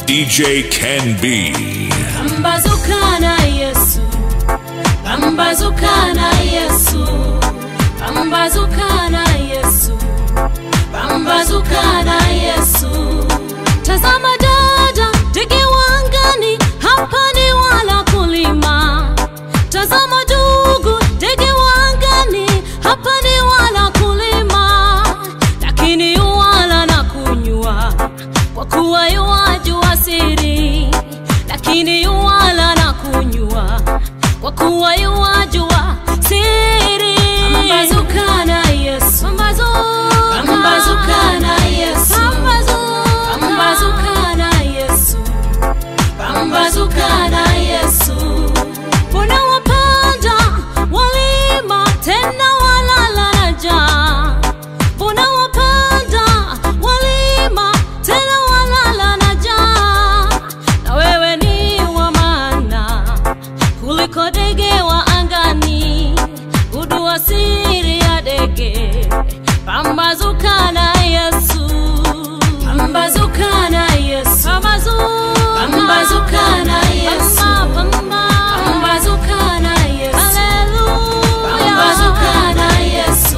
DJ Ken B. Pambazuka na Yesu, pambazuka na Yesu, pambazuka na Yesu, pambazuka na Yesu. Tazama dada, ndege wangani, hapa ni wala kulima. Tazama ndugu, ndege wangani, hapa ni wala kulima, lakini yuwala na kunywa, kwa kuwa yuwajua siri, lakini yuwala na kunywa, kwa kuwa yuwajua siri. Pambazuka na Yesu, pambazuka, pambazuka na Yesu, pambazuka, pambazuka na Yesu, pambazuka na Yesu. Mbona wapanda walima tena walala na njaa? Mbona wapanda walima tena walala na njaa? Na wewe ni wa maana kuliko ndege wa angani, gundua siri ya ndege. Pambazuka na Yesu, pambazuka na Yesu, pambazuka, pambazuka na Yesu, pambazuka na Yesu, haleluya, pambazuka na Yesu.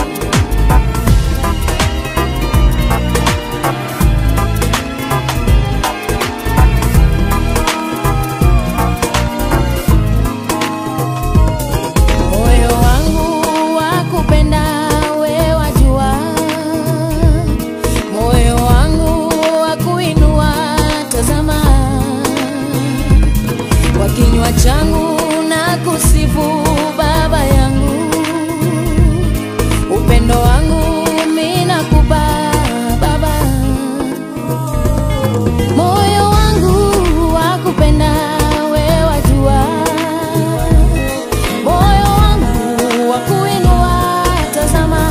Moyo wangu wakupenda we wajua, moyo wangu wakuinua, tazama kwa kinywa changu na kusifu Baba yangu, upendo wangu mimi nakupa Baba, moyo wangu wakupenda we wajua moyo wangu wa kuinua, tazama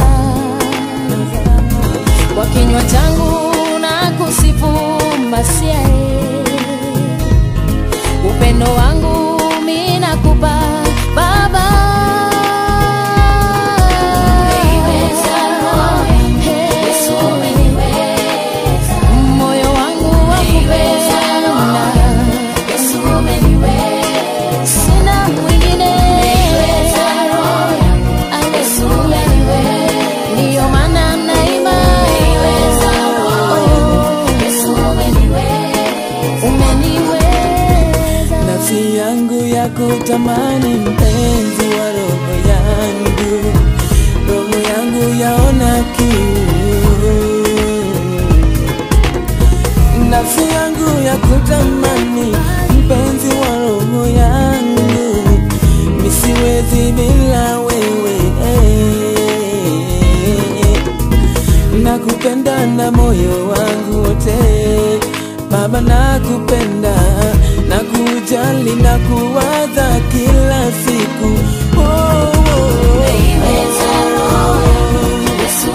kwa kinywa changu na kusifu Masia, upendo wangu mimi nakupa Baba. Moyo wangu wa kupenda sina mwingine Haleluya. ndiyo maana naimba umeniweza nafsi yangu ya kutamani mpenzi wa roho yangu, roho yangu yaona kiu, nafsi yangu ya kutamani mpenzi wa roho yangu, misiwezi bila wewe nakupenda na moyo wangu wote Baba, nakupenda na kujali na kuwaza kila siku oh, oh, oh. Yesu,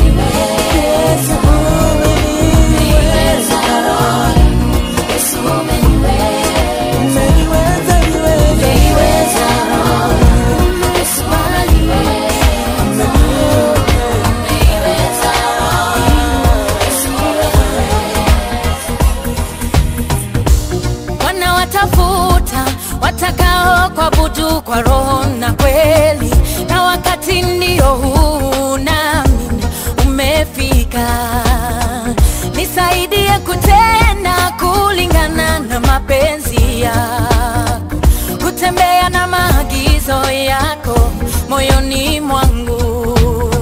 umeniweza, niweza. wanawatafuta watakao kuabudu kwa roho na kweli, na wakati ndio huu nami umefika. Nisaidie kutenda kulingana na mapenzi yako, kutembea na maagizo yako moyoni mwangu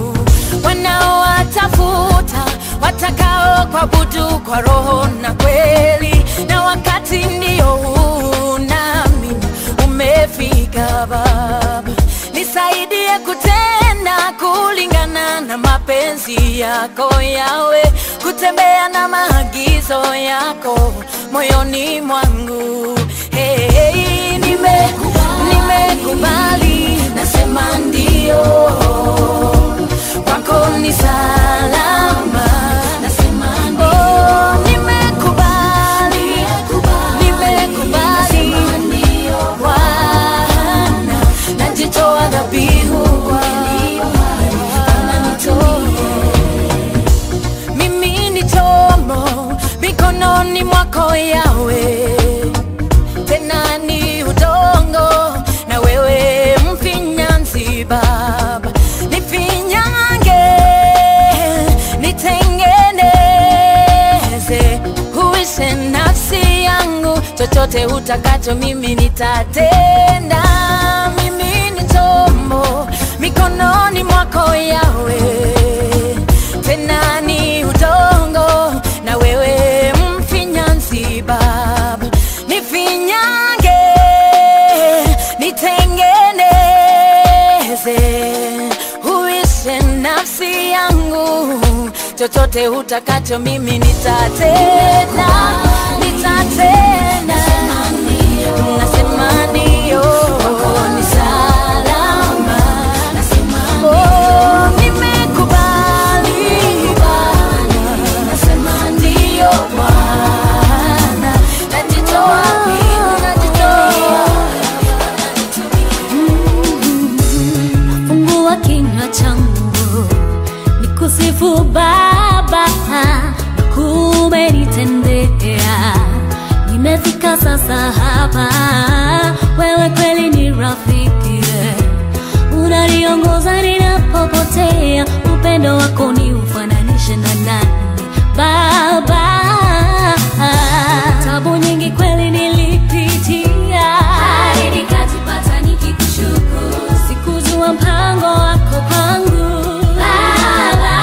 wanaowatafuta watakao kuabudu kwa roho na kweli, na wakati ndio huu nami umefika. Baba, nisaidie kutenda kulingana na mapenzi yako yawe, kutembea na maagizo yako moyoni mwangu. Hey, hey, nimekubali, nimekubali, nasema ndio kwako ni salama, nasema ndio. Oh, nimekubali, nimekubali, Bwana, najitoa dhabihu kwako. Mimi ni chombo mikononi mwako chochote utakacho mimi nitatenda mimi ni chombo mikononi mwako yawe tena ni udongo na wewe mfinyanzi baba nifinyange nitengeneze uishe nafsi yangu chochote utakacho mimi nitatenda nitatenda nasema ndio ni salama Oh, nimekubali nasema ndio Bwana najitoa najitoa fungua kinywa changu nikusifu Baba, kumenitendea. Nimefika sasa hapa, wewe kweli ni rafiki, unaniongoza ninapopotea. Upendo wako ni ufananishe na nani Baba? Tabu nyingi kweli nilipitia, hadi nikajipata nikikushukuru. Sikujua mpango wako kwangu Baba,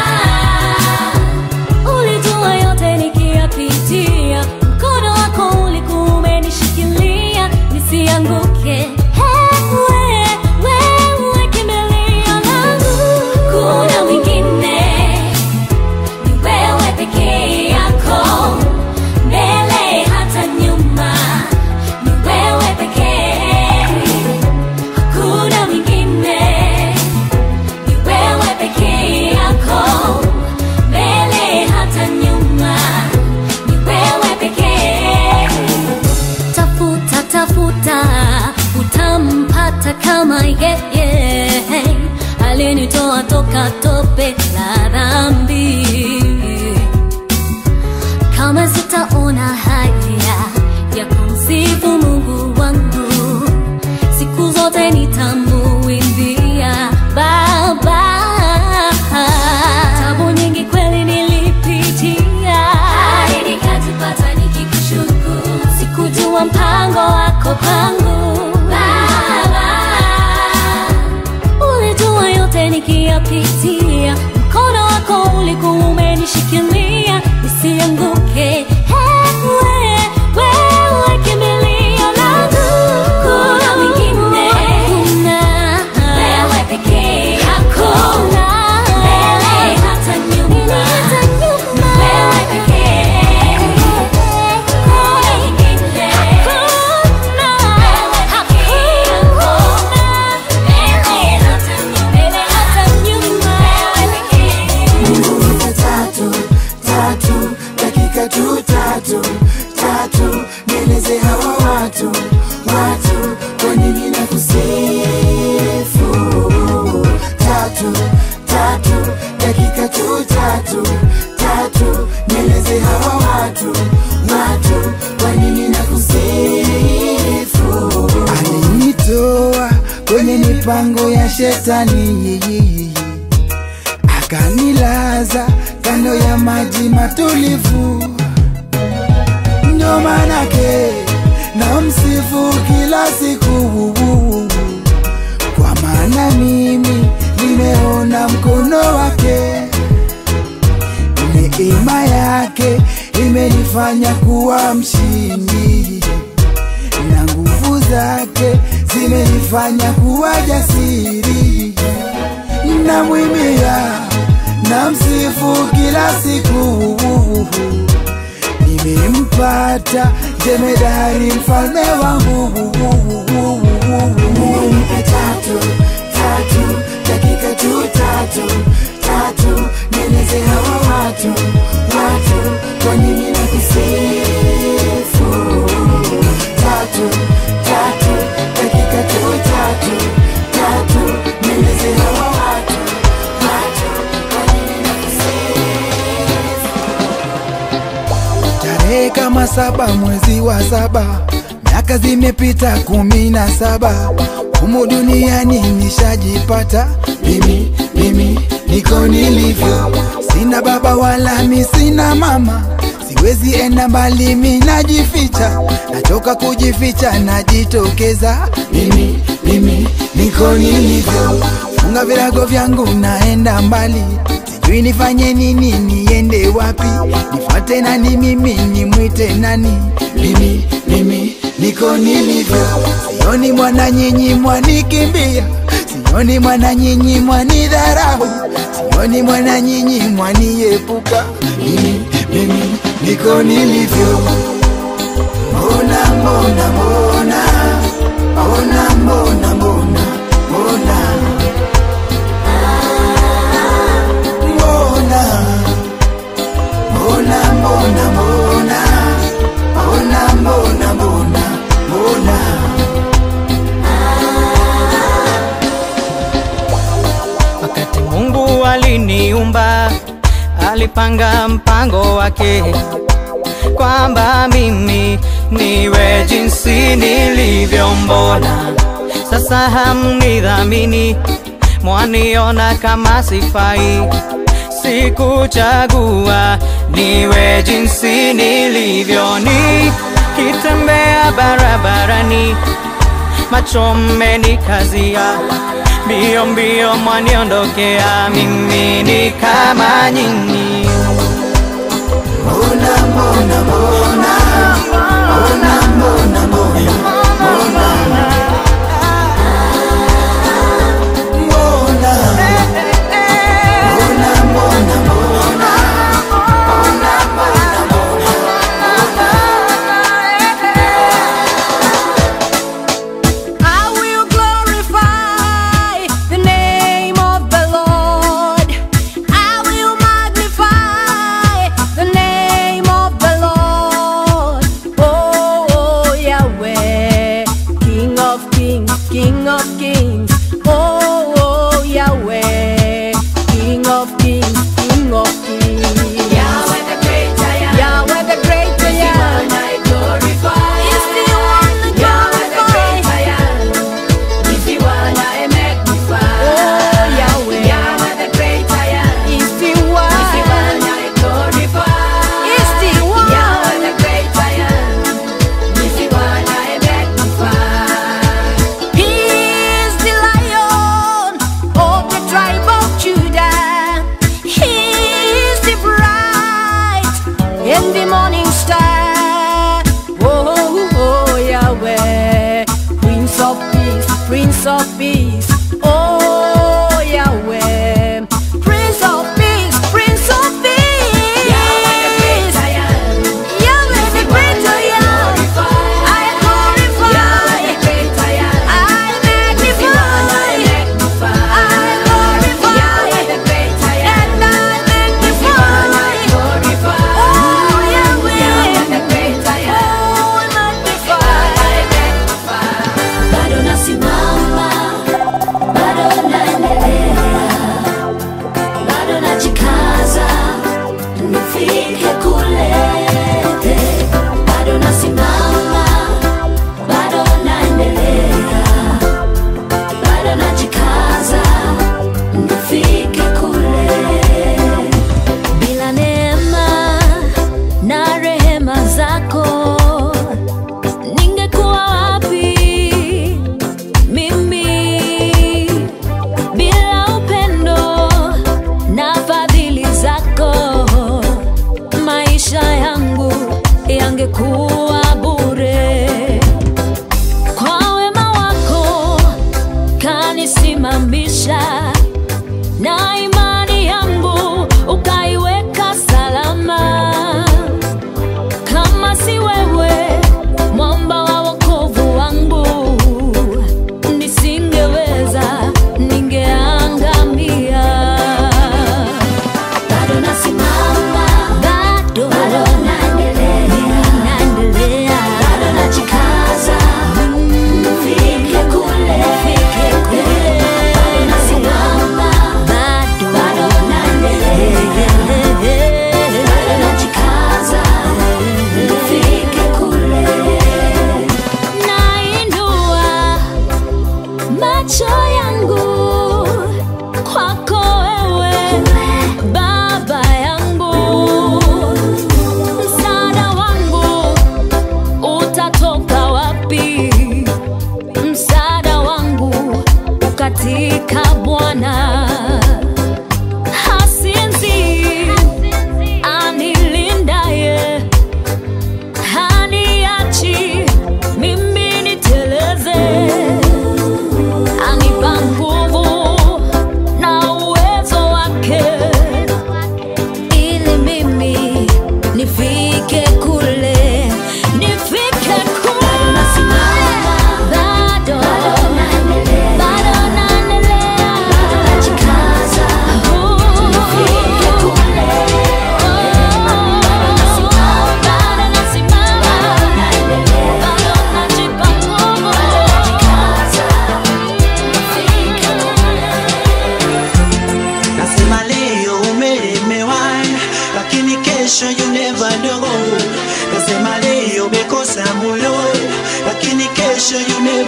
ulijua yote nikiyapitia, mkono wako ulikuwa umenishikilia nisianguke. Wewe, wewe kimbilio langu, kuna mwingine ni wewe pekee yako, mbele hata nyuma, ni wewe pekee, hakuna mwingine, ni wewe pekee yako, mbele hata nyuma, ni wewe pekee. Tafuta, tafuta, utampata kama yeye alinitoa toka tope la dhambi. Kama sitaona haya ya kumsifu Mungu wangu, siku zote nitamuimbia Baba. Tabu nyingi kweli nilipitia, hadi nikajipata nikikushukuru. Sikujua mpango wako kwangu Baba ulijua yote nikiyapitia, mkono wako ulikuwa umenishikilia nisianguke. Wewe, wewe kimbilio langu, kuna mwingine, kuna wewe pekee yako, mbele hata nyuma, wewe pekee, kuna mwingine, hakuna, hakuna tatu tatu dakika tu tatu tatu nieleze hawa watu watu kwa nini na kusifu tatu tatu dakika tu tatu tatu nieleze hawa watu watu kwa nini na kusifu alinitoa kwenye mipango ya shetani akanilaza kando ya maji matulivu, ndo manake na msifu kila siku, kwa maana mimi nimeona mkono wake, neema yake imenifanya kuwa mshindi na nguvu zake zimenifanya kuwa jasiri namwimbia na msifu kila siku nimempata jemedari mfalme wangu nimempa tatu tatu dakika tu tatu tatu nieleze hawa watu watu kwa nini na kusifu tatu tatu dakika tu tatu tatu nieleze hawa watu watu kwa nini na kusifu tarehe kama saba mwezi wa saba miaka zimepita kumi na saba humu duniani nishajipata mimi mimi niko nilivyo sina baba wala mi sina mama siwezi enda mbali, mi najificha, nachoka kujificha, najitokeza mimi, mimi niko nilivyo, funga virago vyangu, naenda mbali, sijui nifanye nini, niende wapi, nifuate nani, mimi nimwite nani, mimi, mimi niko nilivyo, sioni mwana nyinyi mwanikimbia, sioni mwana nyinyi mwanidharau, sioni mwana nyinyi mwaniepuka, mimi, mimi niko nilivyo. Mbona, mbona, mbona, mbona, mbona, mbona, mbona, mbona, mbona, mbona, mbona, mbona, mbona, mbona, mbona. Wakati Mungu aliniumba, alipanga mpango wake kwamba mimi niwe jinsi nilivyo. Mbona sasa hamnidhamini, mwaniona kama sifai? Sikuchagua niwe jinsi nilivyo, nikitembea barabarani macho mmenikazia, mbio mbio mwaniondokea, mimi ni kama nyinyi. Mbona, mbona, mbona, mbona, mbona, mbona, mbona, mbona, mbona, mbona, mbona, I will glorify the name of the Lord. I will magnify the name of the Lord. Oh, oh, Yahweh, King of kings, King of kings. Oh, oh, Yahweh, King of kings, King of kings. Yahweh the great I am. Yahweh the great I am. I glorify. Is the one that Yahweh the great I am. Is the one I magnify. Oh Yahweh. Yahweh the great I am. Is the one. Is the one I glorify. Is the one. Yahweh the great I am. Is the one I magnify. He is the lion of the tribe of Judah. He is the bright and the morning star. Oh, oh, oh, Yahweh, Prince of Peace, Prince of Peace. Oh, Yahweh, Prince of Peace, Prince of Peace. Yahweh the great I am. Yahweh the great I am. I glorify. Yahweh the great I am. I magnify. I glorify. Yahweh the great I am. And I magnify. Oh, Yahweh. Yahweh the great I am. Oh, I magnify. bado nasimama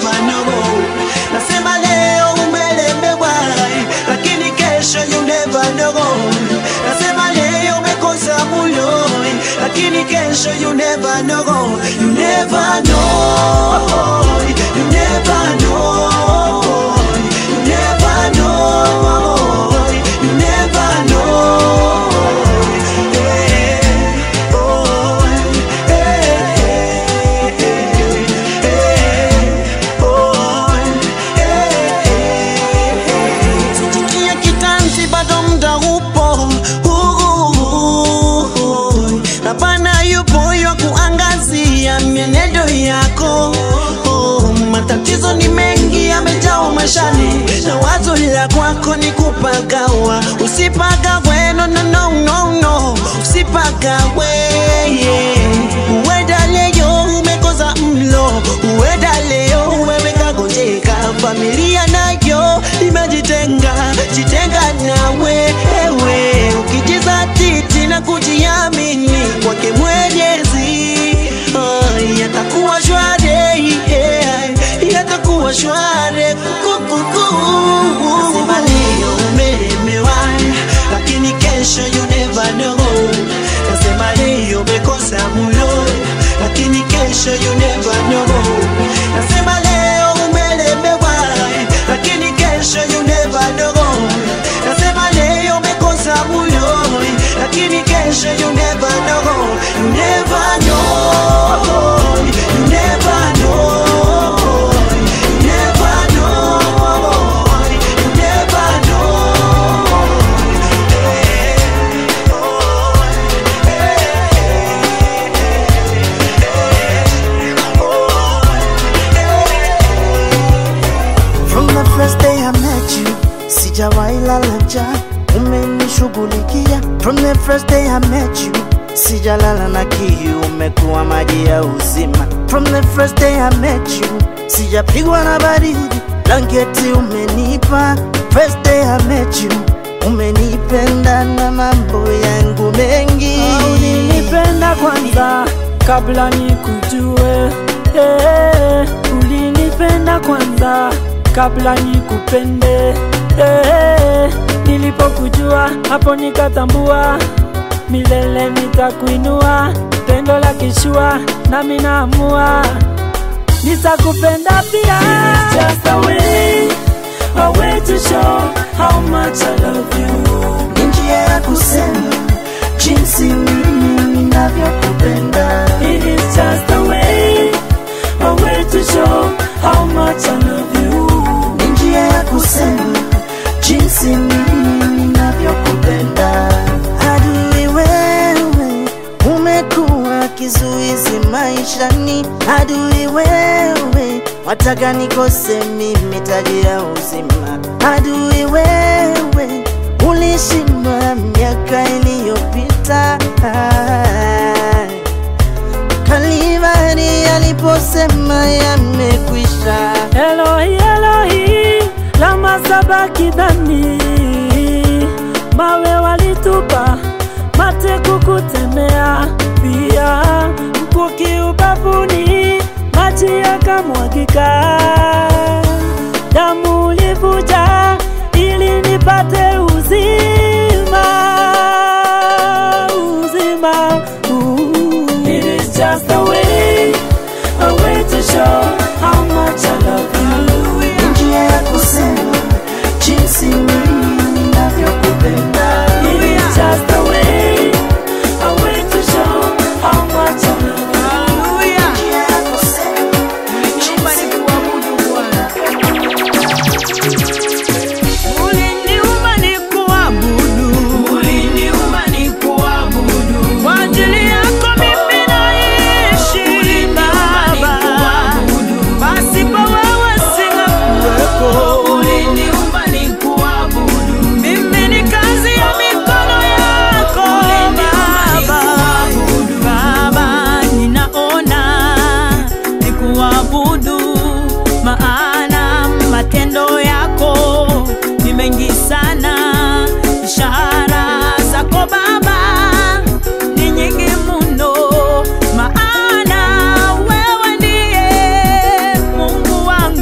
never know. Nasema leo umelemewa, lakini kesho you never know. Nasema leo umekosa mulo, lakini kesho you never know. You never know. You never know. You never know. You never know. Hey, oh, hey, hey, hey, oh, hey. Sikia kitanzi bado mda upo Uhu. na Bwana yupo ywa kuangazia mienendo yako matatizo ni mengi yamejaa mashani na wazo la kwako ni kupagawa usipagawe no, no, no, no, no. usipagawe yeah. uenda leo umekosa mlo uenda leo umeweka gojeka familia nayo imejitenga jitenga nawe ewe ukijizatiti na kujiamini kwake mwenyezi ah, yatakuwa shwari yeah, yatakuwa shwari kukuku Nasema leo umelemewa lakini kesho you never know nasema leo umekosa mulo lakini kesho you never know nasema leo umelemewa lakini kesho you never know nasema leo umekosa mulo lakini kesho you never know you never know you never know you never know you never know From the first day I met you, sijawahi lala njaa, umenishughulikia. From the first day I met you, sijalala na kiu, umekuwa maji ya uzima. From the first day I met you, sijapigwa na baridi, blanketi umenipa. First day I met you, umenipenda na mambo yangu mengi. ulinipenda kwanza kabla nikujue eh, ulinipenda kwanza kabla nikupende eh, nilipokujua hapo nikatambua milele nitakuinua pendo la kishua nami naamua nitakupenda pia Just a way, a way to show how much I love you Ni njia ya kusema jinsi mimi ninavyokupenda. It is just a way, a way to show how much I love you. Ni njia ya kusema jinsi mimi ninavyokupenda. Adui wewe, umekuwa kizuizi maishani. Adui wewe, wataka nikose mimi taji ya uzima. Adui wewe, ulishindwa miaka iliyopita. Kalivari aliposema yamekwisha. Elohi, Elohi, lama sabakithani. Mawe walitupa, mate kukutemea, pia mkuki ubavuni, maji yakamwagika. Damu ulivuja ili nipate uzima, uzima. Ooh. It is just a way, a way to show how much I love you. Ni njia ya kusema jinsi mimi ninavyokupenda. It is just a way, a way to show how much I love you. Ni njia ya kusema jinsi Uliniumba nikuabudu. Kwa ajili yako mimi naishi, Baba. Pasipo wewe singekuwepo. Mimi ni kazi ya mikono yako, Baba. Baba, ninaona nikuabudu, maana matendo yako ni mengi sana. Ishara zako Baba ni nyingi mno, maana wewe ndiye Mungu wangu.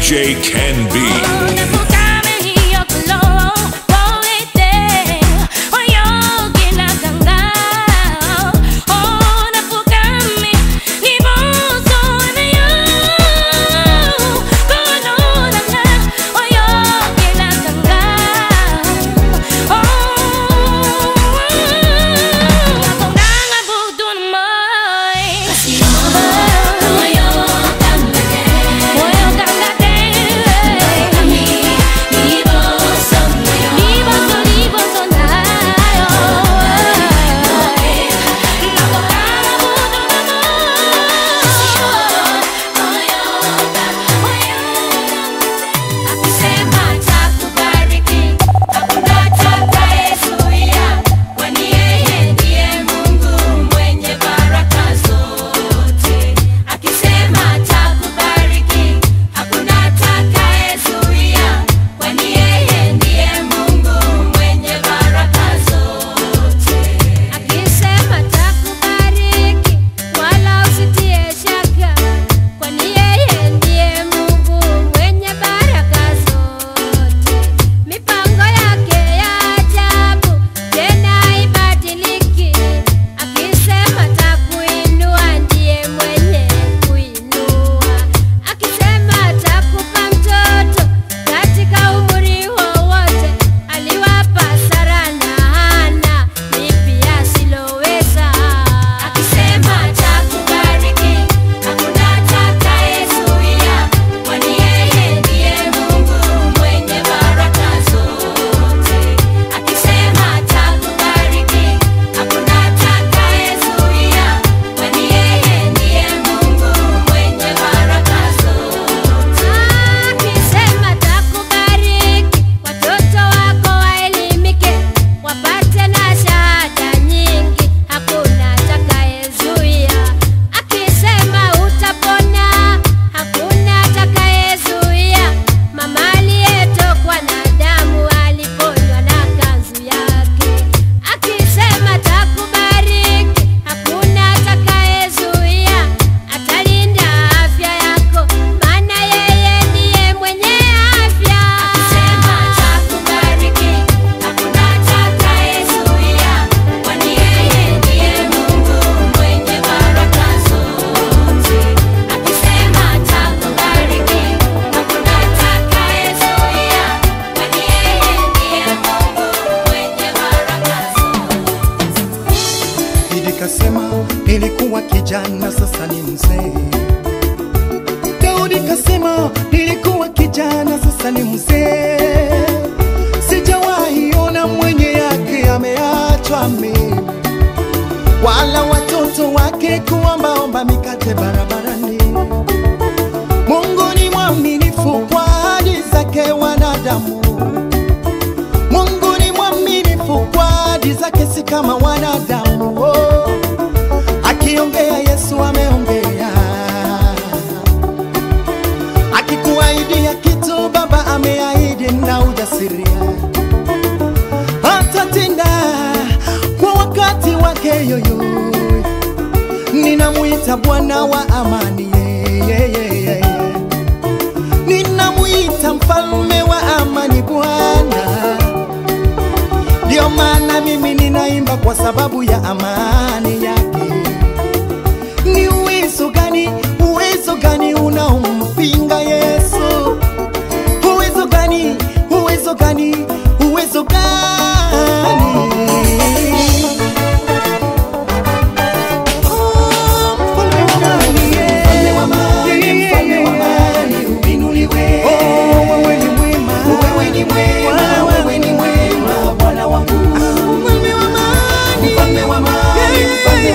DJ Can Be. kasema nilikuwa kijana sasa ni mzee. Daudi kasema nilikuwa kijana sasa ni mzee. Sijawahi ona mwenye yake ameachwa mimi, wala watoto wake kuombaomba mikate barabarani. Mungu ni mwaminifu kwa ahadi zake wanadamu. Mungu ni mwaminifu kwa ahadi zake, si kama wanadamu. Oh, akiongea Yesu ameongea, akikuahidia kitu Baba ameahidi na ujasiria, atatenda kwa wakati wake yoyo. Ninamuita Bwana wa amani, yeah, yeah, yeah, yeah. Ninamuita mfalme wa amani, Bwana ndio maana mimi ninaimba kwa sababu ya amani yake. Ni uwezo gani, uwezo gani unaompinga Yesu? Uwezo gani, uwezo gani, uwezo gani? Oh, mfalme wa amani, yeah. Mfalme wa amani, mfalme wa amani, uinuliwe. Oh, wewe ni mwema. Wewe ni mwema, wewe ni mwema, Bwana wangu. Mfalme wa amani, mfalme wa amani, mfalme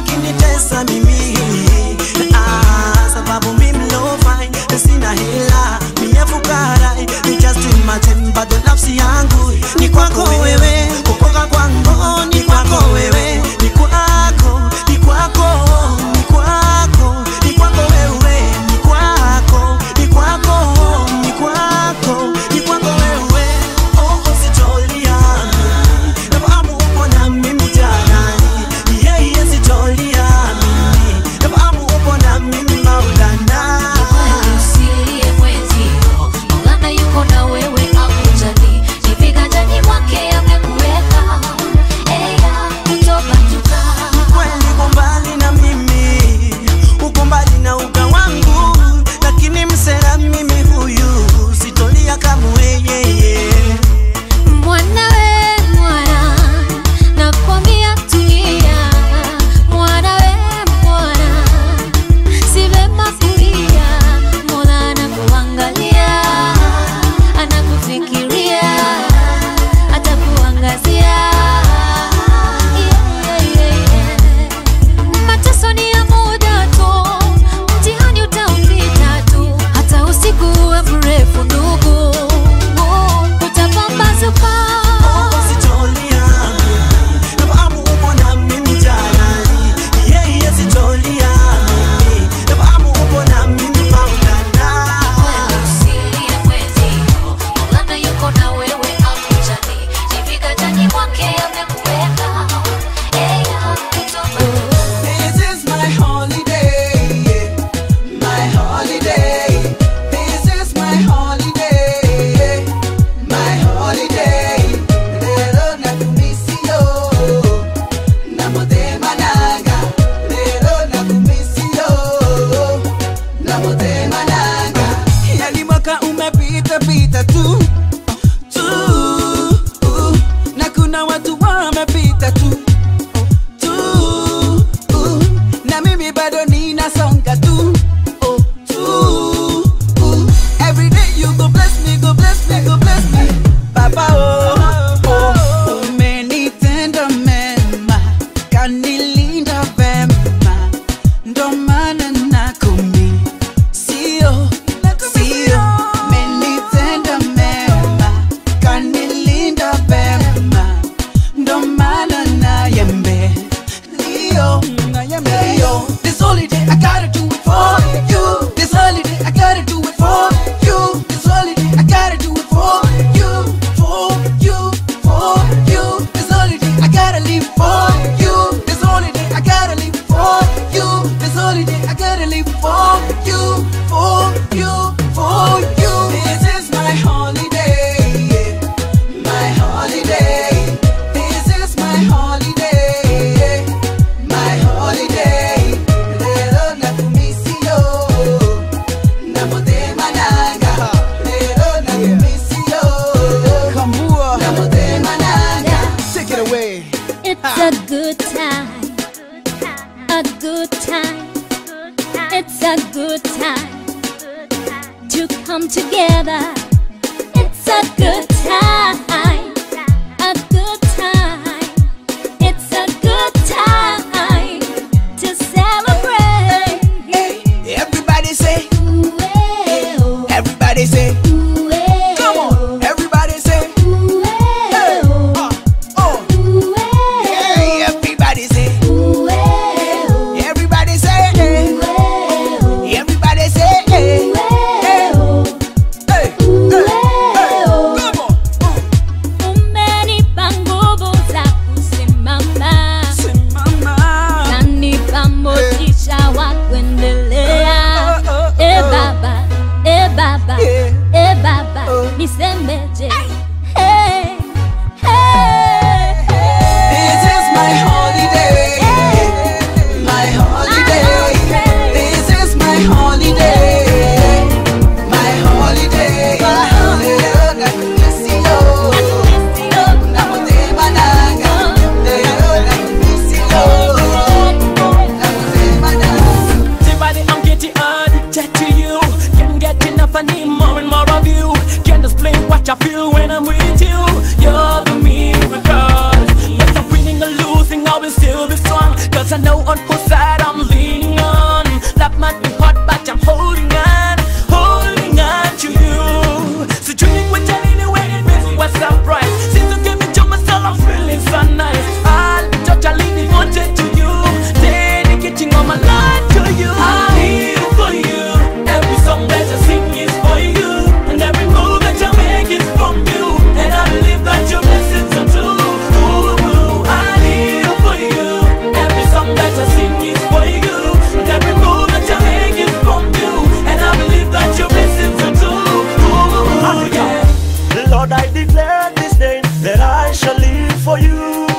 wakinitesa mimi ah, sababu mimi no fine sina hela mie fukara you just imagine bado nafsi yangu ni kwako wewe kukoka kwangu ni kwako wewe ni kwako ni kwako ni kwako ni kwako wewe ni kwako ni kwako ni kwako ni kwako wewe oh usitolia nafahamu upo na mimi janani yeye sitolia mimi nafahamu upo na mimi maulana Usilie mwenzio, Maulana yuko na wewe akujali, ni viganjani mwake amekuweka. Eya, kutobatuka. kweli uko mbali na mimi uko mbali na uga wangu lakini msera mimi huyu sitolia kamwe yeye Mwana we mwana, nakwambia tulia. Mwana we mwana, si vema kulia. Mola anakuangalia, anakufikiria, atakuangazia. Yeah, yeah, yeah. Mateso ni ya muda tu, mtihani utaupita tu, hata usiku uwe mrefu ndugu, utapambazuka. sitolia nafahamu upo na mimi janani yeye sitolia mimi nafahamu upo na mimi maulana Usilie mwenzio, Maulana yuko na wewe akujali, ni viganjani mwake amekuweka. Eya, kutobatuka. This is my holiday, my holiday. This is my holiday, my holiday. Lero nakumisio, namotema nanga. Lero nakumisio, namotema nanga. Yani mwaka umepita pita tu tu, uh, na kuna watu wamepita tu tu uh, na mimi bado ninasonga tu oh, tu uh, every day you go bless me go bless me go bless me papa oh, oh umenitenda mema kanilinda vema ndo maana nakumi sio sio umenitenda mema kanilinda vema ndo maana nayembe Leo, Leo. This holiday I gotta do it for you. This holiday I gotta do it for you. This holiday I gotta do it for you, for you, for you. This holiday I gotta live for you. This holiday I gotta live for you. This holiday I gotta live for you, for you, for you. This is my holiday, my holiday. This is my holiday, my holiday. Lero nakumisio, namotema nanga. Lero nakumisio, namotema nanga. Take it away. It's a good time, a good time. It's a good time to come together. It's a good time, a good time. It's a good time to celebrate. Everybody say, Ooh, eh, oh, everybody say, ooh, eh, come on. Everybody say, ooh, eh, oh, uh, oh. ooh, eh, Hey, everybody say, ooh, eh, oh, everybody say, hey. ooh, eh, oh. Everybody say, hey. Hey, hey, hey, hey. Come on. side I'm leaning on. That might be hot, but I'm holding on, holding on to you. So dreaming with you anyway, it makes me a surprise. Since you gave me to myself, I'm feeling so nice. I'll be totally devoted to you, dedicating all my life to you. I'm here for you. Every song that I sing is for you, and every move that I make is from you. And I believe that your blessings are true. Ooh, ooh, I'm here for you. Every song that I sing is for you, and every move that I make is from you. And I believe that your blessings are true. Ooh, ooh, yeah. Lord, I declare this day that I shall live for you.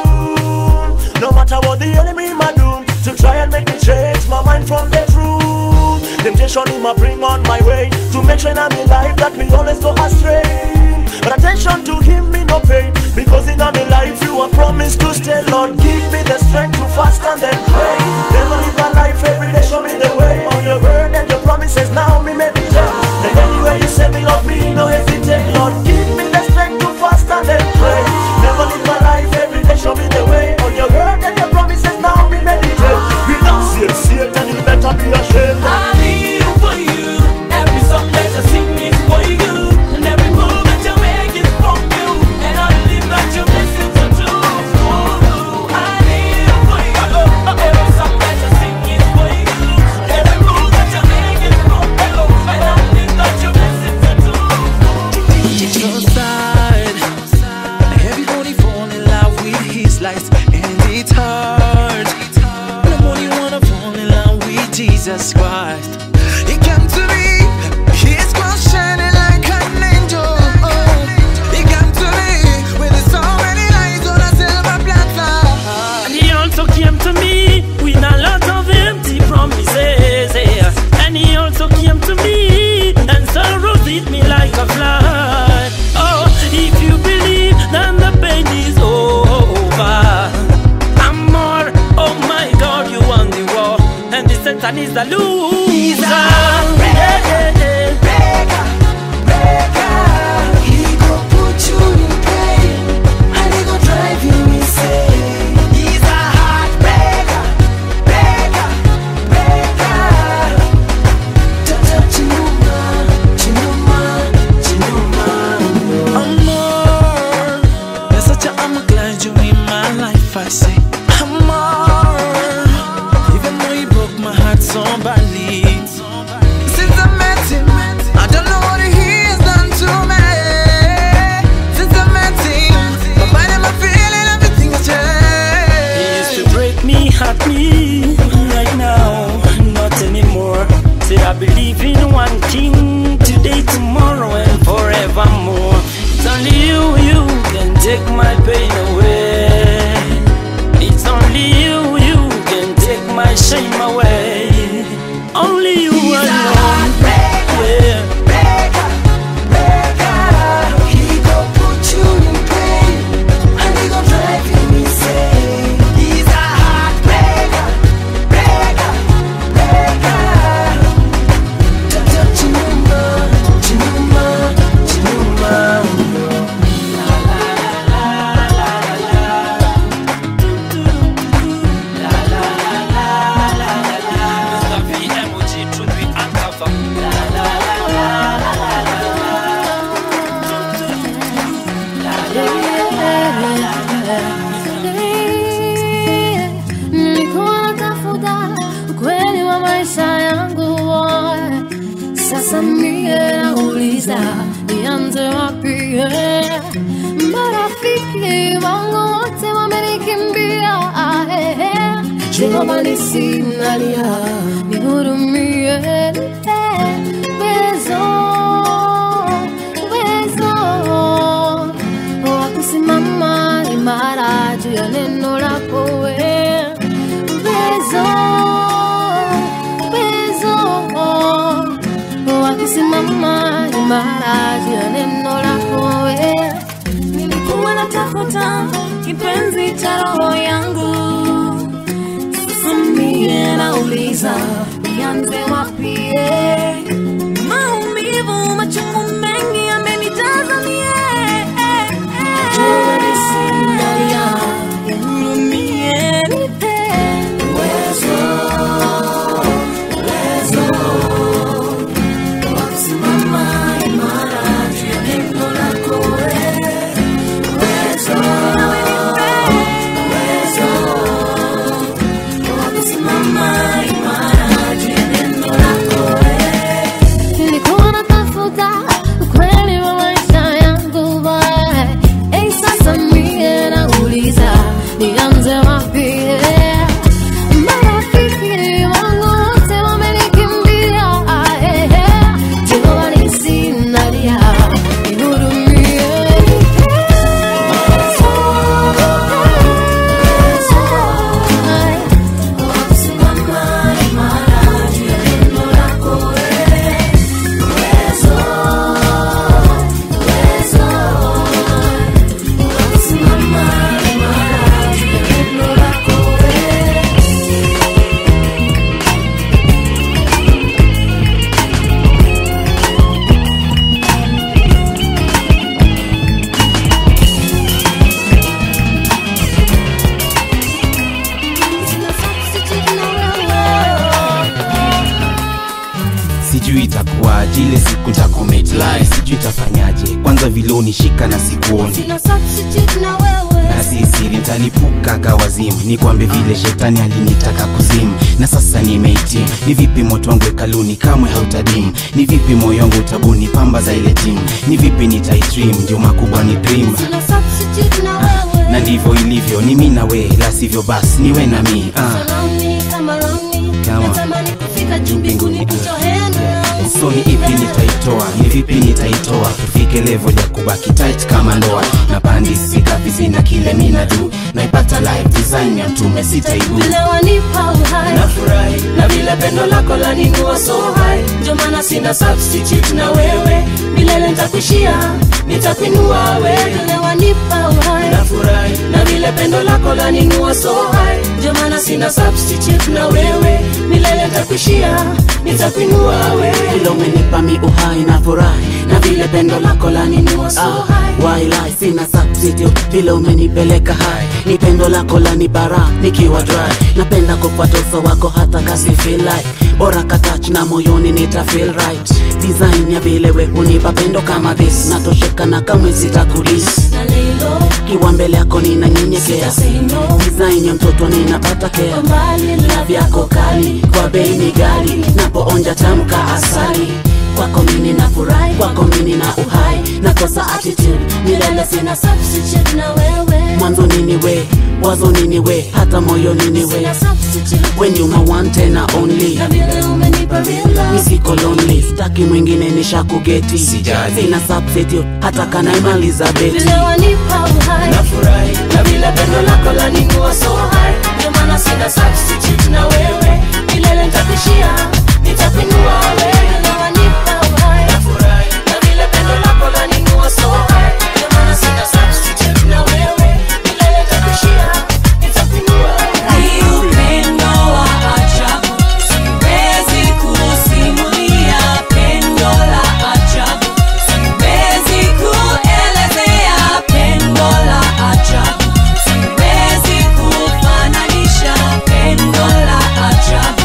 No matter what the enemy might do to try and make me change my mind from the truth. Temptation he might bring on my way to make sure I'm in life that me always go astray. But attention to him me no pain because in my life you are promised to stay. Lord, give me the strength to fast and then pray. Never live my life every day, show me the way. On your word and your promises now me meditate. And anywhere you say me, Lord, me no hesitate. Lord, give me the strength to fast and then pray. Never live my life every day, show me the way. On your word and your promises now me meditate. We not see it, see it, and you better be ashamed. I'm here for you. Every song that I sing is for you, and every move that you make is from you. And I believe that your blessings are true. Ooh, I'm here for you. Every song that I sing is for you, and every move that you make is from you. And I believe that your blessings are true. It's so sad. Everybody fall in love with his lights, and it's hard. Nobody wanna fall in love with Jesus Christ. He came to me, his cross shining like an angel. He came to me with so many lights on a silver platter. And he also came to me with a lot of empty promises. yeah. And he also came to me and sorrows hit me like a flood. Oh, if you believe, then the pain is over. I'm more, oh my God, you won the war. And the Satan is the loser. Yeah, yeah, yeah. He go put you in pain, and he go drive you insane. He's a heartbreaker, breaker, breaker. Ta-ta, chinuma, chinuma, chinuma. Amor, you're such a I'm glad you in my life. I say, Amor, even though you broke my heart so badly. Since I met him, I don't know what he has done to me. Since I met him, my mind and my feeling, everything has He used changed. to break me, hurt me. Right now, not anymore. Said I believe in one king today, tomorrow, and forevermore. It's only you, you can take my pain away. It's only you, you can take my shame away. Only you alone. Yeah. He go put you in pain, and he go drive you insane. He's a heartbreaker, breaker, breaker. Ta-ta, chinuma, chinuma, chinuma. Mr. VMOG, truth be uncovered. Nilikuwa natafuta ukweli wa maisha yangu sasa mie nauliza nianze wapi marafiki wangu wote wamenikimbia Jehova nisinalia nihurumie uwezo uwezo wa kusimama imara juu ya neno lako we uwezo uwezo wa kusimama imara juu ya neno lako we nilikuwa natafuta kipenzi cha roho yangu sasa mie nauliza nianze wapi maumivu machungu mengi yamenijaza mie Jua nisinalia, nihurumie, nipe uwezo sijui itakuwaje ile siku ntacommit lie sijui itafanyaje kwanza vile unishika na sikuoni Sina substitute na wewe na si siri ntalipuka kawazimu nikwambe vile shetani alinitaka kuzimu na sasa nimeitim ni vipi moto wangu hekaluni kamwe hautadimu ni vipi moyo wangu utabuni pamba za ile timu ni vipi nitaitrim ndio makubwa ni dream Sina substitute na wewe na ndivyo ilivyo ni mi na we la sivyo basi niwe na mi ah. Surround me, come around me. Kama. Natamani kufika juu mbinguni put your hand around so ni ipi nitaitoa ni vipi nitaitoa tufike level ya kubaki tight kama ndoa na pandi sikavizi na kile mina du naipata live design ya mtume sitaibu Vile wanipa uhai nafurahi na vile pendo lako laninua so high ndio maana sina substitute na wewe milele nitakuishia nitakuinua wewe Vile wanipa uhai nafurahi na vile pendo lako laninua so high ndio maana sina substitute na wewe milele nitakuishia nitakuinua wewe vile umenipa mi uhai na furahi na vile pendo lako laninua so high wailai sina substitute vile umenipeleka hai ni pendo lako lani bara nikiwa dry napenda kufuata uso wako hata kasi feel like bora katach na moyoni nita feel right design ya vile we unipa pendo kama this natosheka na kamwe sitakulis na lilo kiwa mbele yako ninanyenyekea say no design ya mtoto ninapata kea Kwa mbali na vyako kali kwa bei ni gali napoonja tamka asali kwako mini na furahi kwako mini na uhai nakosa attitude milele sina substitute na wewe mwanzo nini we wazo nini we hata moyo nini we Sina substitute when you my one tena only na vile umenipa real love nisiko lonely staki mwingine nishakugeti Sijali. sina substitute hata kanaimaliza beti vile wanipa uhai nafurahi na vile pendo lako laninua so high ndio maana sina substitute na wewe milele nitakuishia nitakuinua wewe vile wanipa uhai nafurahi na vile pendo lako laninua so high ndio maana sina substitute na wewe milele nitakuishia nitakuinua Ni upendo wa ajabu, siwezi kusimulia pendo la ajabu, siwezi kuelezea pendo la ajabu, siwezi kufananisha pendo la ajabu,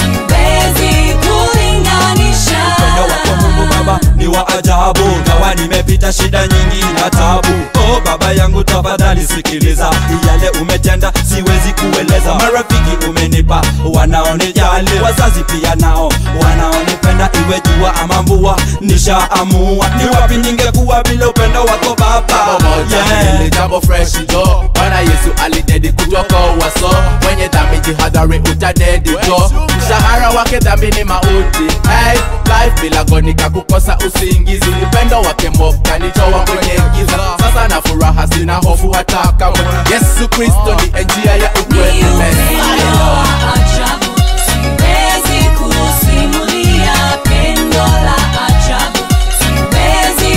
siwezi kulinganisha. upendo wako mungu baba ni wa ajabu gawa nimepita shida nyingi na tabu oh baba yangu tafadhali sikiliza yale umetenda siwezi kueleza marafiki umenipa wanaonijali wazazi pia nao wanaonipenda iwe jua ama mvua nishaamua ni wapi ningekuwa bila upendo wako baba yeah. jambo fresh jo bwana yesu alidedi kutoka uwaso mwenye dhambi jihadhari utadedi jo mshahara wake dhambi ni mauti hey, life bila gonika kukosa usingizi upendo wake mokanitoa kwenye giza sasa na furaha sina hofu hata kamwe yesu kristo ni njia ya ukweli Ni upendo wa ajabu, siwezi kusimulia pendo la ajabu, siwezi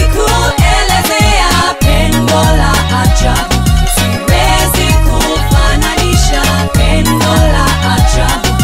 kuelezea pendo la ajabu, siwezi kufananisha pendo la ajabu,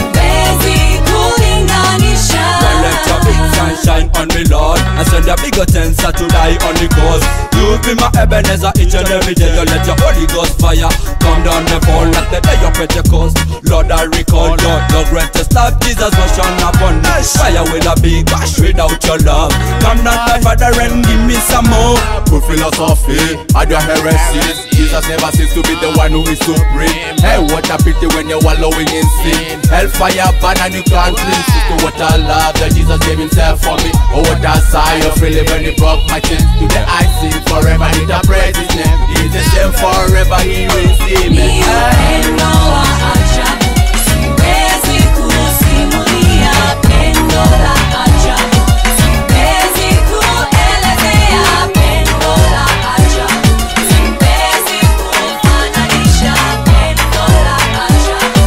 siwezi kulinganisha. Well, let your big sunshine on me, Lord. I send a bigger tensor to die on the cause. You be my Ebenezer each and every day. You let your Holy Ghost fire come down and fall like the day of Pentecost. Lord, I recall Lord, your greatest love, Jesus was shone upon me. Fire will a be gosh without your love. Come down, my Father, and give me some more. Good philosophy, and your heresies. Jesus never seems to be the one who is supreme. Hey, what a pity when you're wallowing in sin. Hellfire burn and you can't clean. Sister, what a love that Jesus gave himself for me. Oh, what a sigh of relief when he broke my chains. Today I sing forever, need to praise his name. He's the same forever, he will see me. Ni upendo wa ajabu, siwezi kusimulia pendo la ajabu, siwezi kuelezea pendo la ajabu, siwezi kufananisha pendo la ajabu,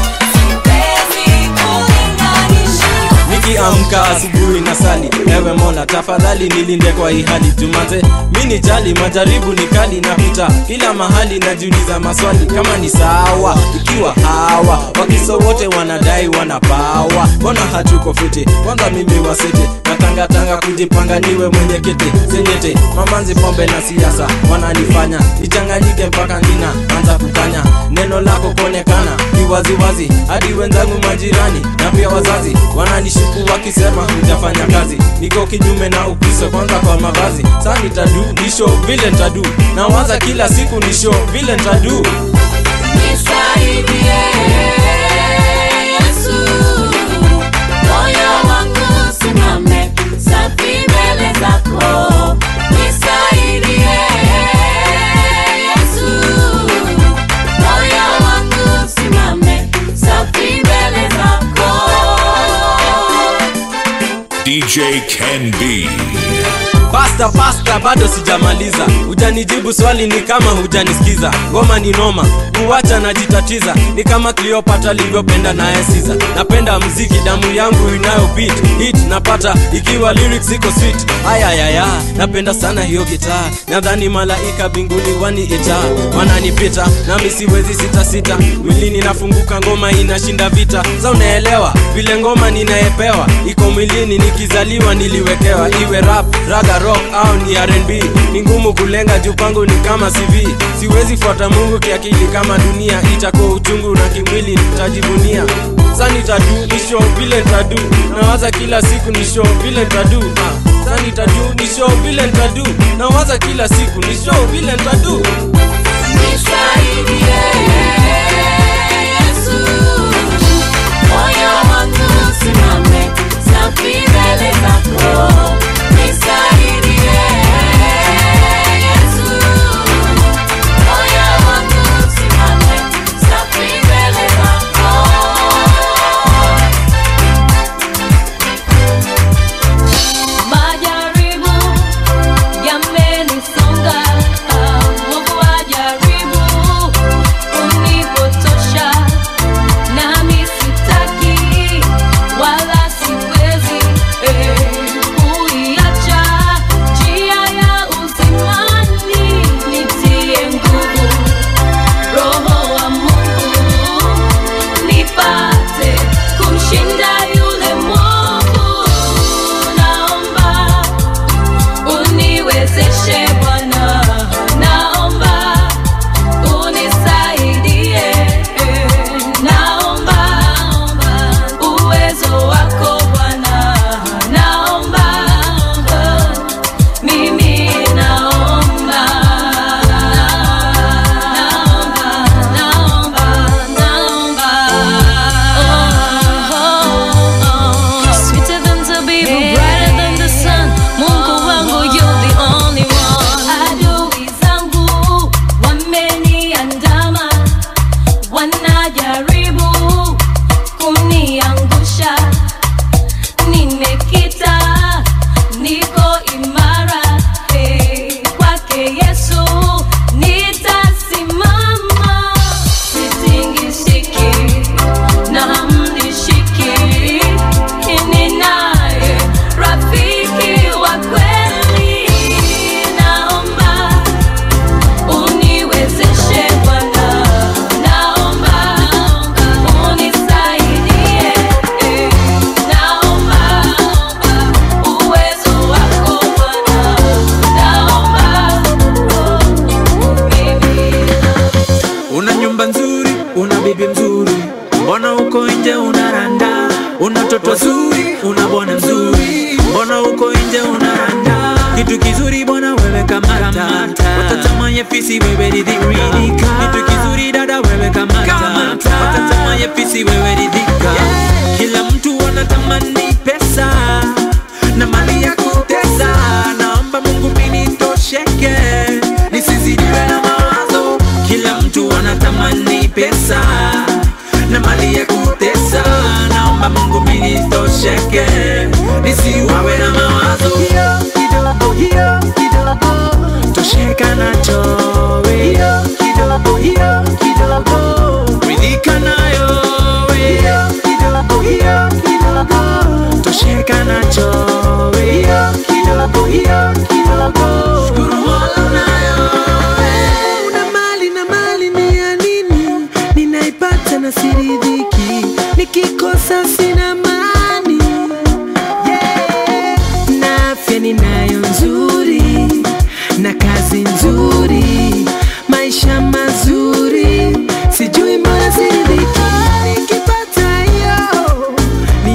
siwezi kulinganisha. nikiamka asubuhi na sali ewe mola tafadhali nilinde kwa hii hali tumanze mini jali majaribu ni kali napita kila mahali najiuliza maswali kama ni sawa ikiwa hawa wakiso wote wanadai wanapawa mbona hatuko fiti kwanza mimi wasete natangatanga kujipanga niwe mwenye kete senyete mamanzi pombe na siasa wananifanya nichanganyike mpaka nina anza kukanya neno lako kuonekana kiwaziwazi hadi wenzangu majirani na pia wazazi wananishuku wakisema hujafanya kazi niko kinyume na ukristo kwanza kwa mavazi saa nitadu nisho vile ntadu nawaza kila siku nisho vile ntadu Nisaidie Yesu, moyo wangu usimame safi mbele zako. Nisaidie Yesu, moyo wangu usimame safi mbele zako. DJ Ken B. pasta pasta bado sijamaliza hujanijibu swali ni kama hujanisikiza ngoma ni noma kuwacha najitatiza ni kama cleopatra alivyopenda naye siza napenda mziki damu yangu inayo beat hit napata ikiwa lyrics iko sweet ayayaya napenda sana hiyo gitaa nadhani malaika binguni waniita wananipita nami siwezi sitasita mwilini nafunguka ngoma inashinda vita za unaelewa vile ngoma ninayepewa iko mwilini nikizaliwa niliwekewa iwe rap raga rock au ni rnb ni ngumu kulenga juu pangu ni kama cv siwezi fuata mungu kiakili kama dunia itakuwa uchungu na kimwili nitajivunia sani tadu ni show vile ntadu nawaza kila siku ni show vile ntadu Ah, sani tadu ni show vile ntadu nawaza kila siku ni show vile ntadu Nisaidie Yesu, moyo wangu usimame safi mbele zako. Nisaidie Yesu, moyo wangu usimame safi mbele zako. Majaribu yamenisonga, ah, Mungu ajaribu kunipotosha, nami sitaki wala siwezi eh, kuiacha njia ya uzimani, nitie nguvu Roho wa Mungu nipate kumshinda yule mwovu. Naomba uniwezeshe Bwana, naomba unisaidie, naomba uwezo wako Bwana, naomba mimi naomba, naomba, naomba, naomba. Sweeter than zabibu, brighter than the sun. Mungu wangu, you're the only one. Adui zangu wameniandama, wanajaribu kuniangusha. Nimekita, niko imara, eh, kwake Yesu nitasimama, sitingishiki na hamnishiki, ninaye rafiki wa kweli. Naomba uniwezeshe Bwana, naomba unisaidie, eh, naomba uwezo wako Bwana, naomba una nyumba nzuri una bibi mzuri mbona uko nje unaranda una toto zuri una bwana mzuri mbona uko nje unaranda kitu kizuri bwana wewe kamata watatamaye fisi wewe ridhika kitu kizuri dada wewe kamata watatamaye fisi wewe ridhika kila mtu anatamani pesa na mali ya kutesa naomba mungu minitosheke nisizidiwe na mawazo kila mtu anatamani pesa na mali ya kutesa naomba mungu minitosheke nisiwawe na mawazo hiyo kidogo hiyo kidogo tosheka nacho we hiyo kidogo hiyo kidogo ridhika nayo we hiyo kidogo hiyo kidogo tosheka nacho we hiyo kidogo hiyo kidogo shukuru mola nayo una mali na mali ni ya nini ninaipata na siridhiki nikikosa sina mani yeah. na afya ninayo nzuri na kazi nzuri maisha mazuri sijui mbona siridhiki nikipata hiyo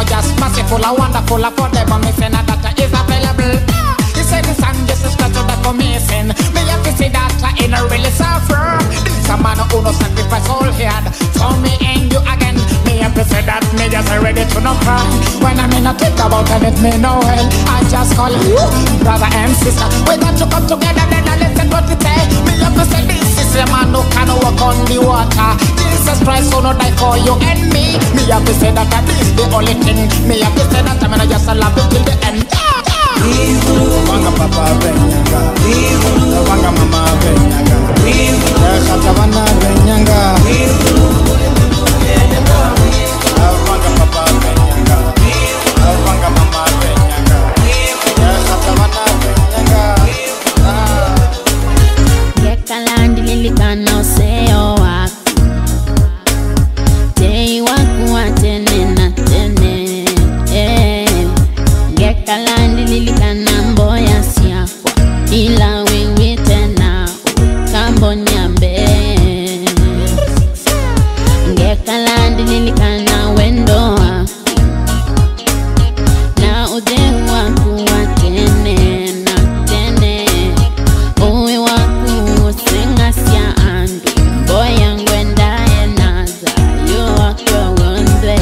just merciful, a wonderful, a for them, me say that data is available. He said the song just is not to the commission. Me have to say that I ain't really suffer. This a man who no sacrifice all he had for me and you again. Me have to say that me just ready to no cry. When I mean I think about it, it me no hell. I just call you brother and sister. We got to come together, then I listen what it say. Me have to say this is a man who can walk on the water. Jesus Christ, who no die for you and me. Me have to say that this is the only thing. Me have to say that I'm gonna just love it till the end. Wanga papa benyanga Wanga mama benyanga Kata wana benyanga Wanga papa benyanga Wanga mama benyanga Kata wana benyanga Yekalandi lilikana useo wako Tei waku wa tene na tene eh. Yekalandi lilikana mboya siakwa Ila wewe tena kambo nyambe Yekalandi lilikana wendo wako Na udehu waku wa tene na tene uwe waku singasya andu mboya ngwendaye naza yo wakwewonze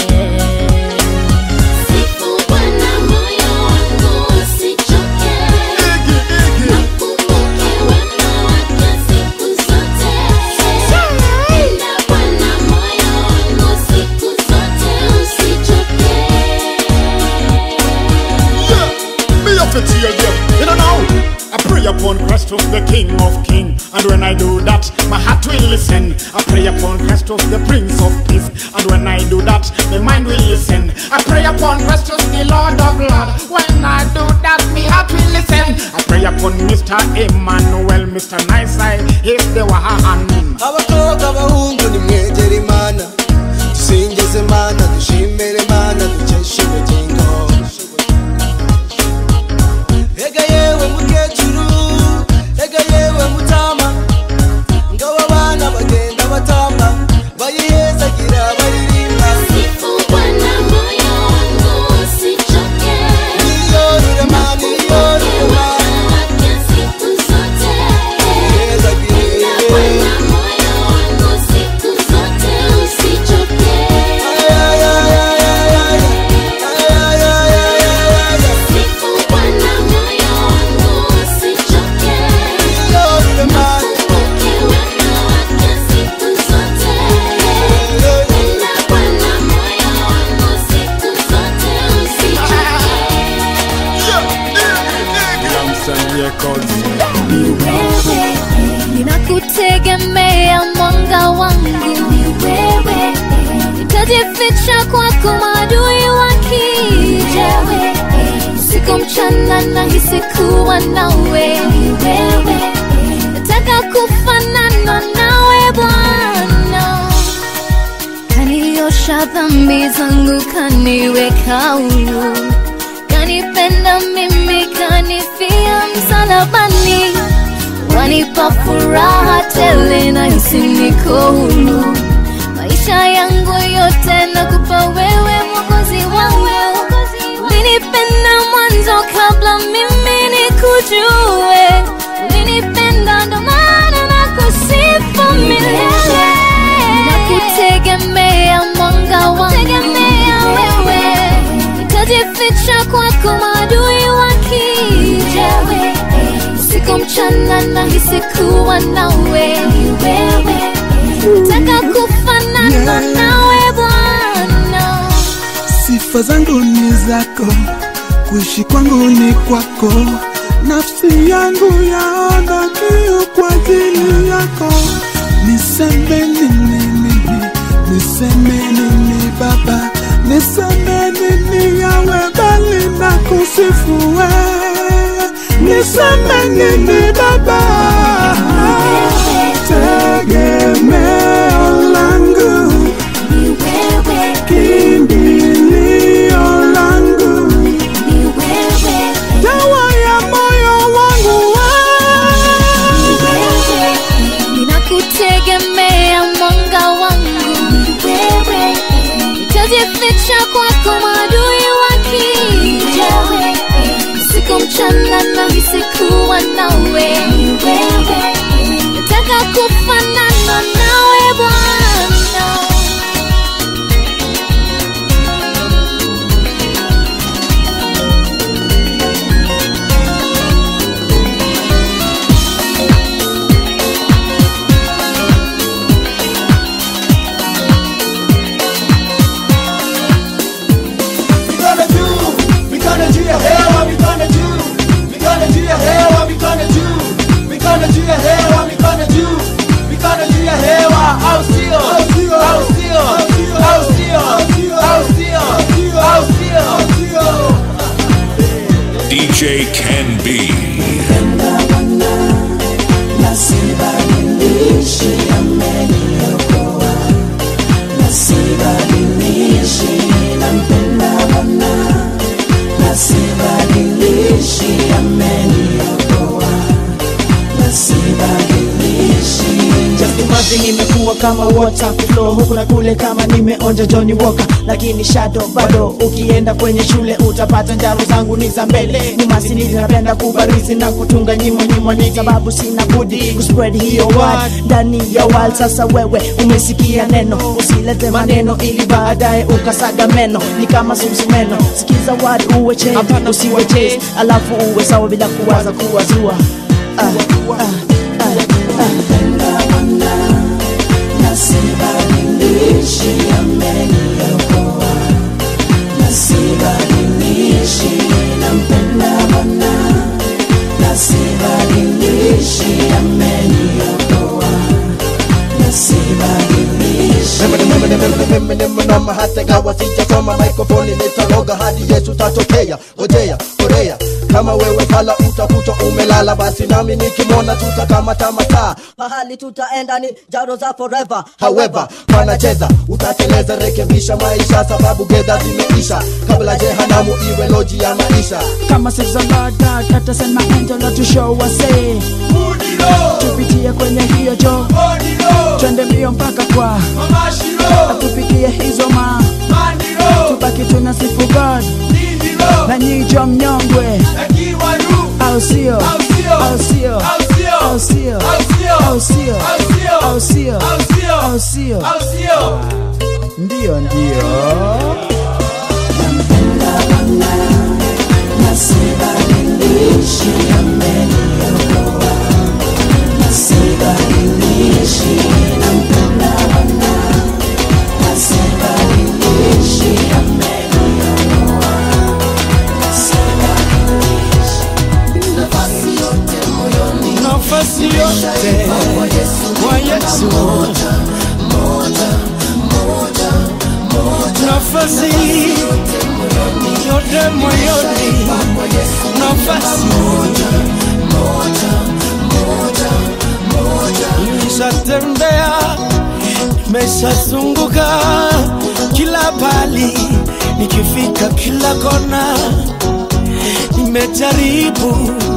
siku bwana moyo wangu usichoke nakumbuke wema wake siku zote enda bwana moyo wangu siku zote usichoke Me up to tear them. You don't know. I pray upon Christ of the King of King, and when I do that, my heart will listen. I pray upon Christ of the Prince of Peace, and when I do that, my mind will listen. I pray upon Christ of the Lord of Lords. When I do that, my heart will listen. I pray upon Mr. Emmanuel, Mr. Nice Eye, if they were hand. abakobwa abahungu nimwegere imana dusingize imana dushimire imana dukeshe ubugingo ega yewe mukecuru ega yewe mutama ngabo abana bagenda batamba bayihezagira baririmba Bwana moyo wangu usichoke niyo rurema niyo rurema wake siku zote yihezagire Bwana moyo wangu siku zote usichoke Siku Bwana moyo wangu usichoke Nakumbuke wema wake siku zote Enda Bwana moyo wangu siku zote usichoke wewe ninakutegemea mwanga wangu ni wewe nitajificha kwako maadui wakija usiku mchana nahisi kuwa nawe ni wewe nataka kufanana nawe bwana kaniosha dhambi zangu kaniweka huru kanipenda mimi kanifia msalabani wanipa furaha tele na hisi niko huru maisha yangu yote nakupa wewe mwokozi wangu ulinipenda mwanzo kabla mimi nikujue ulinipenda ndo maana nakusifu milele nakutegemea mwanga wangu wewe nitajificha kwako maadui wakija usiku mchana nahisi kuwa nawe wewe nataka kufanana nawe bwana sifa zangu ni zako kuishi kwangu ni kwako nafsi yangu yaona kiu kwa ajili yako niseme nini mimi niseme nini baba niseme nini yawe bali na kusifu wewe niseme nini baba tegemeo langu kimbilio langu dawa ya moyo wangu ninakutegemea mwanga wangu wewe nitajificha kwako tukiachana nahisi kuwa nawe nataka kufanana nawe bwana gonna do? We gonna do your hair, what we gonna do? We gonna do your hair, what we gonna do? We gonna do your hair, what we gonna do? We gonna do your hair, what? I'll see you, I'll see you, I'll see you, I'll see you, I'll see you, I'll see you. DJ Can Be. Nasibadilishi ameniokoa, nasibadilishi nampenda Bwana, nasibadilishi ameniokoa, nasibadilishi Just imagine imekuwa kama water flow huku na kule kama nimeonja Johnny Walker lakini shadow bado ukienda kwenye shule utapata njaro zangu ni za mbele nyuma sini napenda kubarizi na kutunga nyimo nyimo ni sababu sina budi kuspread hiyo word ndani ya world sasa wewe umesikia neno usilete maneno ili baadaye ukasaga meno ni kama sumsumeno sikiza word uwe change usiwe chase alafu uwe sawa bila kuwaza kuwazua ah, ah, nasibadilishi ameniokoa, nasibadilishi nampenda Bwana, nasibadilishi ameniokoa, nasibadilishi Mnama hata gawa sijasoma mikrofoni nitaloga hadi Yesu tatokea. Ngojea, korea kama wewe fala utakuta umelala, basi nami nikimwona tutakamata mataa mahali tutaenda ni jaro za forever However, panacheza utateleza, rekebisha maisha, sababu gedha zimeisha, kabla jehanamu iwe loji ya maisha. kama six of Lord God hata send my angel to show us say tupitie kwenye hiyo jo twende mbio mpaka kwa atupikie hizo ma tubaki tuna sifu God na nyijo mnyongwe au sio au sio au sio au sio au sio au sio ndio ndio nasibadilishi ameniokoa, nasibadilishi nampenda Bwana, nasibadilishi ameniokoa, nasibadilishi nafasi yote moyoni, nafasi yote kwa Yesu, kwa Yesu, moja moja moja moja, nafasi yote moyoni, nafasi nimeshatembea, nimeshazunguka kila pali, nikifika kila kona, nimejaribu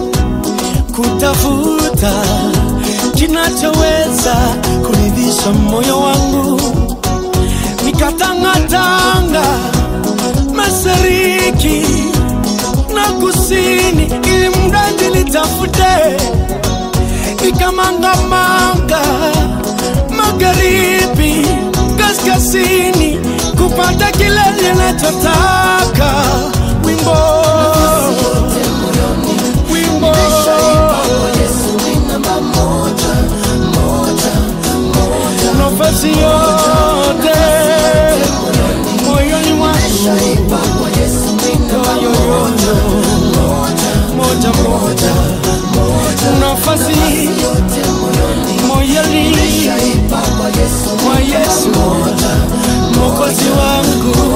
kutafuta kinachoweza kuridhisha moyo wangu, nikatangatanga mashariki na kusini, ili mradi nitafute, nikamangamanga magharibi, kaskazini, kupata kile ninachotaka. Wimbo wimbo nafasi yote moyoni mwangu yoyoyo moja moja nafasi moyoni mwa Yesu mokozi wangu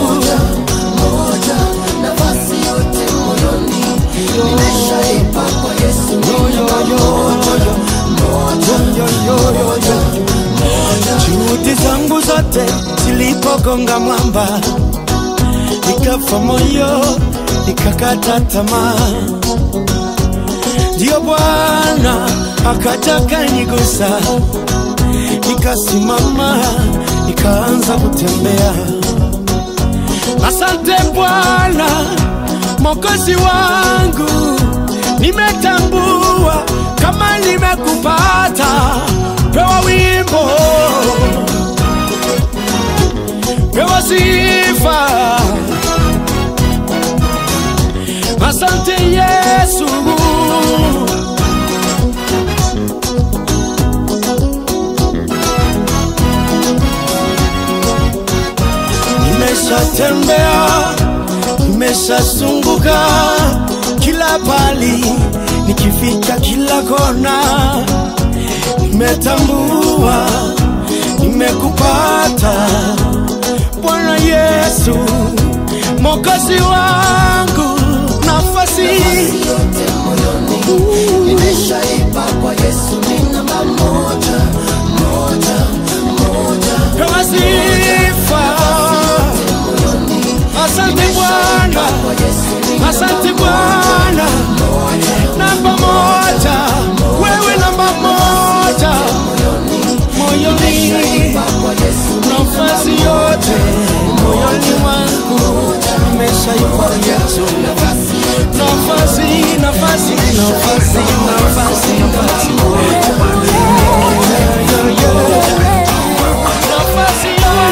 juhudi zangu zote zilipogonga mwamba nikafa moyo nikakata tamaa ndio bwana akaja kanigusa nikasimama nikaanza kutembea asante bwana mokozi wangu nimetambua kama nimekupata pewa wimbo pewa sifa asante yesu nimeshatembea nimeshazunguka kila pali nikifika kila kona nimetambua nimekupata bwana yesu mokozi wangu nafasi nimeshaipa kwa yesu ni namba moja moja moja pewa sifa asante bwana asante bwana namba moja wewe namba moja moyoni nafasi yote moyoni mwangu nimeshaipa yesu nafasi nafasi nafasi nafasi nafasi nafasi yote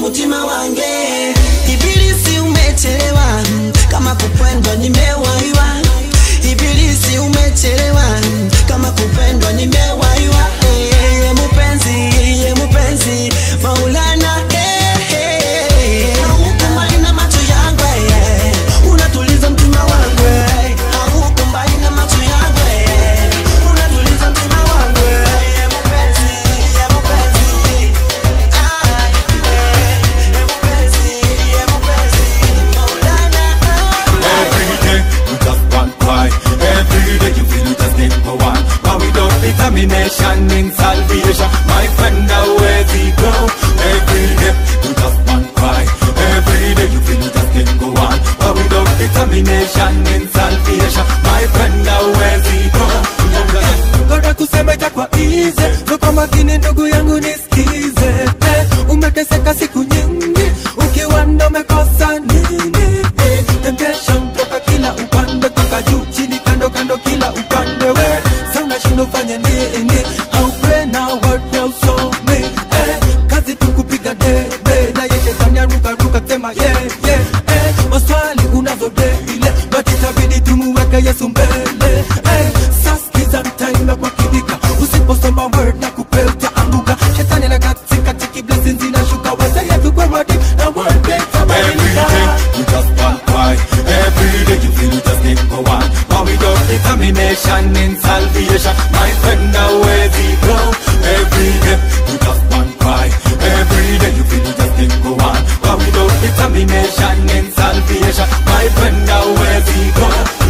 mutima wange ibilisi umechelewa kama kupendwa nimewaiwa ibilisi umechelewa kama kupendwa nimewaiwa Eh, ye mupenzi ye mupenzi maulana eh, eh. Haukumbali na macho yangu eh. unatuliza mtima wangu eh. Haukumbali na macho yangu eh. unatuliza mtima wangu eh. Ye mupenzi ye mupenzi Ah, eh. Ye mupenzi ye mupenzi maulana Every day you just want cry. Every day you feel you just need for one. But without determination in salvation, my friend, where we go? Every day you just want cry. Every day you feel you just need go on. But without determination in salvation, my friend, where we go? Ngoja kusema itakuwa easy so kwa makini ndugu yangu nisikize eh, umeteseka siku nyingi ukiwa ndo umekosa nini eh, temptation toka kila upande toka juu chini kando kando kila upande we sa unashinda ufanye nini au pray na word ya usome eh, kazi tu kupiga debe na ye shetani aruka ruka sema yeah yeah eh, maswali unazo daily but itabidi tumuweke Yesu mbele eh, saskiza mtaimba kwa kidika usiposoma word na kupea utaanguka shetani na katika tiki blessings zinashuka wazee vikwe wadi na word Every day you just want cry. Every day you feel you just need go on. But without determination in salvation, my friend, where we go? Every day you just want cry. Every day you feel you just need go on. But without determination in salvation, my friend, where we go?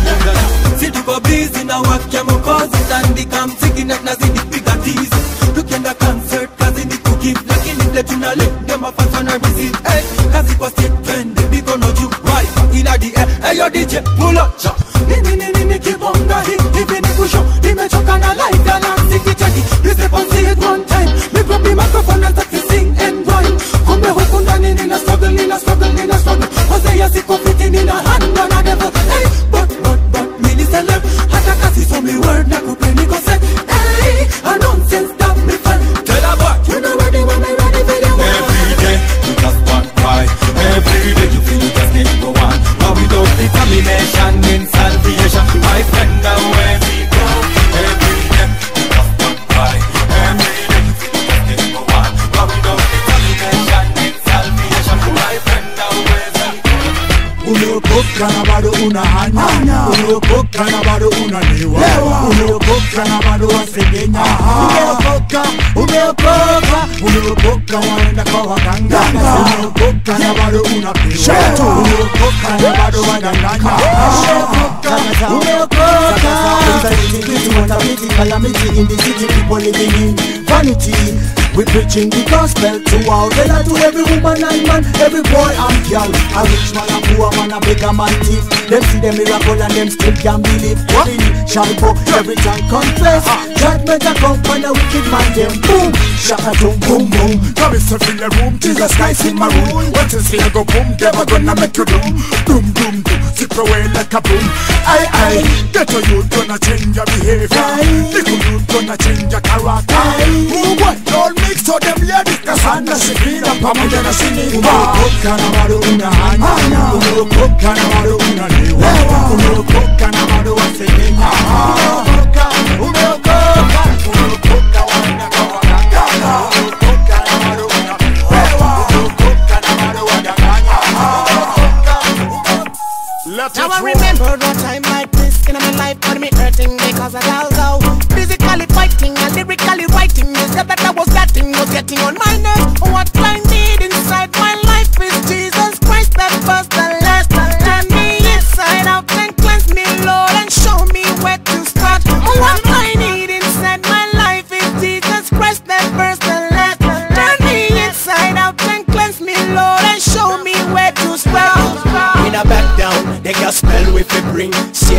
si tuko busy na wakia mokozi tandika mziki na tunazidi piga tizi tukienda concert kazi ni kugive lakini vile tunaleta mafasa na receive hey, kazi kwa state trend mikono juu right ila di eh, hey, yo DJ pull up cha nini nini nini kibonga hii hivi ni kusho nimechoka na life ya na mziki cheki you step on see it one time me grab the microphone and start to sing and rhyme kumbe huku ndani nina struggle nina struggle nina struggle wazee ya siku fiti nina hand on a devil hey, but but but mini celeb hata kasi so me word na kupeni kose hey, a nonsense that me fan tell a boy you know ready when I ready video Every day you just want cry. Every day you feel you just need go on. But without determination in salvation, my friend, where we go? Every day you just want cry. Every day you feel you just need go on. But without determination in salvation, my friend, where we go? umeokoka na bado unahanya umeokoka na bado unaniwa umeokoka na bado wasengenya umeokoka umeokoka umeokoka waenda kwa waganga umeokoka na bado unapewa umeokoka na bado wadanganya umeokoka umeokoka calamity in the city people living in vanity we preaching the gospel to all Tell to every woman and man every boy and girl a rich man a poor man a beggar man thief them see the miracle and them still can't believe Every knee shall bow every tongue confess judgment a come when a wicked man them boom shaka boom boom boom Come yourself in the room, Jesus Christ in my room. What is here go boom, never gonna make you doom. Doom, doom, doom, zip away like a boom. Aye, aye, get a youth gonna change your behavior. Little youth gonna change your character. Who what? Don't mix so them ladies, kasana shikira pamoja na shiniba. umeokoka na bado unahanya umeokoka na bado unaniwa umeokoka na bado wasengenya umeokoka umeokoka umeokoka waenda kwa waganga umeokoka na bado unapewa umeokoka na bado wadanganya Now I remember a time like this in my life when me hurting because I was out physically fighting and lyrically writing. The step that I was getting was getting on my nerves. What I need inside my life is Jesus Christ, that first and last. Turn me inside out and cleanse me, Lord, and show me where to start. What I need inside my life is Jesus Christ, that first and last. Turn me inside out and cleanse me, Lord, and show me where to start. In a back down, they can spell with the bring Satan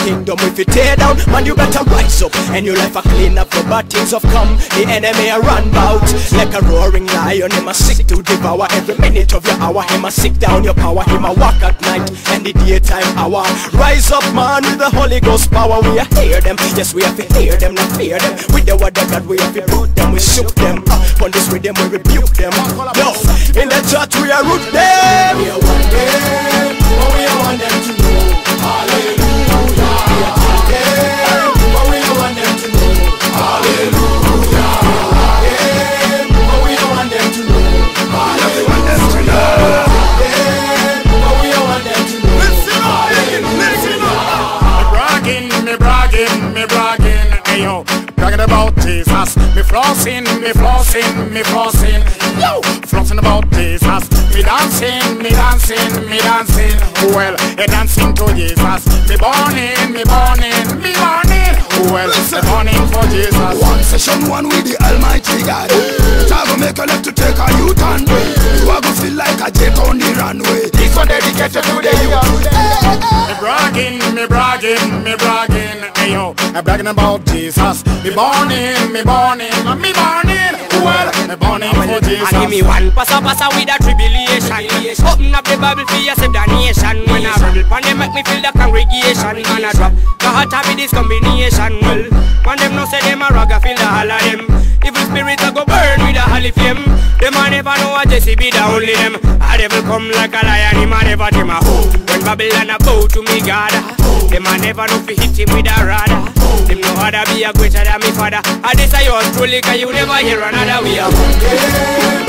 kingdom if you tear down, man you better rise up. And your life a clean up for bad things have come. The enemy a run bout like a roaring lion. Him a sick to devour every minute of your hour. Him a sick down your power. Him a walk at night and the daytime hour. Rise up, man, with the Holy Ghost power. We a hear them, yes we have to hear them, not fear them. With the word of God we have to root them, we shook them. Up on this rhythm we rebuke them. No, in the church we are root them. We are one them, but we are want them to know. Hallelujah. We are two them, but we are want them to know. Hallelujah. Yeah, but we don't want them to know. Hallelujah. want them to know. Yeah, but we don't want them to know. Listen up, listen up. Me bragging, me bragging, me bragging, ayo. Bragging about Jesus, me flossing, me flossing, me flossing, yo. Flossing about Jesus, me dancing, me dancing, me dancing. Well, a dancing to Jesus, me burning, me burning, me burning. Well, me burning for Jesus. One session one with the Almighty God. Try to make a left to take a U-turn. You are gonna feel like a jet on the runway. This one dedicated to the youth. Me bragging, me bragging, me bragging, ayo. I'm bragging about Jesus. Me burning, me burning, me burning. Well, me burning for Jesus. And give me one passa passa with a tribulation. Open up the Bible for yourself, the nation. When I rebel, pan them make me feel the congregation. Man I drop the heart of this combination. Well, when them no say them a ragga feel the all of them. Evil spirits a go burn with a holy flame. Them a never know a Jesse be the only them. A devil come like a lion, him a never tame a hoe. When Babylon a bow to me God, them a never know fi hit him with a rod. Them know how to be a greater than me father. And this a yours truly, cause you never hear another way of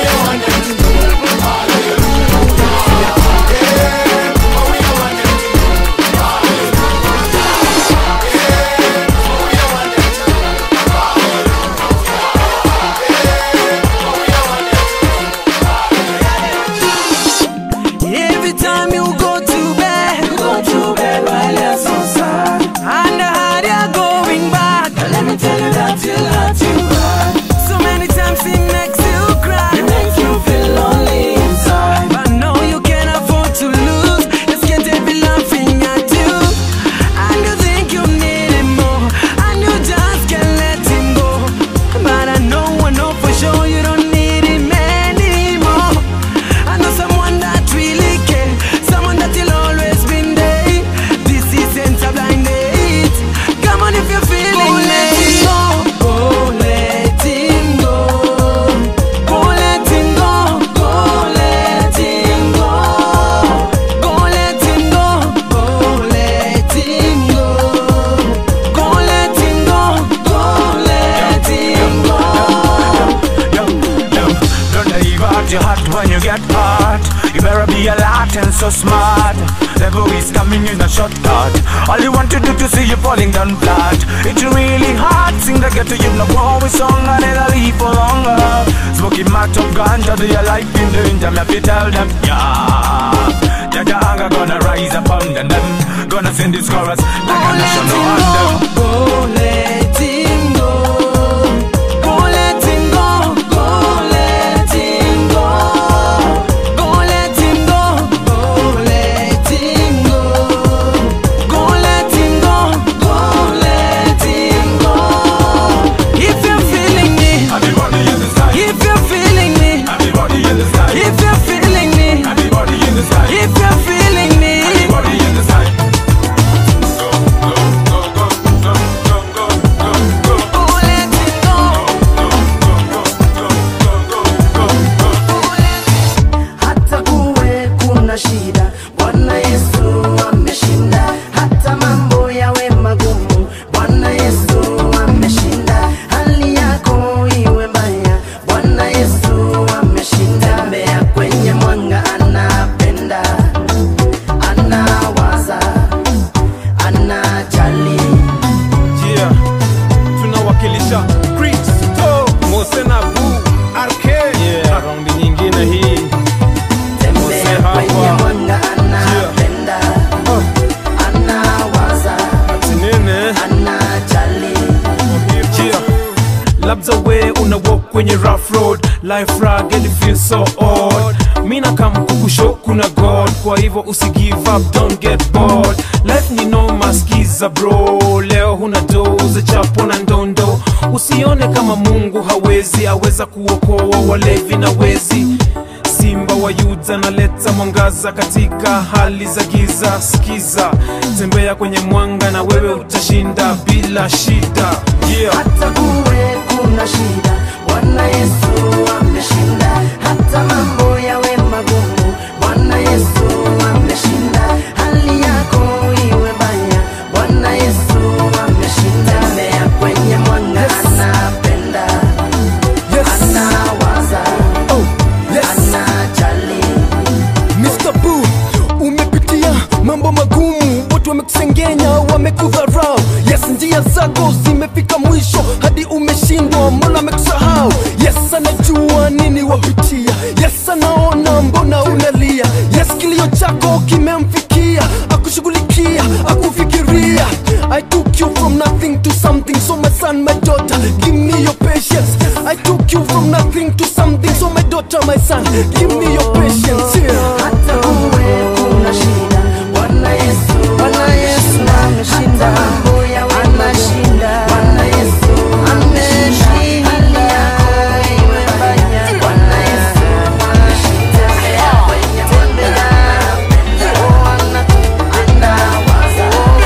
Every time you go to bed, you go to bed while you're so sad. And the hard you're going back. Let me tell you that you got you back. So many times it makes you cry. It makes you feel lonely inside. But no, you can't afford to lose. Just can't be laughing at you. And you think you need him more. And you just can't let him go. But I know, I know for sure you don't need him anymore. I know someone that really care, someone that will always been there. This isn't a blind date. Come on if you're feeling it. Go let him go. Go let him go. Go let him go. Go let him go. Go let him go. Go let him go. Go let him go. Don't leave out your heart when you get hurt. You better be alert and so smart. Devil is coming in a shortcut. All you want to do to see you falling down flat. It's really hard. Sing the get to you no always song and then I leave for longer. Smoking match up ganja, do your life in danger. Me have to tell them, yeah. Jaja anger gonna rise upon them. Gonna sing this chorus like a national anthem. Go let him go. Go let him go. Go let him go. Go let him go. Go let him go. Go let him go. Go let him go. If you're feeling me, Everybody in the sky. if you're feeling me, Everybody in the sky. if you're feeling me, Everybody in the sky. if you're feeling me, Everybody in the sky. hata kuwe kuna shida bwana yesu ameshinda hata mambo yawe magumu bwana yesu ameshinda hali yako iwe mbaya bwana yesu ameshinda tembea kwenye mwanga anapenda anawaza anajali yeah. tunawakilisha kristo mosena bu rk yeah. raundi nyingine hii Mose tembea kwenye hapa mwanga anapenda anawaza nene anajali yeah. labda we una walk kwenye rough road life rag and it feels so odd mina kam kukusho kuna god kwa kwa hivyo usi give up don't get bored life ni noma skiza bro leo huna doze chapo na ndondo usione kama mungu hawezi aweza kuokoa walevi na wezi simba wa yuda naleta mwangaza katika hali za giza skiza tembea kwenye mwanga na wewe utashinda bila shida yeah. hata kuwe kuna shida bwana yesu ameshinda hata mambo yawe magumu bwana yesu ameshinda hali yako iwe baya bwana yesu ameshinda tembea kwenye mwanga anapenda anawaza anajali Mr. Boo, umepitia mambo magumu, watu wamekusengenya, wamekudharau. Yes, njia zako zimefika mwisho, hadi umeshindwa, mbona amekusahau? Yes, anajua nini wapitia. Yes, anaona mbona unalia. Yes, kilio chako kimemfikia, akushughulikia, akufikiria. I took you from nothing to something, so my son, my daughter, give me your patience. I took you from nothing to something, so my daughter, my son, give me your patience. Yeah. hata kuwe kuna shida bwana yesu bwana yesu ameshinda mambo yawe anashinda bwana yesu ameshinda hali yako iwe mbaya bwana yesu ameshinda tembea kwenye mwanga oh, ana- anawaza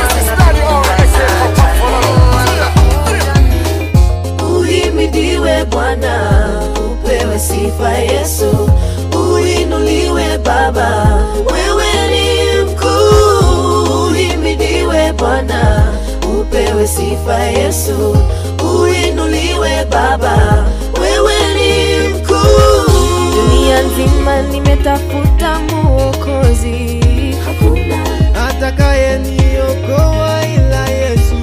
uhimidiwe bwana upewe sifa yesu uinuliwe baba wewe ni mkuu uhimidiwe bwana upewe sifa yesu uinuliwe baba wewe ni mkuu dunia nzima nimetafuta muokozi hakuna atakaye niokoa ila Yesu.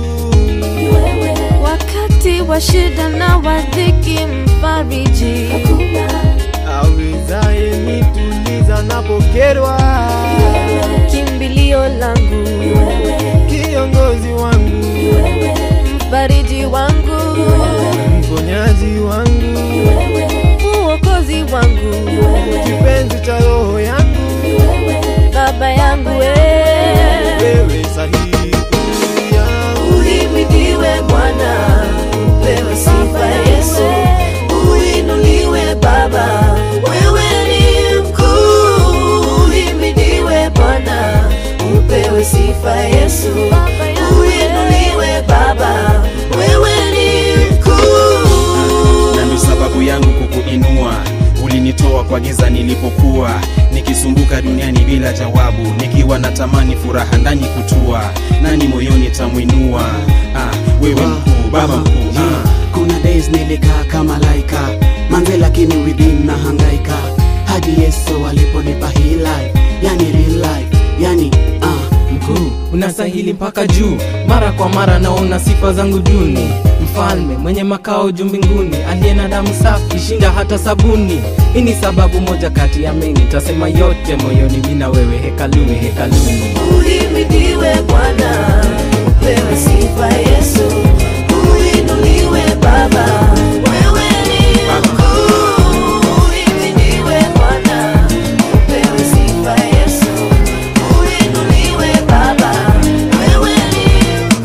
wakati wa shida na wadhiki mfariji awezaye nituliza napokerwa, kimbilio langu kiongozi wangu, mfariji wangu mponyaji wangu, muokozi wangu kipenzi cha roho yangu, baba yangu we wewe sahihi uhimidiwe bwana upewe sifa yesu uinuliwe baba wewe ni mkuu uhimidiwe bwana upewe sifa yesu uinuliwe baba wewe ni mkuu na ndo sababu yangu kukuinua ulinitoa kwa giza nilipokuwa nikisumbuka duniani bila jawabu nikiwa na tamani furaha ndani kutua nani moyoni tamwinua ah, wewe mkuu baba mkuu ah. kuna days nilikaa kama laika manze lakini within na hangaika hadi yesu aliponipa hii life yani real life yani uh, mkuu unastahili mpaka juu mara kwa mara naona sifa zangu duni mfalme mwenye makao juu mbinguni aliye na damu safi shinda hata sabuni hii ni sababu moja kati ya mengi tasema yote moyoni mina wewe hekaluni hekaluni uhimidiwe bwana upewe sifa yesu uinuliwe baba wewe ni mkuu uhimidiwe bwana upewe sifa yesu uinuliwe baba wewe ni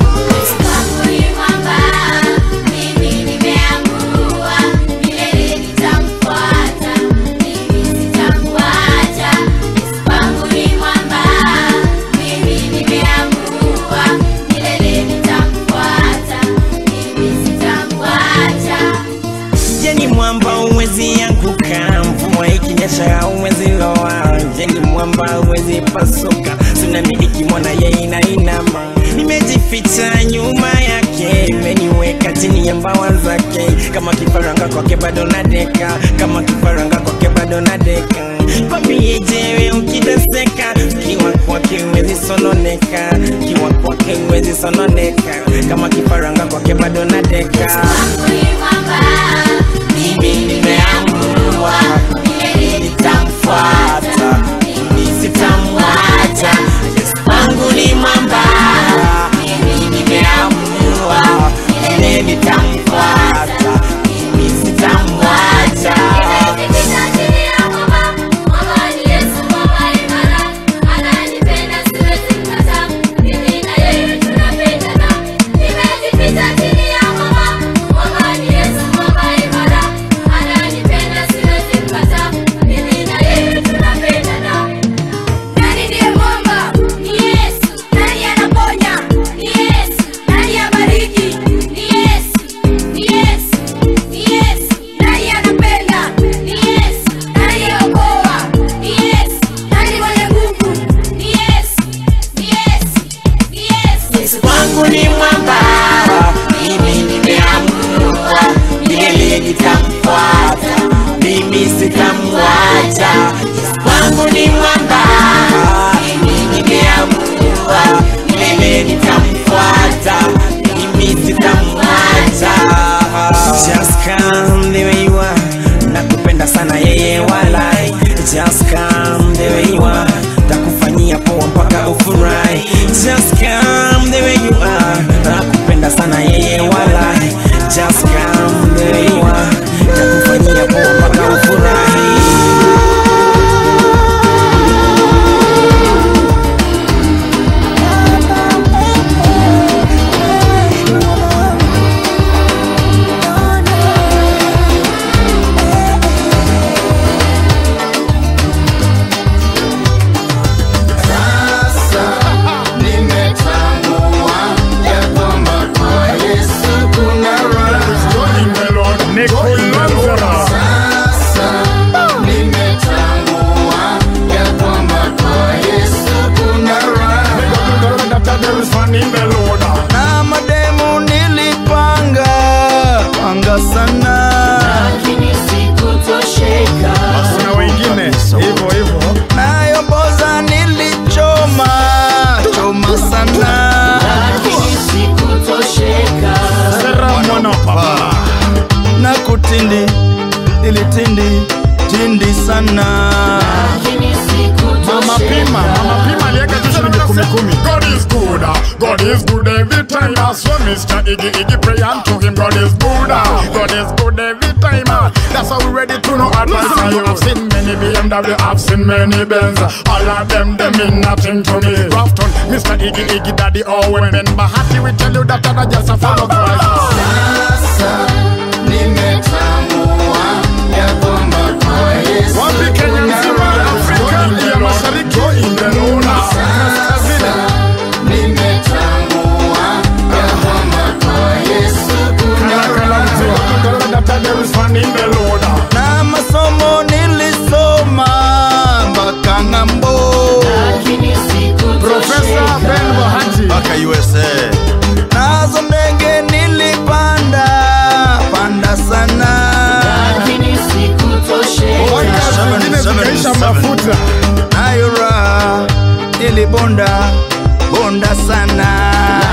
jeni mwamba uwezi anguka mvua ikinyesha uwezi loa jeni mwamba uwezi pasuka tsunami ikimwona ye inainama nimejificha nyuma yake imeniweka chini ya mbawa zake kama kifaranga kwake bado nadeka kama kifaranga kwake bado nadeka kwambiejewe ukiteseka kiwa kwake uwezi sononeka kiwa kwake uwezi sononeka kama kifaranga kwake bado nadeka mimi nimeamua nitamfuata mimi sitamwacha Yesu wangu ni mwamba mimi nimeamua mimi nitamfuata mimi sitamwacha is good every time. uh, So Mr. Iggy Iggy pray unto him. God is good. uh, God is good every time. uh, That's how we ready to know advice. uh, You have seen many BMW, I've seen many Benz. All of them, they mean nothing to me. Grafton, Mr. Iggy Iggy Daddy Owen. Ben Bahati will tell you that I'm just a follow Wapi Kenya nzima, Afrika, India Mashariki, Indelona, Kaskazini. na masomo nilisoma mpaka ng'ambo Profesa Ben Bahati mpaka USA nazo ndege nilipanda panda sana zingine zikaisha mafuta. nayo raha nilibonda bonda sana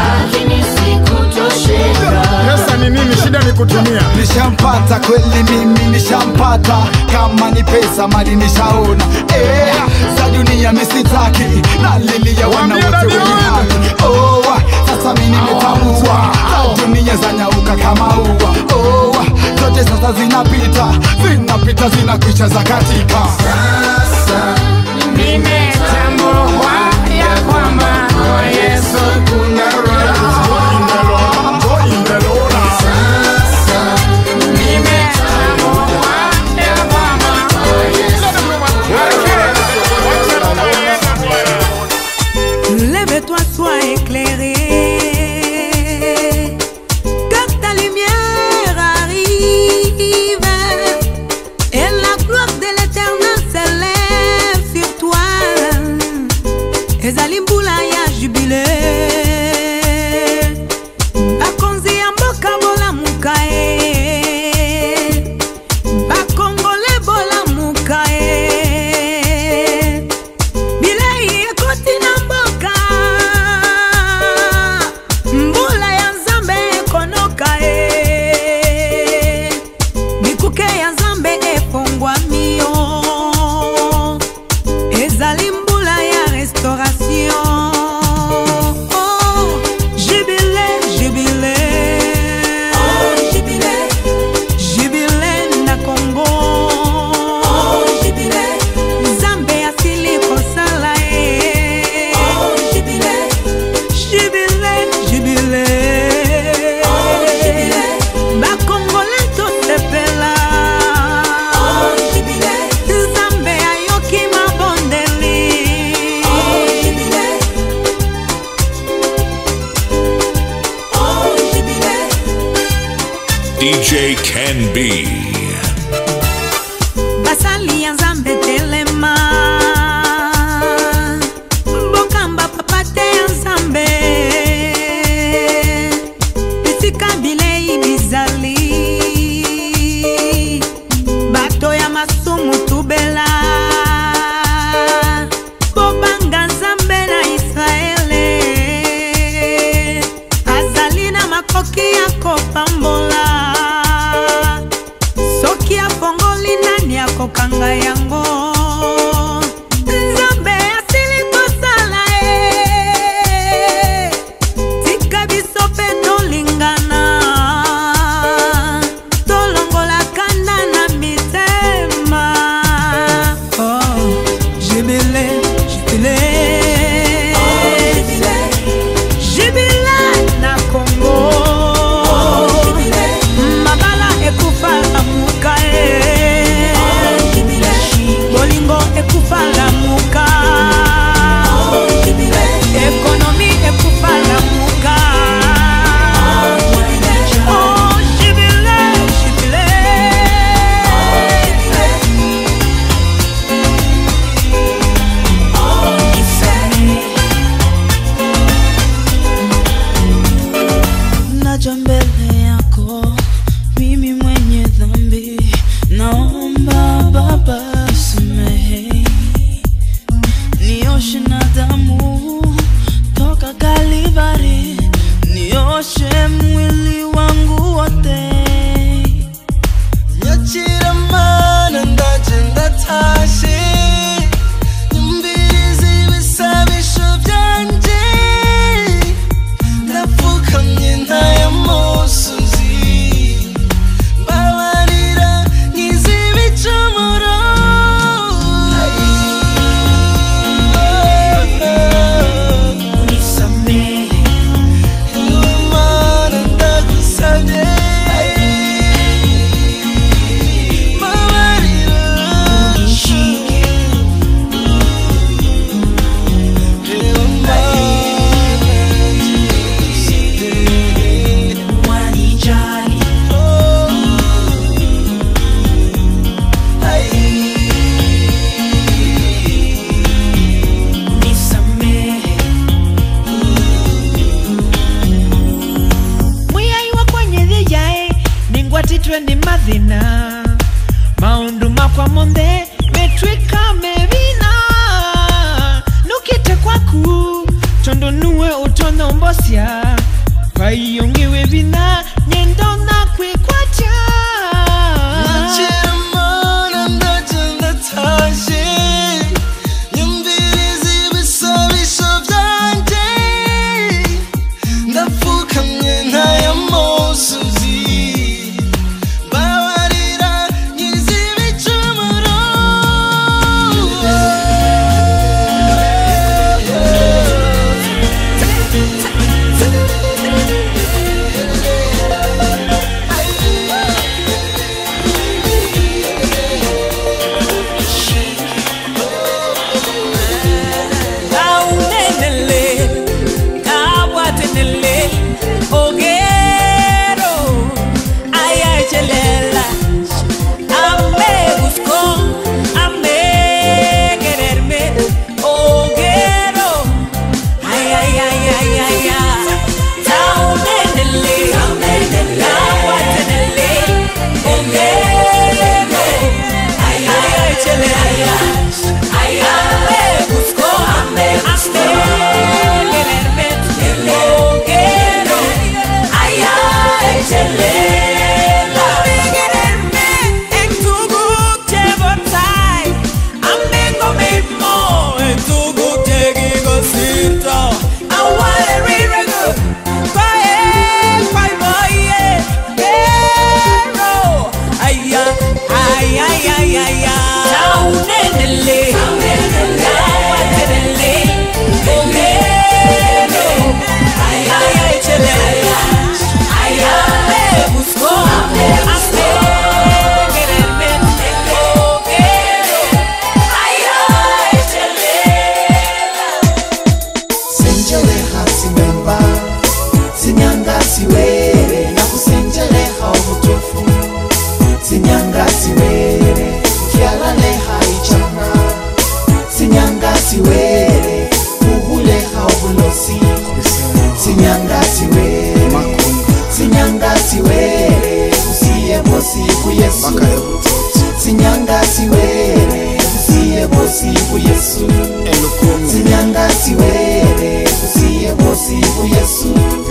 Pesa ni nini? Shida ni kutumia. nishampata kweli mimi nishampata kama ni pesa mali nishaona eh, za dunia misitaki nalilia wana wote wenye haki oh, sasa mi nimetambua za dunia zanyauka kama ua oh, zote sasa zinapita zinapita zinakwisha za katika sasa nimetambua ya kwamba kwa Yesu kuna raha. Nimetambua ya kwamba kwa Yesu Lève-toi, sois éclairé. Que ta lumière arrive. Et la gloire de l'éternel s'élève sur toi. ezali mbula ya jubile bakonzi ya mboka bolamuka ye bakongole bolamuka ye bilei ekoti na mboka mbula ya nzambe ekonoka ye bikuke ya nzambe efongwami yo ezali mbula ya restauration Oh, jubile jubile jubile na kongo nzambe asili kosala ye jubile jubile bakongole tosepela nzambe ayoki mabondeli DJ Can Be. basali ya nzambe telema mbokamba papa te ya nzambe bisika bilei bizali bato ya masumu tubela bobanga nzambe na israele azali na makoki ya kopambola bosya kwayongewe bina nyendo nakwikwacha Chiramana ndagenda taje Nyumviriza ibisabisho byanjye Ndapfukamye ntaya musozi Babarira nyizi ibicumuro Kaunenele, kawatenele, ogero, ayachelela, ame buscó, ame quererme, ogero, ay, ay, ay, ay, ay, ay. Kaunenele, kawatenele, ogero, ay, ayachelela, ay, ame buscó, ame, ame quererme, ogero, ay, ayachelela, ame quererme, en tu guche botai, ame comimo, en tu guche gigosito, I want it really good, Kwae, kwai moye, pero, ay, ay, ay, ay, ay, ay, Taunenele, tawatenele, ogero, ay, ay, ay, chelela, ay, ame buscó, ame quererme, ogero, ay, ay, chelela. senjeleha simemba sinyanga siwere nakusenjeleha ubutufu sinyanga siwere fyalaleha ichanga sinyanga siwere uhuleha ubulosi sinyanga siwere sinyanga siwere usiye bosi kuyesu sinyanga siwere usiye bosi kuyesu sinyanga siwere usiye bosi kuyesu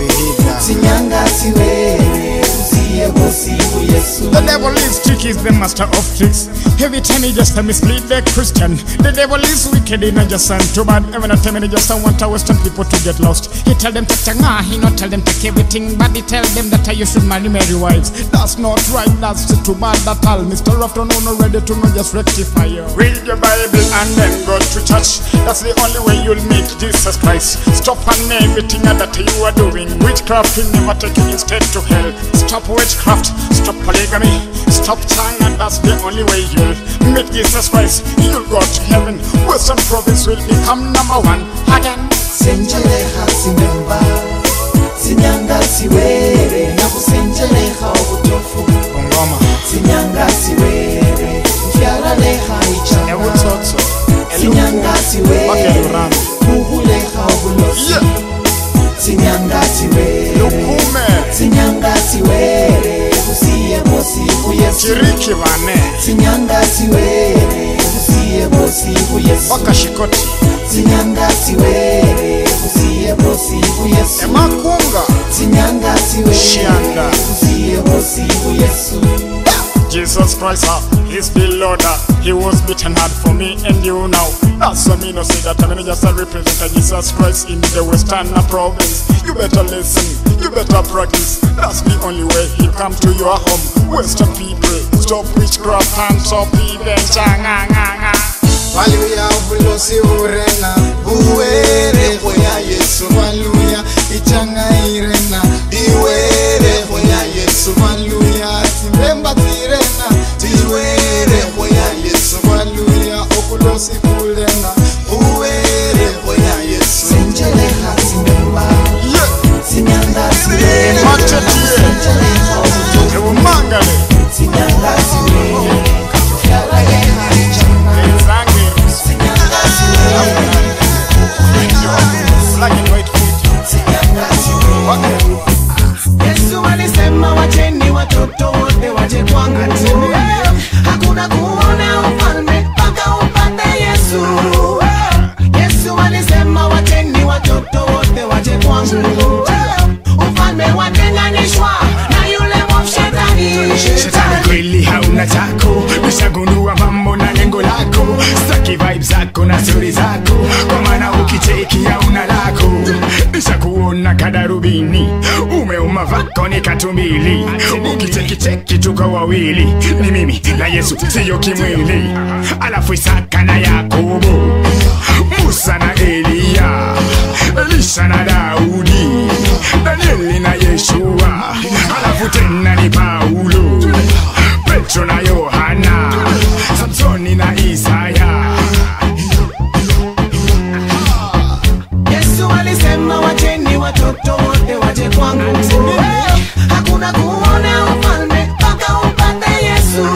sinyanga siwere usiye bosi kuyesu The devil is tricky, is the master of tricks. Every time he just a mislead the Christian. The devil is wicked, he not just sound too bad. Every time he just want to western people to get lost. He tell them to tanga, he not tell them take everything, but he tell them that you should marry marry wives. That's not right, that's too bad at all. Mr. Afternoon not ready to know just rectify you. Read your Bible and then go to church. That's the only way you'll meet Jesus Christ. Stop on everything that you are doing. Witchcraft will never take you instead to hell. Stop witchcraft, stop polygamy, stop tongue, and that's the only way you'll meet Jesus Christ. You'll go to heaven. Western province will become number one again. senjeleha simemba sinyanga siwere nakusenjeleha ubutufu sinyanga siwere fyalaleha ichanga sinyanga siwere uhuleha ubulosi sinyanga siwere sinyanga siwere usiye bosi kuyesu Chiriki vane sinyanga siwere usiye bosi kuyesu wakashikoti sinyanga siwere usiye bosi kuyesu emakunga sinyanga siwere Shianda. usiye bosi kuyesu Jesus Christ, uh, He's the Lord. uh, He was beaten hard for me and you now. That's why me no say that I'm just a representative Jesus Christ in the Western province. You better listen, you better practice. That's the only way He come to your home. Western people, stop witchcraft and stop even changanga. Haleluya ubulosi burena buwere hoya Yesu haleluya ichanga irena diwere hoya Yesu haleluya timbemba tirena tiwere hoya Yesu haleluya ubulosi bulena buwere hoya Yesu senjeleha simemba sinyanga siwere senjeleha ubutufu sinyanga siwere fyalaleha ichanga sinyanga siwere uhuleha stori zako kwa maana ukicheki hauna lako nishakuona kadarubini umeuma vako ni katumbili ukichekicheki tuko wawili ni mimi na yesu siyo kimwili alafu isaka na yakobo musa na eliya elisha na daudi danieli na yeshua alafu tena ni paulo petro na yohana samsoni na isaya Yesu alisema wacheni watoto wote waje kwangu, Eh, hakuna kuona ufalme mpaka upate Yesu.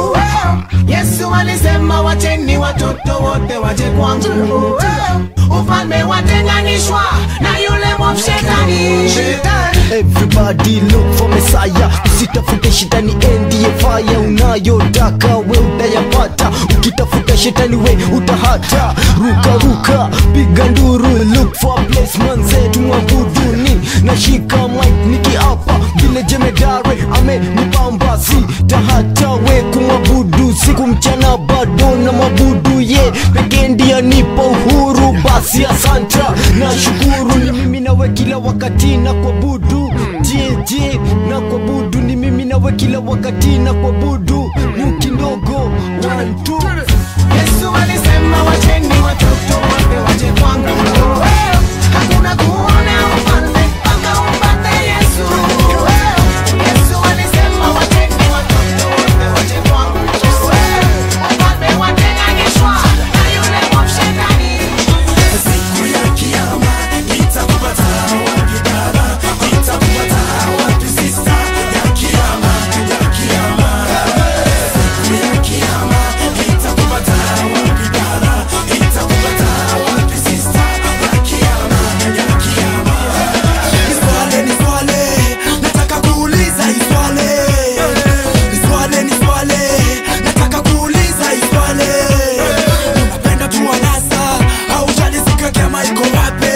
Eh, Yesu alisema wacheni watoto wote waje kwangu, Eh, ufalme watenganishwa na yule mwovu shetani. Everybody look for Messiah Usitafute shetani ndiye fire unayotaka we utayapata Ukitafuta shetani we utahata Ruka ruka piga nduru look for a place manze tumwabudu ni Nashika mic nikiapa vile jemedare amenipamba si tahata we kumwabudu siku mchana bado na mabudu ye pekee ndiye nipa uhuru basi asanta na shukuru ni mimi nawe kila wakati na kuabudu je je na kuabudu ni mimi nawe kila wakati na kuabudu nyuki ndogo one two Yesu alisema wacheni watoto wote waje kwangu, Eh, hakuna kuona ufalme mpaka upate Yesu. Eh, Yesu alisema wacheni watoto wote waje kwangu, Eh, ufalme watenganishwa na yule mwovu shetani. Siku ya kiyama nitakupata wapi baba, nitakupata wapi sista ya kiyama, ya kiyama. Siku ya kiyama nitakupata wapi baba, nitakupata wapi sista ya kiyama, ya kiyama. Niswale, niswale, nataka kuuliza iswale. Niswale, niswale, nataka kuuliza iswale. Unapenda tu wanasa au jalisika kama iko wape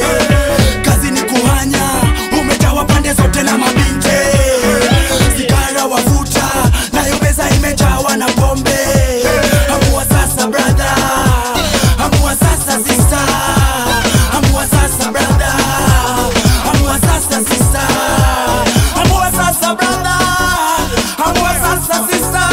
kazi ni kuhanya umejawa pande zote na mabinte sigara wavuta nayo meza imejawa na pombe amua sasa brother amua sasa sister amua sasa brother amua sasa sister amua sasa brother amua sasa sister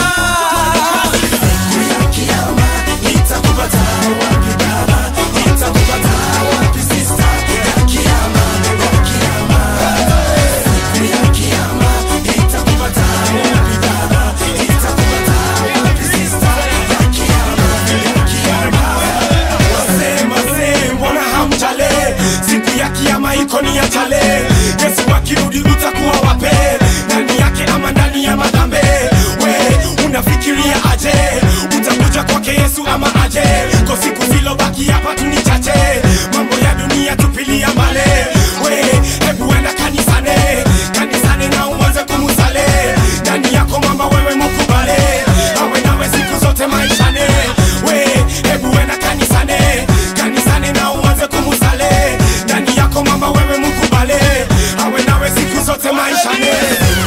siku ya kiyama nitakupata wapi baba nitakupata wapi sister ya kiyama ya kiyama siku ya kiyama nitakupata wapi baba nitakupata wapi sister ya kiyama ya kiyama Wazee, wazee, mbona hamjale? Siku ya kiyama iko ni ya jale. Yesu akirudi utakuwa wape? Ndani yake ama ndani ya madhambe? We unafikiria aje? Utakuja kwake Yesu ama aje? Kwa siku zilobaki hapa tu ni chache, mambo ya dunia tupilia mbale. We hebu enda kanisane, kanisane na uanze kumusale. Ndani yako mama wewe mukubale, awe nawe siku zote maishane. We hebu enda kanisane, kanisane na uanze kumusale. Ndani yako mama wewe mukubale, awe nawe siku zote maishane.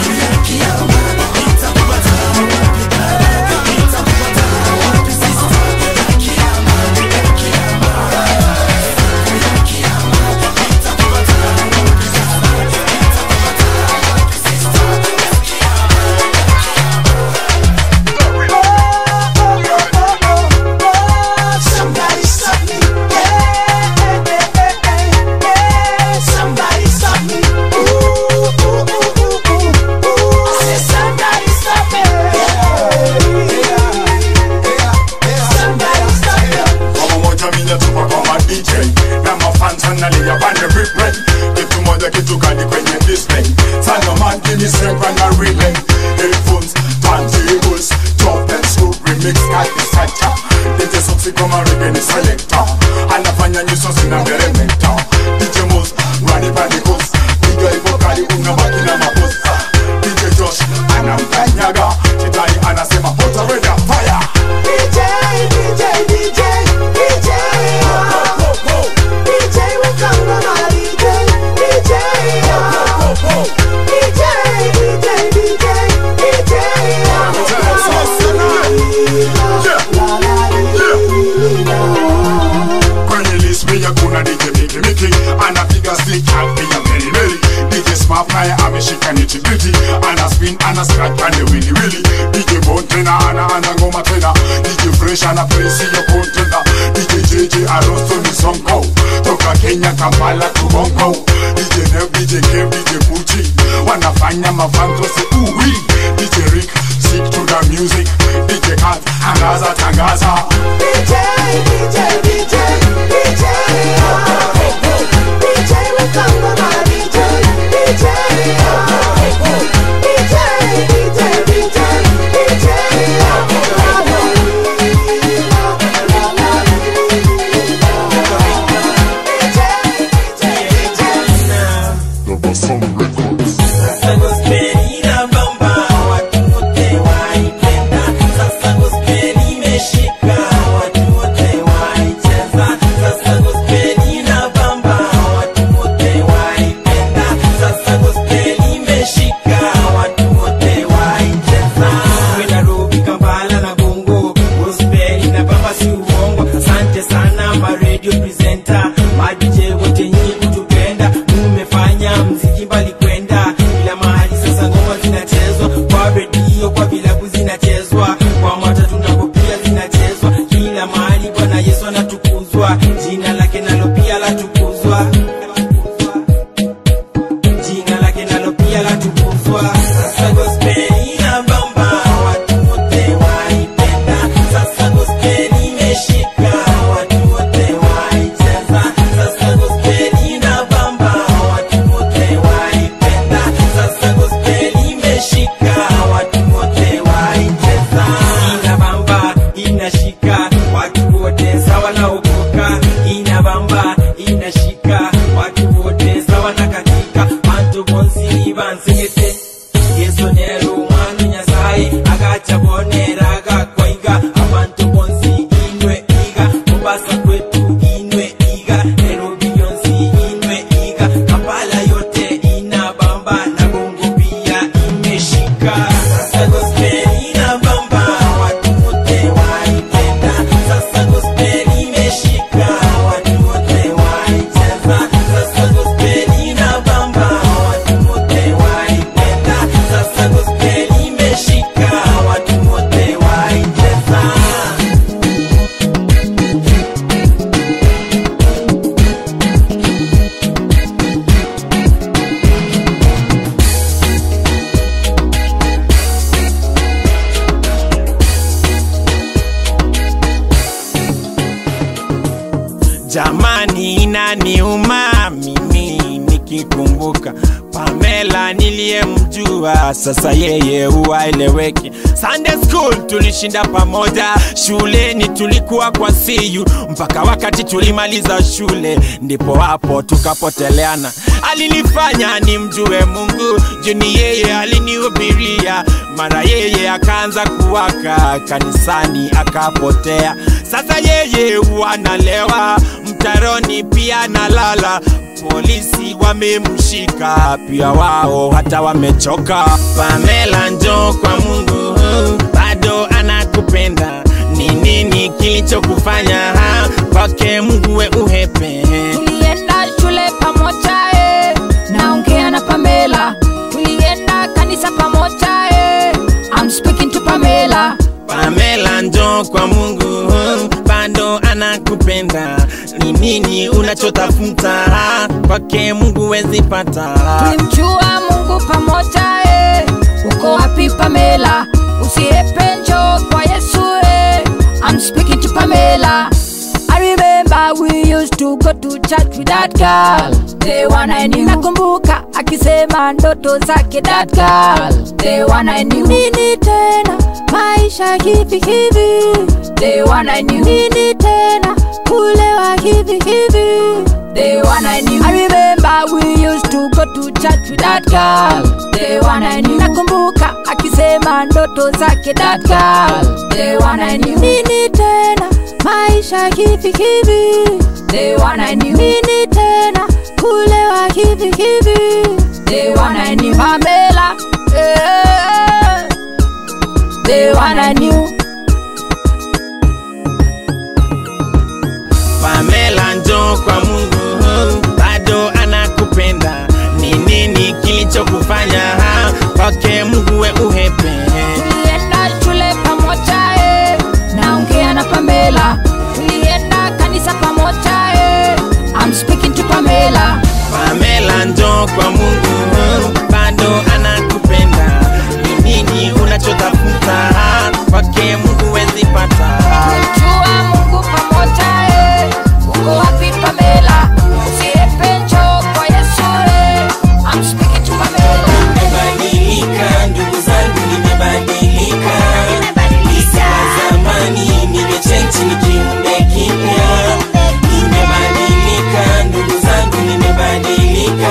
Somebody stop me. Yeah, yeah, Somebody stop me. Ooh, ooh, ooh, ooh, ooh, ooh. I said somebody stop me. Somebody stop me. Kama moja mina tupa kama DJ na mafans wanalia pande replay kitu moja kitu kali kwenye display sana man give me strength and a relay headphones turntables chop and screw remix kati sacha DJ Soxy kama reggae ni selector anafanya nyuso zina meremeta DJ Moz rani pande coast piga hivyo kali unabaki na mapost DJ Josh anamkanyaga shetani anasema hota reda fire DJ, DJ, DJ, DJ. DJ, we come from our DJ, DJ. DJ, DJ, DJ, DJ. pia kuna DJ Miki Miki anapiga stick pia Meli Meli DJ Smart naye ameshika niti biti ana spin ana scratch pande wili wili DJ Bone tena anaanza ngoma tena DJ Fresh ana presi yo contender DJ JJ Arosto ni sonko toka Kenya Kampala to Bongo DJ Nev DJ Kev DJ Pucci wanafanya mafantosi uwi DJ Rick stick to the music DJ Kat angaza tangaza DJ, DJ, DJ, DJ, oh. DJ, we come on, my DJ, DJ, oh. DJ, DJ, DJ, DJ, Nairobi, Kampala na Bongo, gospel inabamba si uongo. Asante sana ma radio presenter, ma DJ wote nyinyi kutupenda, mmefanya mziki mbali kwenda kila mahali. Sasa ngoma zinachezwa kwa redio, kwa vilabu zinachezwa, kwa matatu nako pia zinachezwa kila mahali. Bwana Yesu anatukuzwa, jina lake nalo pia latukuzwa, jina lake nalo pia latukuzwa. Sasa gospel inabamba watu wote waipenda. Sasa gospel imeshika watu wote waicheza. Sasa gospel inabamba watu wote waipenda. Sasa gospel imeshika watu wote waicheza. Inabamba inashika watu wote sawa na ukoka. Inabamba inashika watu wote sawa na katika bantu bonsi bansingete yesu nero umwana nyasaye agaca boneraga kwaiga abantu bonsi inwe iga mubasa kwetu inwe iga nairobi yonsi inwe iga kampala yote inabamba na bongo pia imeshika sasa gospel inabamba watu wote waipenda sasa gospel imeshika watu wote waicheza sasa gospel inabamba watu wote waipenda sasa gospel imeshika watu wote waicheza Jamani, inaniuma mimi nikikumbuka Pamela niliyemjua, sasa yeye huwaeleweki. Sunday school tulishinda pamoja, shuleni tulikuwa kwa siyu mpaka wakati tulimaliza shule, ndipo hapo tukapoteleana. Alinifanya nimjue Mungu, juni yeye alinihubiria, mara yeye akaanza kuwaka kanisani akapotea. Sasa yeye wanalewa mtaroni, pia nalala polisi wamemshika pia wao hata wamechoka. Pamela njoo kwa Mungu, bado anakupenda. Ni nini kilichokufanya ha? kwake Mungu we uhepe? tulienda shule pamoja eh. naongea na pamela tulienda kanisa pamoja eh. I'm speaking to pamela Pamela njoo kwa Mungu, bado anakupenda. Ni nini unachotafuta ha? kwake Mungu wezi pata. tulimjua mungu pamoja eh. uko wapi pamela usiepe njoo kwa yesu eh. I'm speaking to pamela I remember we used to go to church with that girl the one I knew. Nakumbuka akisema ndoto zake that girl the one I knew. Nini tena maisha hivi hivi the one I knew. Nini tena kulewa hivi hivi the one I knew. I remember we used to go to church with that girl the one I knew. Nakumbuka akisema ndoto zake that girl the one I knew. Nini tena maisha hivi hivi the one I knew. Nini tena kulewa hivi hivi the one I knew. Pamela eh, the one I knew. Pamela njoo njoo kwa mungu bado anakupenda ni nini kilichokufanya ha? kwake mungu we uhepe tulienda shule pamoja eh, naongea na pamela tulienda kanisa pamoja eh, I'm speaking to pamela pamela njoo kwa mungu bado anakupenda ni nini unachotafuta ha? kwake mungu wezipata jua mungu pamoja eh, uko wapi pamela usiepe njoo kwa yesu eh, I'm speaking to pamela nimebadilika ndugu zangu nimebadilika Sio zamani nimechenji ni kiumbe kipya nimebadilika ndugu zangu nimebadilika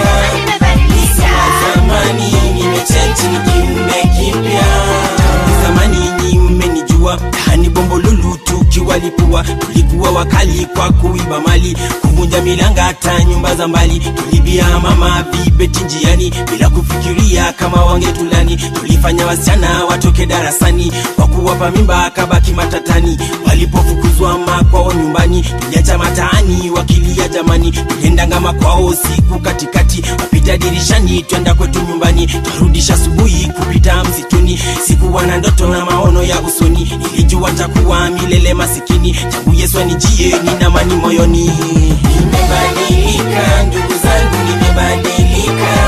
Sio zamani nimechenji ni kiumbe kipya zamani nyi mmenijua hani bombolulu tukiwalipua tulikuwa wakali kwa kuiba mali kuvunja milanga hata nyumba za mbali tulibia mama vibeti njiani bila kufikiria kama wangetulani tulifanya wasichana watoke darasani kwa kuwapa mimba kabaki matatani walipofukuzwa makwao nyumbani tuliacha mataani wakilia jamani tuliendanga makwao siku katikati wapita dirishani twenda kwetu nyumbani twarudisha asubuhi kupita msituni sikuwa na ndoto na maono ya usoni nilijua takuwa milele masikini tangu yesu anijie nina mani moyoni nimebadilika ndugu zangu nimebadilika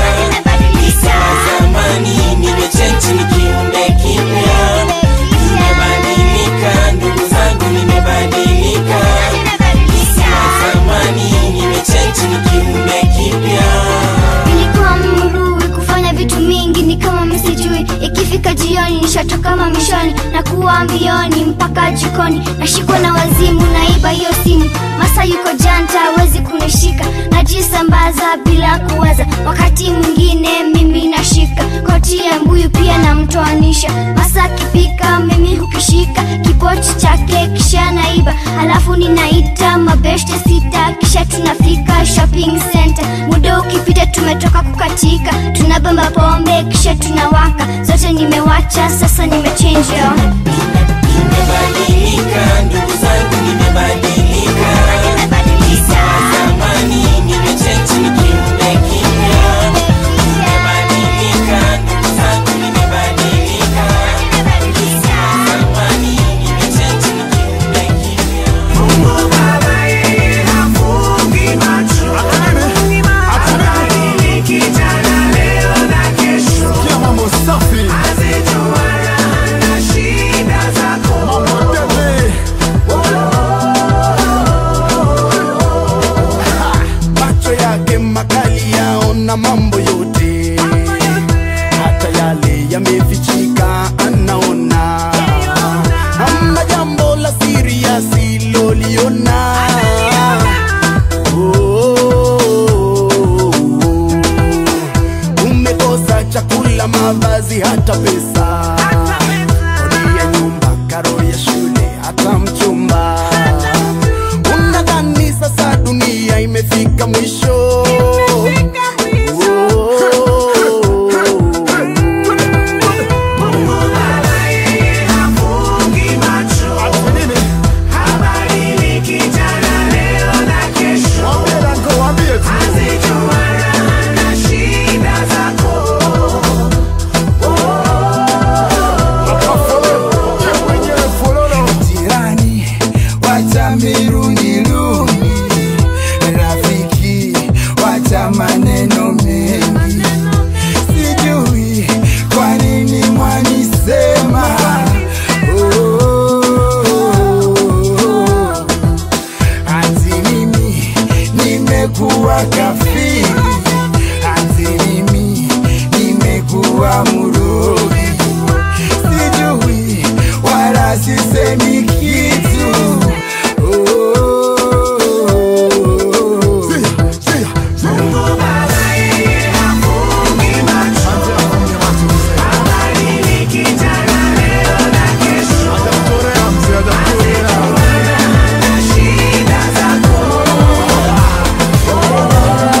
Sio zamani nimechenji ni kiumbe kipya nimebadilika ndugu zangu nimebadilika Sio zamani nimechenji ni kiumbe kipya nilikuwa mrui kufanya vitu mingi ni kama misijui ikifika jioni nishatoka mamishoni na kuwa mbioni mpaka jikoni nashikwa na wazimu naiba hiyo simu masa yuko janta awezi kunishika najisambaza bila kuwaza wakati mwingine mimi nashika koti ya mbuyu pia namtoanisha masa akipika mimi hukishika kipochi chake kisha naiba alafu ninaita mabeshte sita kisha tunafika shopping center muda ukipita tumetoka kukatika tunabamba pombe kisha tunawaka zote nimewacha sasa nimechenja nimebadilika ndugu zangu nimebadilika Sio zamani nimechenji ni kiumbe kipya nimebadilika ndugu zangu nimebadilika Sio zamani nimechenji ni kiumbe kipya Mungu Baba yeye hafungi macho Habadiliki jana leo na kesho Azijua na shida zako macho yake makali yaona mambo yote hata yale yamefichika anaona hamna jambo la siri asiloliona Oh, umekosa chakula mavazi hata pesa kodi ya nyumba karo ya shule hata mchumba unadhani sasa dunia imefika mwisho jirani wacha miruniruni rafiki wacha maneno mengi sijui kwa nini mwanisema Oh, ati mimi nimekuwa kafiri ati mimi nimekuwa murogi sijui wala sisemi kitu Shida zako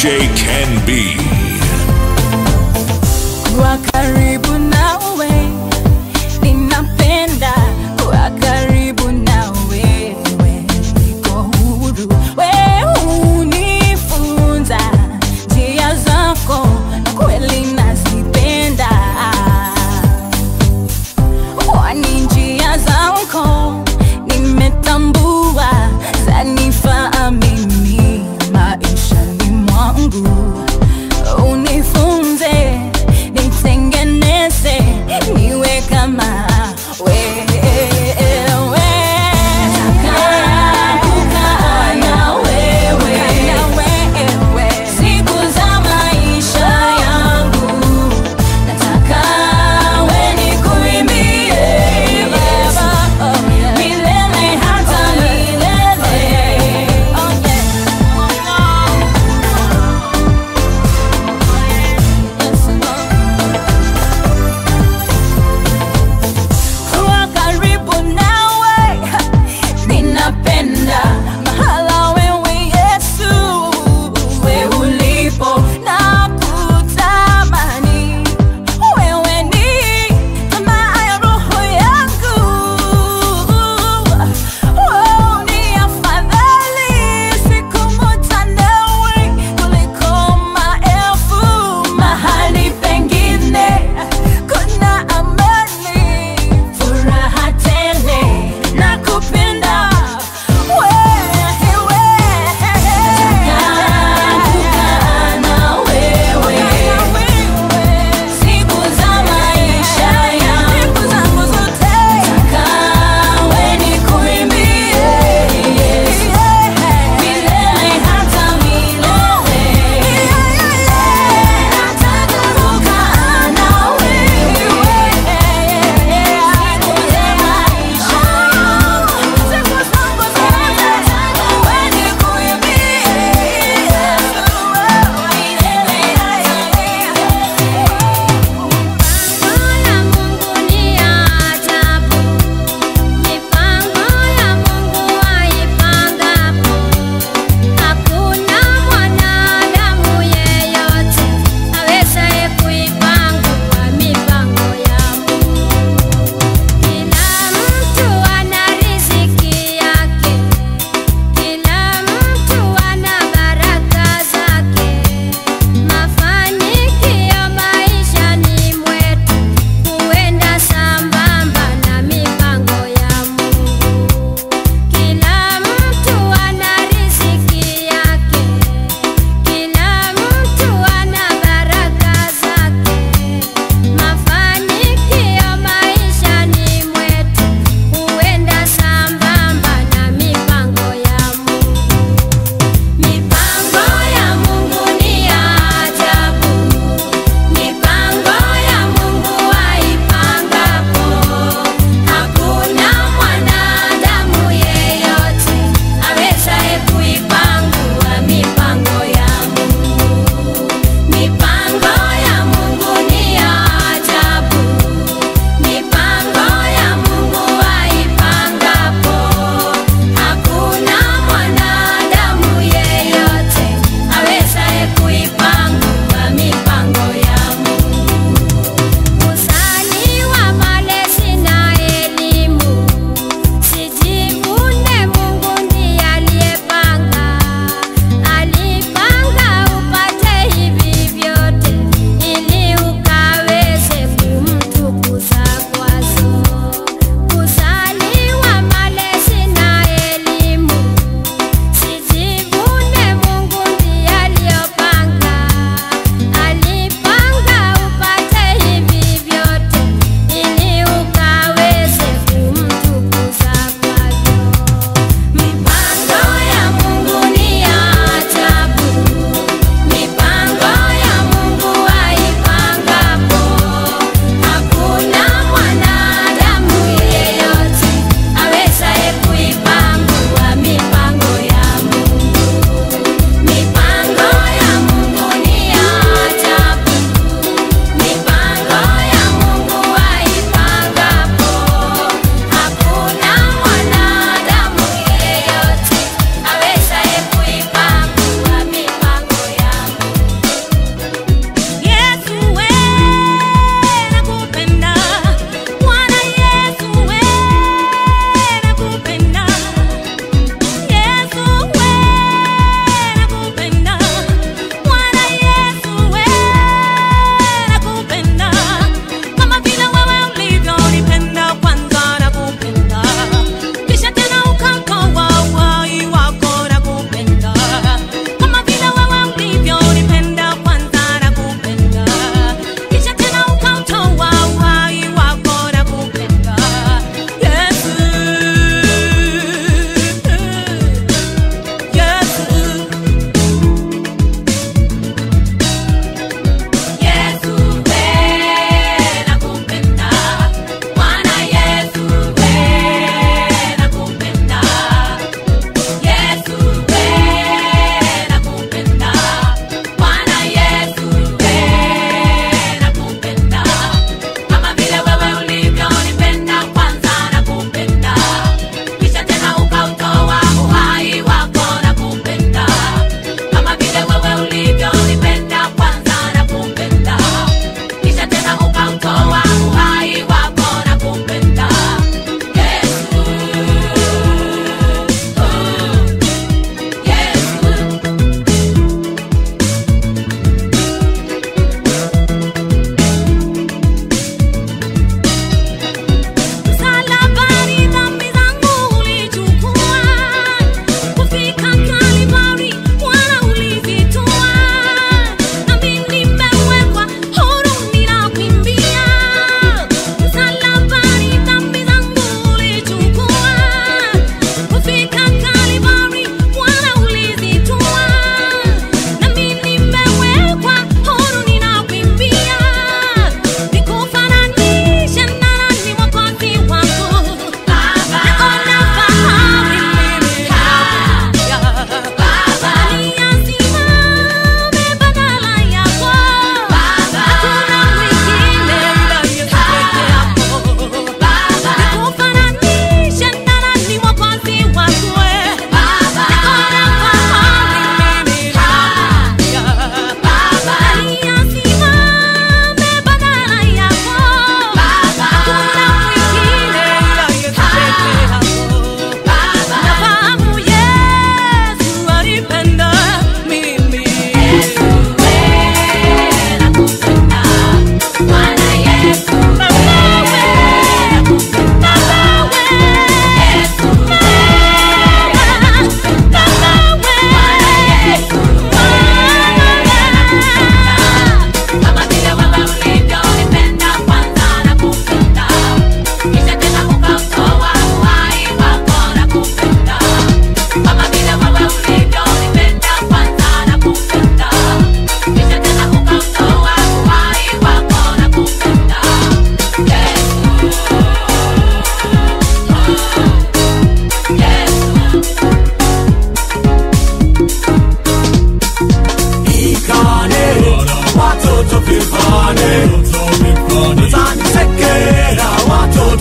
Can Be. kuwa karibu nawe ninapenda kuwa karibu nawe niko huru we unifunza njia zako na kweli nazipenda kwani njia zako nimetambua zanifaa mimi maishani mwangu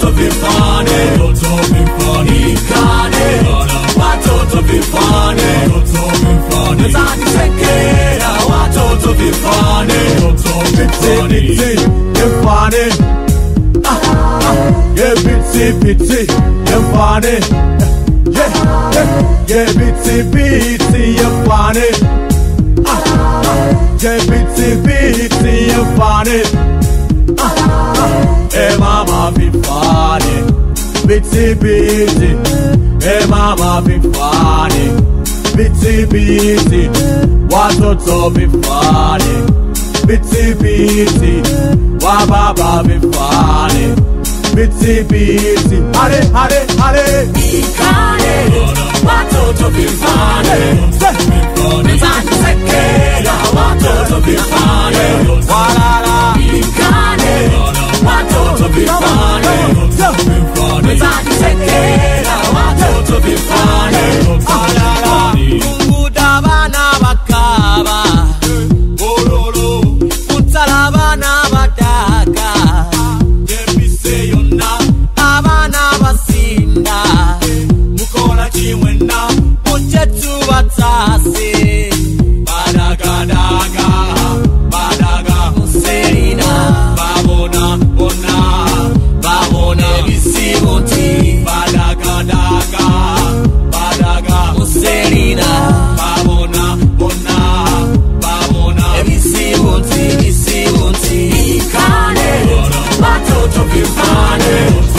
watoto vifane watoto vifane ikane watoto vifane watoto vifane mezanisekera watoto vifane watoto vifane vifane ah ah yeah bitsi bitsi vifane yeah yeah yeah bitsi bitsi vifane ah ah yeah bitsi bitsi vifane ah ah eh mama vifane bitsi bitsi eh mama vifane bitsi bitsi watoto vifane bitsi bitsi wa baba vifane bitsi bitsi hare hare hare ikane watoto vifane mezanisekera watoto vifane walala ikane watoto vifane mezanisekera watoto vifane walala kunguda bana bakaba bololo kutalabana badaka yemiseyonna abana basinda mukola kimwena mujetu batase badagadaga badaga muserina babona bona babona ebisiboti badagadaga badaga muserina babona bona babona ebisiboti bisiboti ikane watoto vifane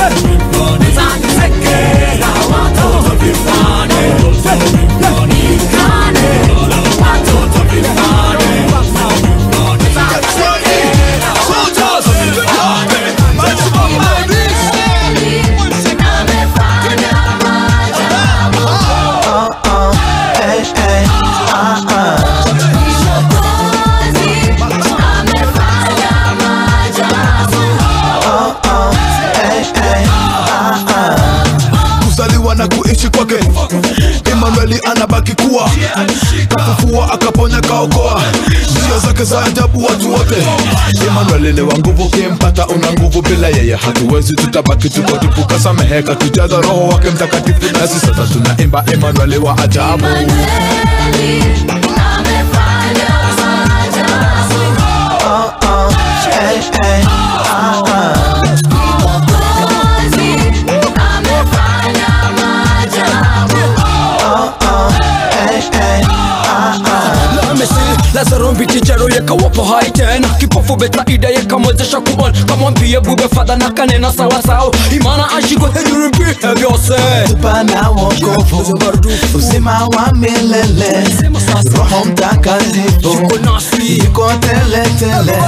mezanisekera watoto vifane ikane watoto vifane mezanisekera watoto vifane kuzaliwa na kuishi kwake Emanueli anabaki kuwa kafufua akaponya kaokoa njia zake za ajabu watu wote Emanueli ni wa nguvu kimpata una nguvu bila yeye hatuwezi tutabaki tuko tupu kasameheka tujaza roho wake mtakatifu nasi sasa tunaimba Emanueli wa ajabu lazaro mbichichero yekawapa hai tena kipofu betsaida yekamwezesha kuona kamwambie bube fadha na kanena sawasawa imana ashiko hejurumbihe vyose pana wokovu uzima wa milele roho mtakatifu yuko teletele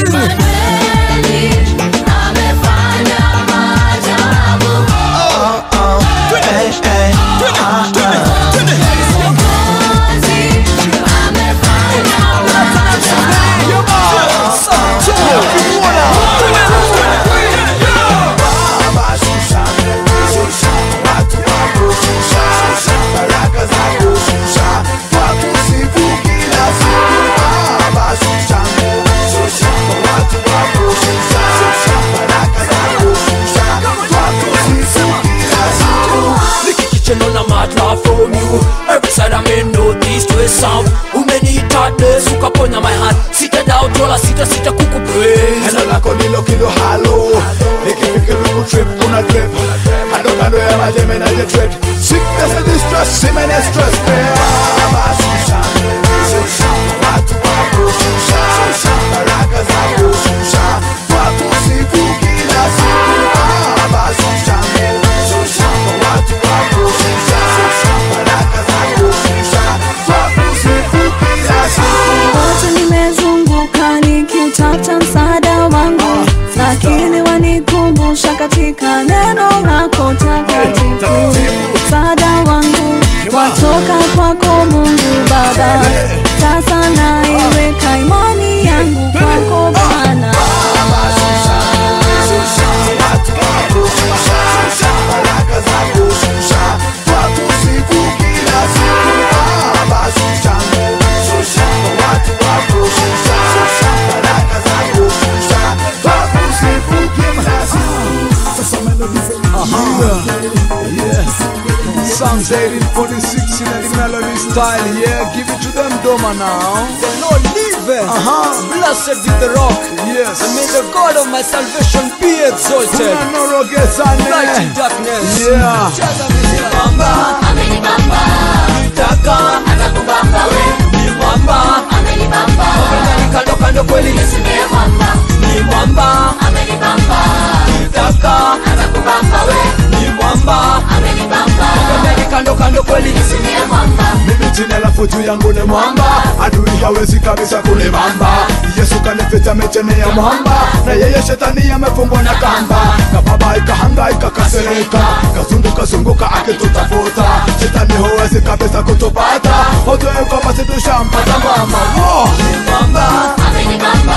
Kitchen on a mat laugh from you Every side I'm in northeast west south Umeniita des ukaponya my heart Sita doubt wala sita sita kukupraise Neno lako ndilo kilo halo nikifikiri trip una drip kando kando ya majeme na je trip sickness and distress semen and stress Baba shusha shusha watu wako shusha shusha baraka zako shusha watu siku kila siku Baba shusha shusha watu wako shusha shusha baraka zako shusha watu siku kila siku wote nimezunguka nikiutafuta msaada wangu lakini wanikumbusha katika neno lako takatifu msaada wangu watoka kwako mungu baba sasa naiweka imani yangu kwako bwana Sasa melody Yeah. Psalms 1846 in the melody style. Yeah, give it to them, Doma now. The Lord liveth. Uh-huh. Blessed be the rock. Yes. And may the God of my salvation be exalted. Kuna noro gesane. Light in darkness. Yeah. Cheza mzee. Mwamba. Amenibamba. Nitaka. Atakubamba we. Ni mwamba. Amenibamba. Wapendani kando kando kweli. Yesu ndiye mwamba. Ni mwamba. Amenibamba. Nitaka. Atakubamba we. Ni mwamba. Amenibamba. Wapendani kando kando kweli. Yesu ndiye mwamba. mimi jina la fuju yangu ni mwamba adui hawezi kabisa kunibamba yesu kanifita micheni ya mwamba na yeye shetani amefungwa na kamba kababaika hangaika kasereka kazunguka zunguka akitutafuta shetani huwezi kabisa kutupata hujue kwamba situshampata mama Wo! mwamba amenibamba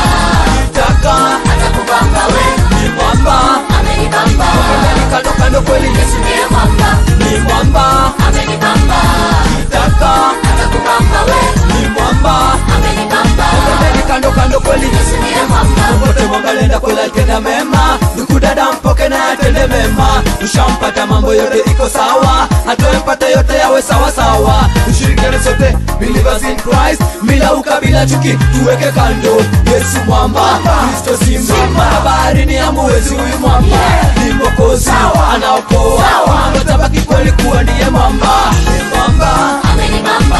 taka atakubamba we ni mwamba amenibamba wapendani kando kando kweli yesu ndiye mwamba ni mwamba amenibamba taka atakubamba we ni mwamba amenibamba wapendani kando kando kweli yesu ndiye mwamba popote mwamba lenda kwela tenda mema ndugu dada mpoke na atende mema ushampata mambo yote iko sawa hatoempata yote yawe sawa sawa tushirikiane sote believers in Christ bila ukabila chuki tuweke kando Yesu mwamba Kristo simba na baharini amuwezi huyu mwamba ni mwokozi anaokoa mambo tabaki kweli kuwa ndiye mwamba Ni mwamba amenibamba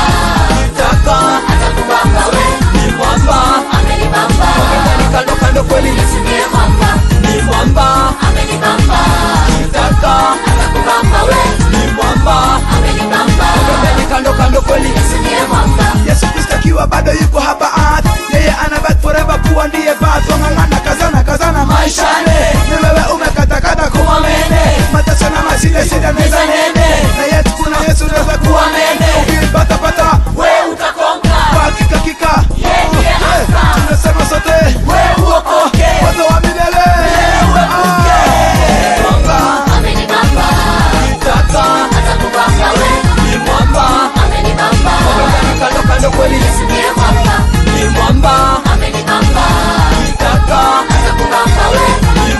taka atakubamba we ni mwamba amenibamba wapendani kando kando kweli Yesu ndiye mwamba ni mwamba amenibamba taka atakubamba we ni mwamba amenibamba wapendani kando kando kweli Yesu ndiye mwamba yesu kristo akiwa bado yuko hapa art yeye anabaki forever kuwa ndiye bad wang'ang'ana kazana kazana maishane ni wewe umekatakata kuwa mene mateso na mashida shida meza nene na yetu kuna yesu naweza kuwa mene ukipatapata we utakonga kwa hakika kika Eh, tunasema sote we uokoke moto wa milele mwamba amenibamba taka atakubamba we ni mwamba amenibamba wapendani kando kando kweli Yesu ndiye mwamba ni mwamba amenibamba taka atakubamba we ni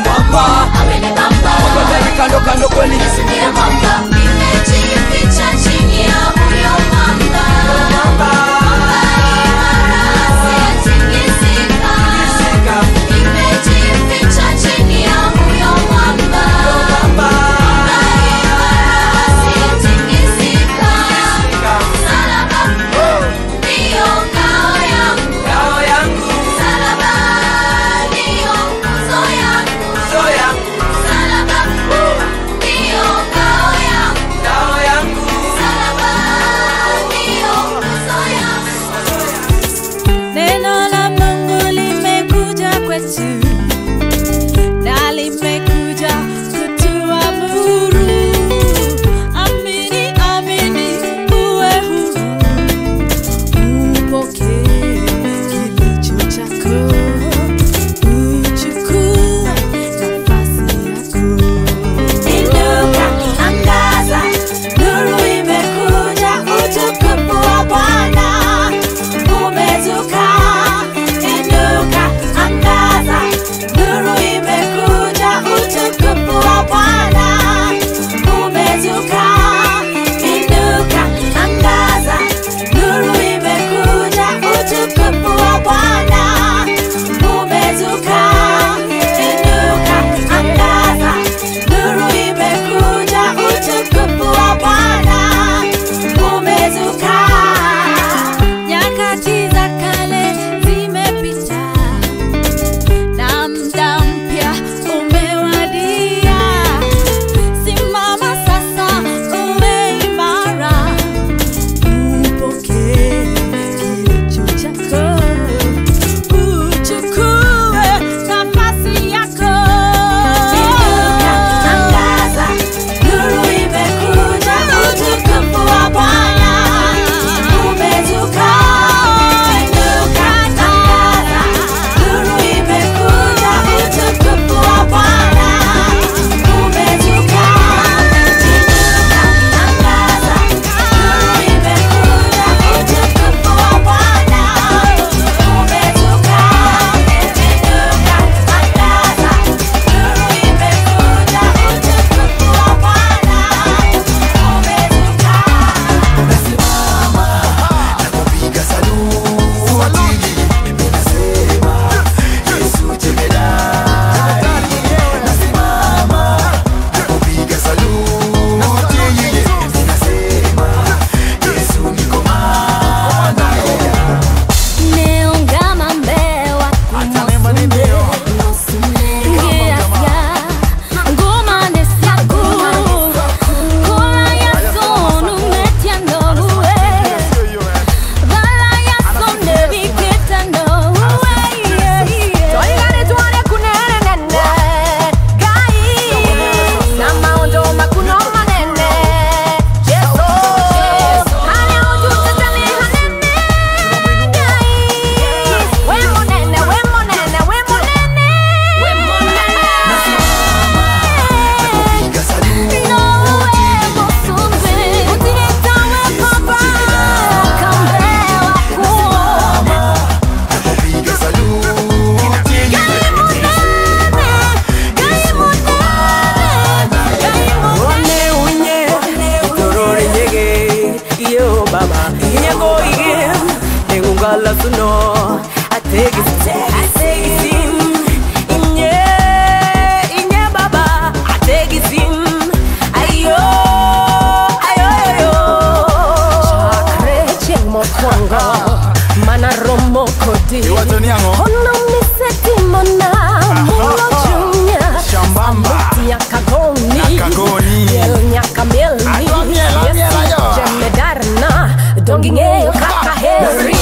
suno ategisim inye inye baba ategisim ayo ayo ayo chakre chieng mokwongo mana romo kodi ono misetimona mulo chunya Shambamba. nyaka goni Nyaka goni. miel nyaka mielni Adwa miel, amiel ayo. jemedarna dongi ng'eyo kaka heri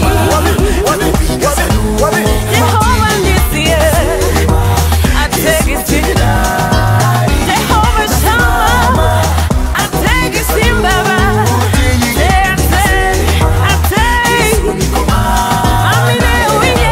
Jehova nisie ategisi Jehova shama ategisi baba Ate, ate, amine uye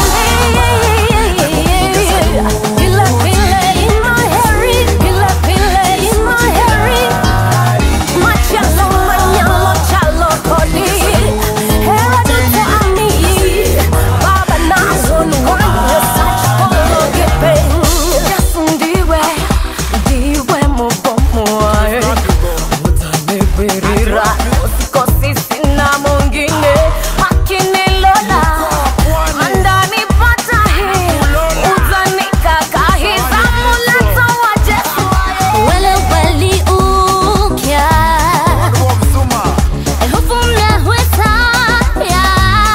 Pila pila in my hairy, pila pila in my hairy Machalo manyalo chalo kodi Hera duto ami Baba na sun wanya sach polo gipeng Yes ndiwe, ndiwe mubomoe Udane birira, usikosi sina mwingine Akinilola, andani pata hii Udani kakahi, zamuleta wa Jesu Wele weli ukya Ehufumna huesaya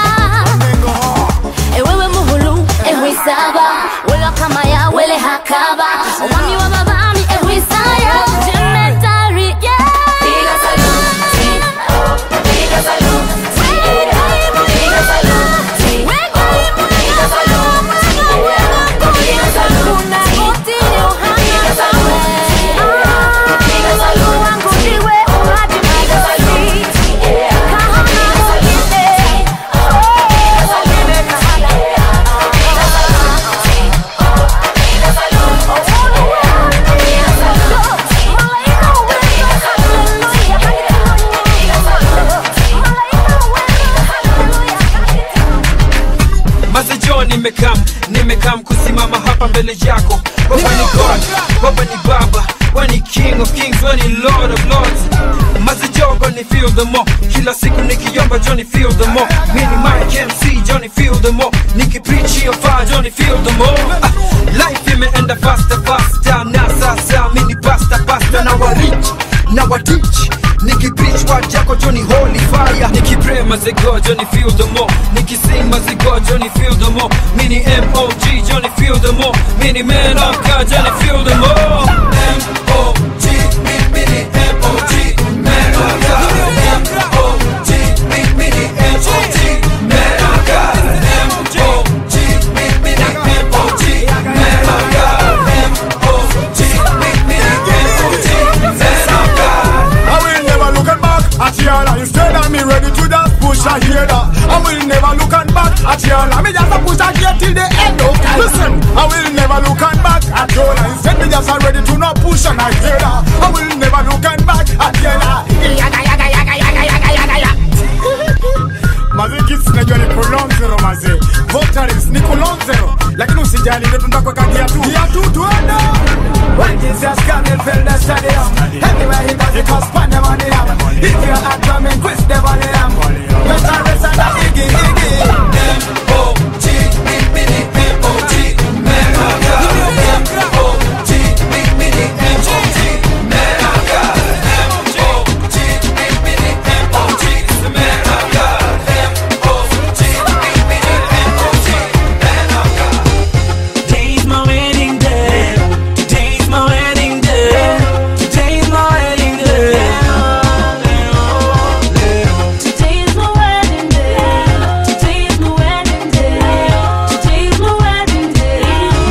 Ewewe muhulu ehwisaba Wela kama ya wele hakaba Wami wa babami ehwisaya Jemetari yeah Piga saluti Piga saluti Piga saluti Piga saluti Piga saluti Piga saluti Piga saluti wangu ndiwe umaji migasi Kahana wengine Wengine kahana mazejo nimekam nimekam kusimama hapa mbele yako baba ni god baba ni baba wani king of kings wani lord of lords mazejogo ni feel the more kila siku nikiomba johnny feel the more mini mike mc johnny feel the more nikipreach hiyo fire johnny feel the more ah, life imeenda faster faster na sasa mini pasta pasta na warich na watich nikipreach word yako johnny holy fire nikipray mazego johnny feel the more nikising mazego johnny feel the more mini mog johnny feel the more mini man of god johnny feel the more mog mi- mini mog man of god mog mi- mini mog man of god mog mi- mini mog man of god mog mi- mini mog man of god I will never look at back at y'all Instead of me ready to just push a hear that I will never look at back at y'all Me just a push a gear till the end of time Listen, I will never look at back at y'all Instead me just a ready to not push and I hear that I will never look at back at y'all Yaga yaga yaga yaga yaga yaga yaga Maze kids najua ni prolong zero maze Votaries ni kulong zero Lakini usijali ndio tunataka gia tu Gia tu tuende When Jesus come and fill the stadium Everywhere he goes he cause pandemonium If you're a drumming quiz the volume Better rest and a iggy iggy M.O.G. mi- mini M.O.G. Man of God. M.O.G. mi- mini M.O.G. Man of God. M.O.G. mi- mini M.O.G. Man of God. M.O.G. mi- mini M.O.G. Man of God. Today's my wedding day. Today's my wedding day. Today's my wedding day. Today's my wedding day. Today's my wedding day. Today's my wedding day.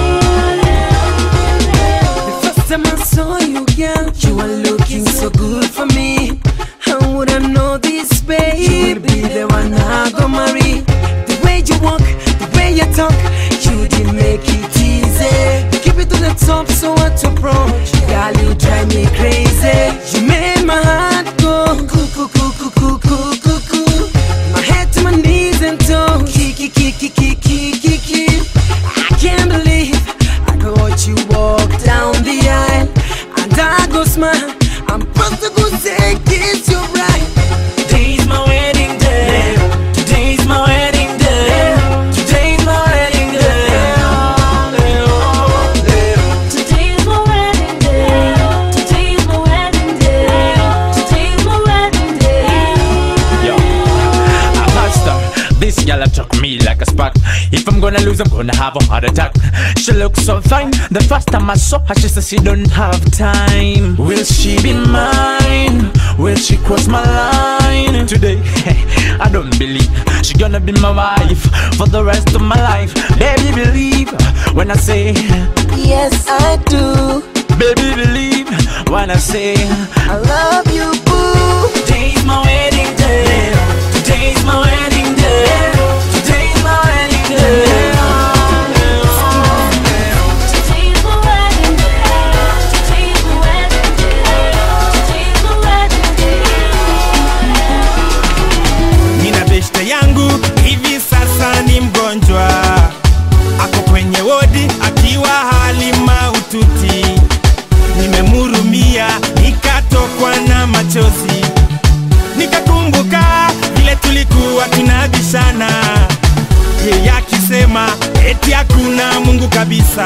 The first time I saw you, girl, you were looking so good for me. How would I know this, babe? You will be the one I go marry. The way you walk, the way you talk, you did make it easy. Keep it to the top, so what to approach? Girl, you drive me crazy. You made my heart go cuckoo, cuckoo, cuckoo, cuckoo, cuckoo. My head to my knees and toes. Kiki, kiki, kiki, kiki, kiki. I can't believe I could watch you walk down the aisle and I go smile. I'm supposed to go say kiss you right. Today's my wedding day. Today's my wedding gonna lose, I'm gonna have a heart attack. She looks so fine. The first time I saw her, she said she don't have time. Will she be mine? Will she cross my line today? I don't believe she gonna be my wife for the rest of my life. Baby, believe when I say Yes, I do. Baby, believe when I say I love you, boo. Today's my wedding day. Today's my wedding day. Today's my wedding day. nina beshte yangu hivi sasa ni mgonjwa ako kwenye wodi akiwa hali maututi nimemurumia nikatokwa na machozi nikakumbuka vile tulikuwa tunabishana yeye akisema eti hakuna mungu kabisa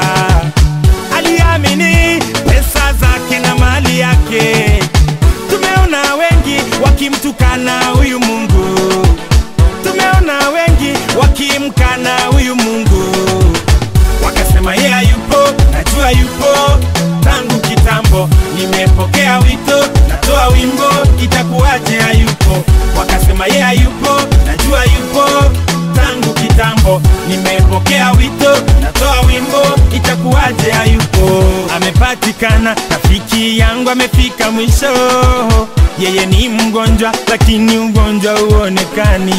aliamini pesa zake na mali yake tumeona wengi wakimtukana huyu mungu tumeona wengi wakimkana huyu mungu wakasema yeye hayupo najua yupo tangu kitambo nimepokea wito natoa wimbo itakuwaje hayupo wakasema yeye hayupo najua yupo tangu kitambo nimepokea wito natoa wimbo itakuwaje hayupo amepatikana rafiki yangu amefika mwisho yeye ni mgonjwa lakini ugonjwa huonekani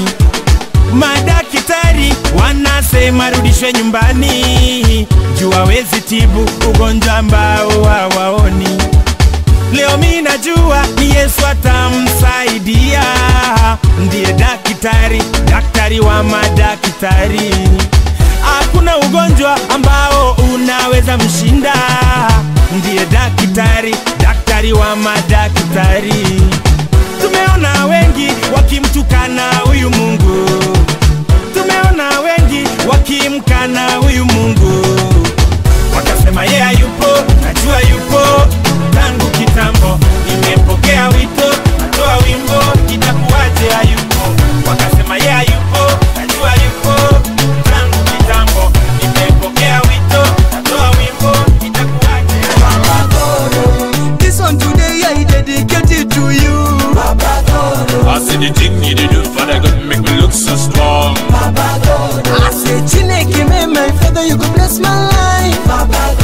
Madaktari wanasema rudishwe nyumbani, juu hawezi tibu ugonjwa ambao hawaoni. Leo mi najua ni Yesu atamsaidia, ndiye daktari, daktari wa madaktari. Hakuna ugonjwa ambao unaweza mshinda, ndiye daktari, daktari wa madaktari. Tumeona wengi wakimtukana huyu Mungu, tumeona wengi wakimkana huyu Mungu, wakasema yeye hayupo, najua yupo tangu kitambo. Nimepokea wito, natoa wimbo, itakuwaje hayupo? Wakasema yeye hayupo, najua yupo tangu kitambo. Nimepokea wito, natoa wimbo, itakuwaje This one today I dedicate it to you. I see the thing you did do for the good make me look so strong. I say Chineke, may my father, you go bless my life. Papa,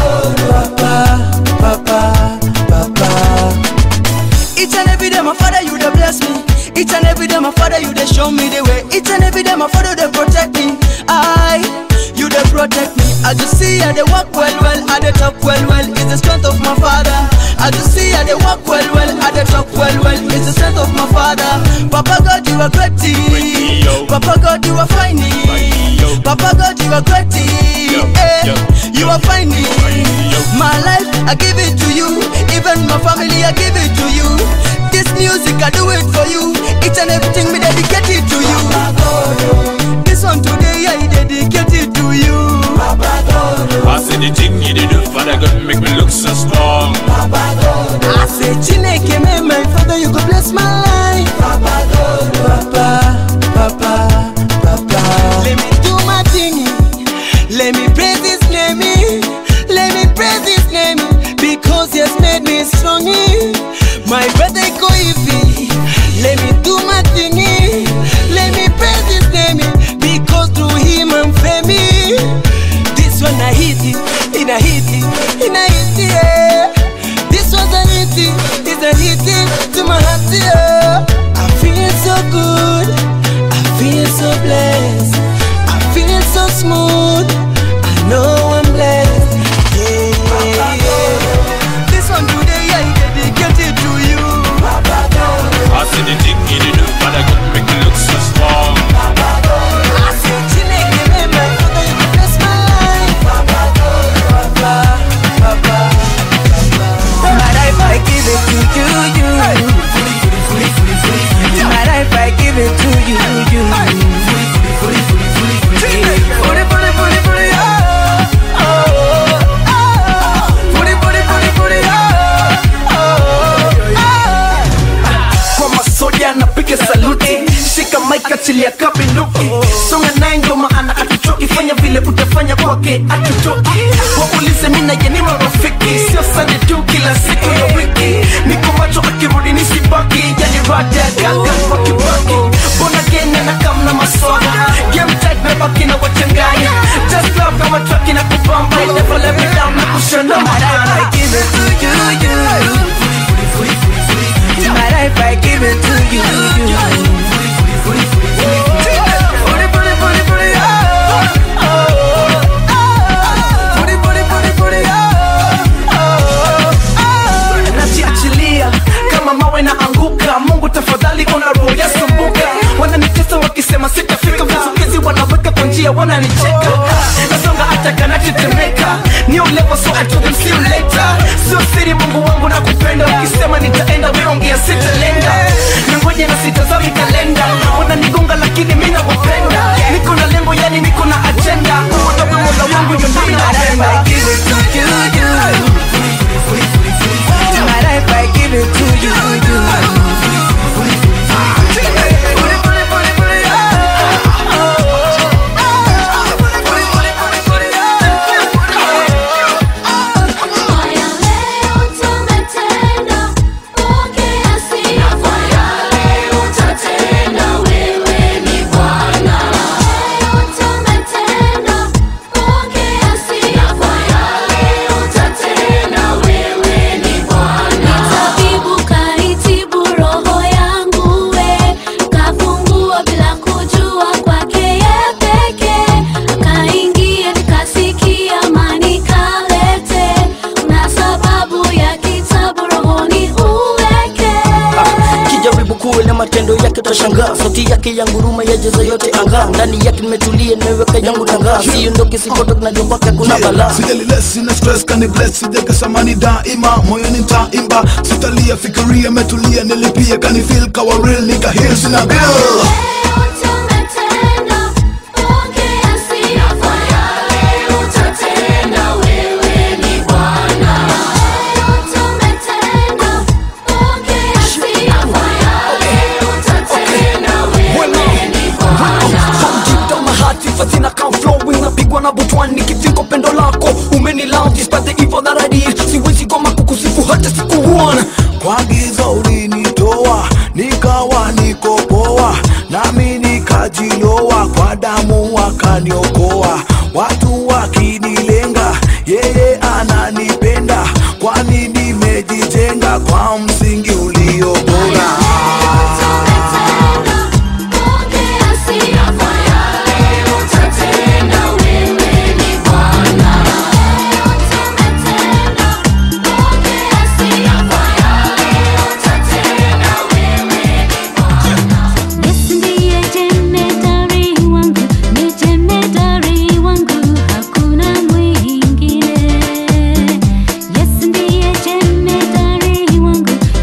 Papa, Papa. Each and every day, my father, you dey bless me. Each and every day, my father, you dey show me the way. Each and every day, my father, they protect me. I, you dey protect me. I just see I dey walk well, well, I dey talk well, well. It's the strength of my father. I just see I dey walk well, well, I dey talk well, well. It's the strength of my father. Papa God, you are great. Papa God, you are fine. Papa God, you are great. Eh, You are fine. My life, I give it to you. Even my family, I give it to you. This music, I do it for you. Each and everything, me dedicate it to you. This one today, I dedicate it to you. I see the thing you did do for the good make me look so strong. I say, Chineke, may my father, you go bless my life. Papa, Papa, Papa. Let me do my thing. Let me praise his name. Let me praise his name because he has made me strong. My brother go iffy. Let me do my thing. Let me praise his name because through him I'm famous. This one I hit it, in a hit it, in a hit it. Yeah. This was a hit it, it's a hit it to my heart. Yeah. I feel so good, I feel so blessed, I feel so smooth. I know I'm blessed. Yeah, yeah. This one today I dedicate it to you. I see the thing you did do for the good make me look so strong. I say, Chineke, may my father, you bless my life. Papa, Papa, Papa. My life, I give it to you, you. atoke atutoke waulize mina yeni marafiki sio sande tu kila siku ya wiki niko macho akirudi nisibaki yani rada gaga kwa kibaki bona gene na kamna maswala game tight mebaki na wachanganya just love kama truck na kubamba never let me down na kushona madana I give it to you you My life I give it to you najiachilia kama mawe na anguka mungu tafadhali ona roho yasumbuka wananitesa wakisema sitafika vizukizi wanaweka kwa njia wananicheka nasonga hata kanatetemeka ni ulevo so I told them see you later sio siri mungu wangu na kupenda ukisema nitaenda weongea sitalenga nangoja na sitazami kalenda wananigonga lakini mi nakupenda niko na lengo yani niko na agenda uotoka mola wangu yondoi napenda My life I give it to you Tabibu kaitibu roho yangu we, kafungua bila kujua kwake ye peke, kaingia nikasikia amani kalete, na sababu ya kitabu rohoni uweke. kijaribu kuwe na matendo yake utashangaa sauti yake ya nguruma yajaza yote anga ndani yake nimetulia nimeweka yangu tangaa siondoke sipotoke najua kwake kuna balaa sijalile sina stress kani bless sijakesa mani daima moyoni ntaimba sitalia fikiria metulia nilipia kani feel kawa real nika heal sina bill Fatina come flowing napigwa na butwani nikifika pendo lako umeni love despite the evil that I did siwezi goma kukusifu hata siku one kwa giza ulinitoa nikawa niko poa nami nikajiloa kwa damu wakaniokoa watu wakinilenga yeye ananipenda kwani nimejijenga kwa msingi ulio bora Ndiye jemedari wangu, ni jemedari wangu, hakuna mwingine. Yesu ndiye jemedari wangu,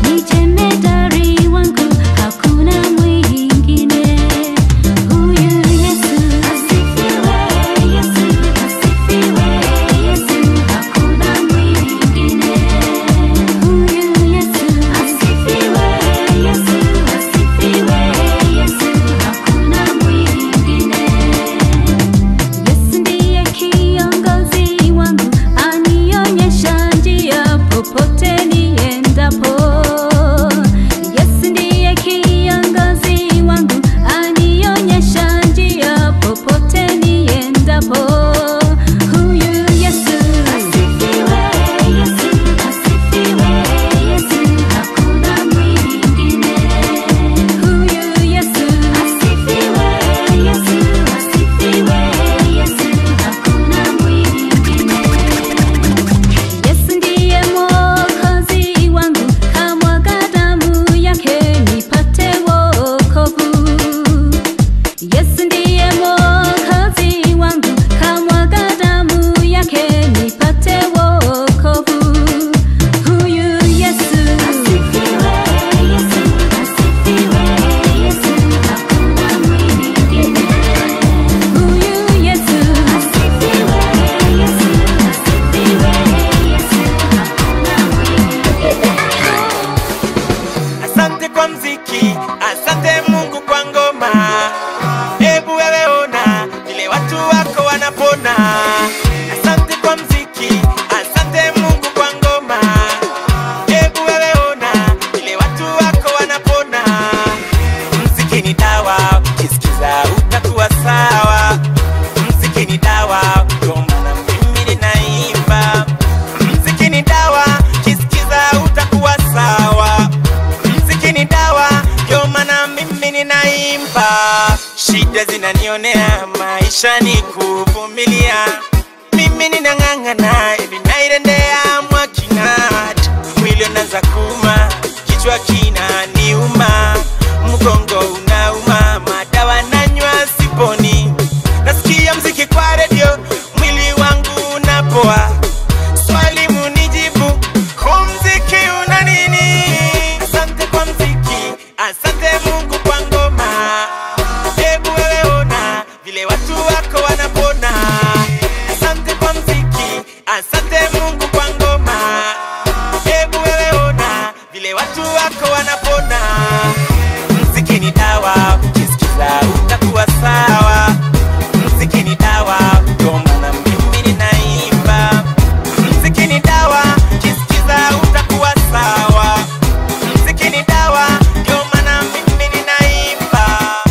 shida zinanionea maisha ni kuvumilia mimi ninang'ang'ana hivi nairendea mwakinat mwili unaanza kuma kichwa kina niuma mgongo unauma madawa nanywa siponi nasikia mziki kwa redio mwili wangu unapoa swali munijibu huu mziki una nini asante kwa mziki asante mungu kwa ngoma hebu wewe ona vile watu wako wanapona asante kwa mziki asante mungu kwa ngoma hebu wewe ona vile watu wako wanapona mziki ni dawa ukisikiza utakuwa sawa mziki ni dawa ugoma na mimi ninaimba mziki ni dawa ukisikiza utakuwa sawa mziki ni dawa ndio maana mimi ninaimba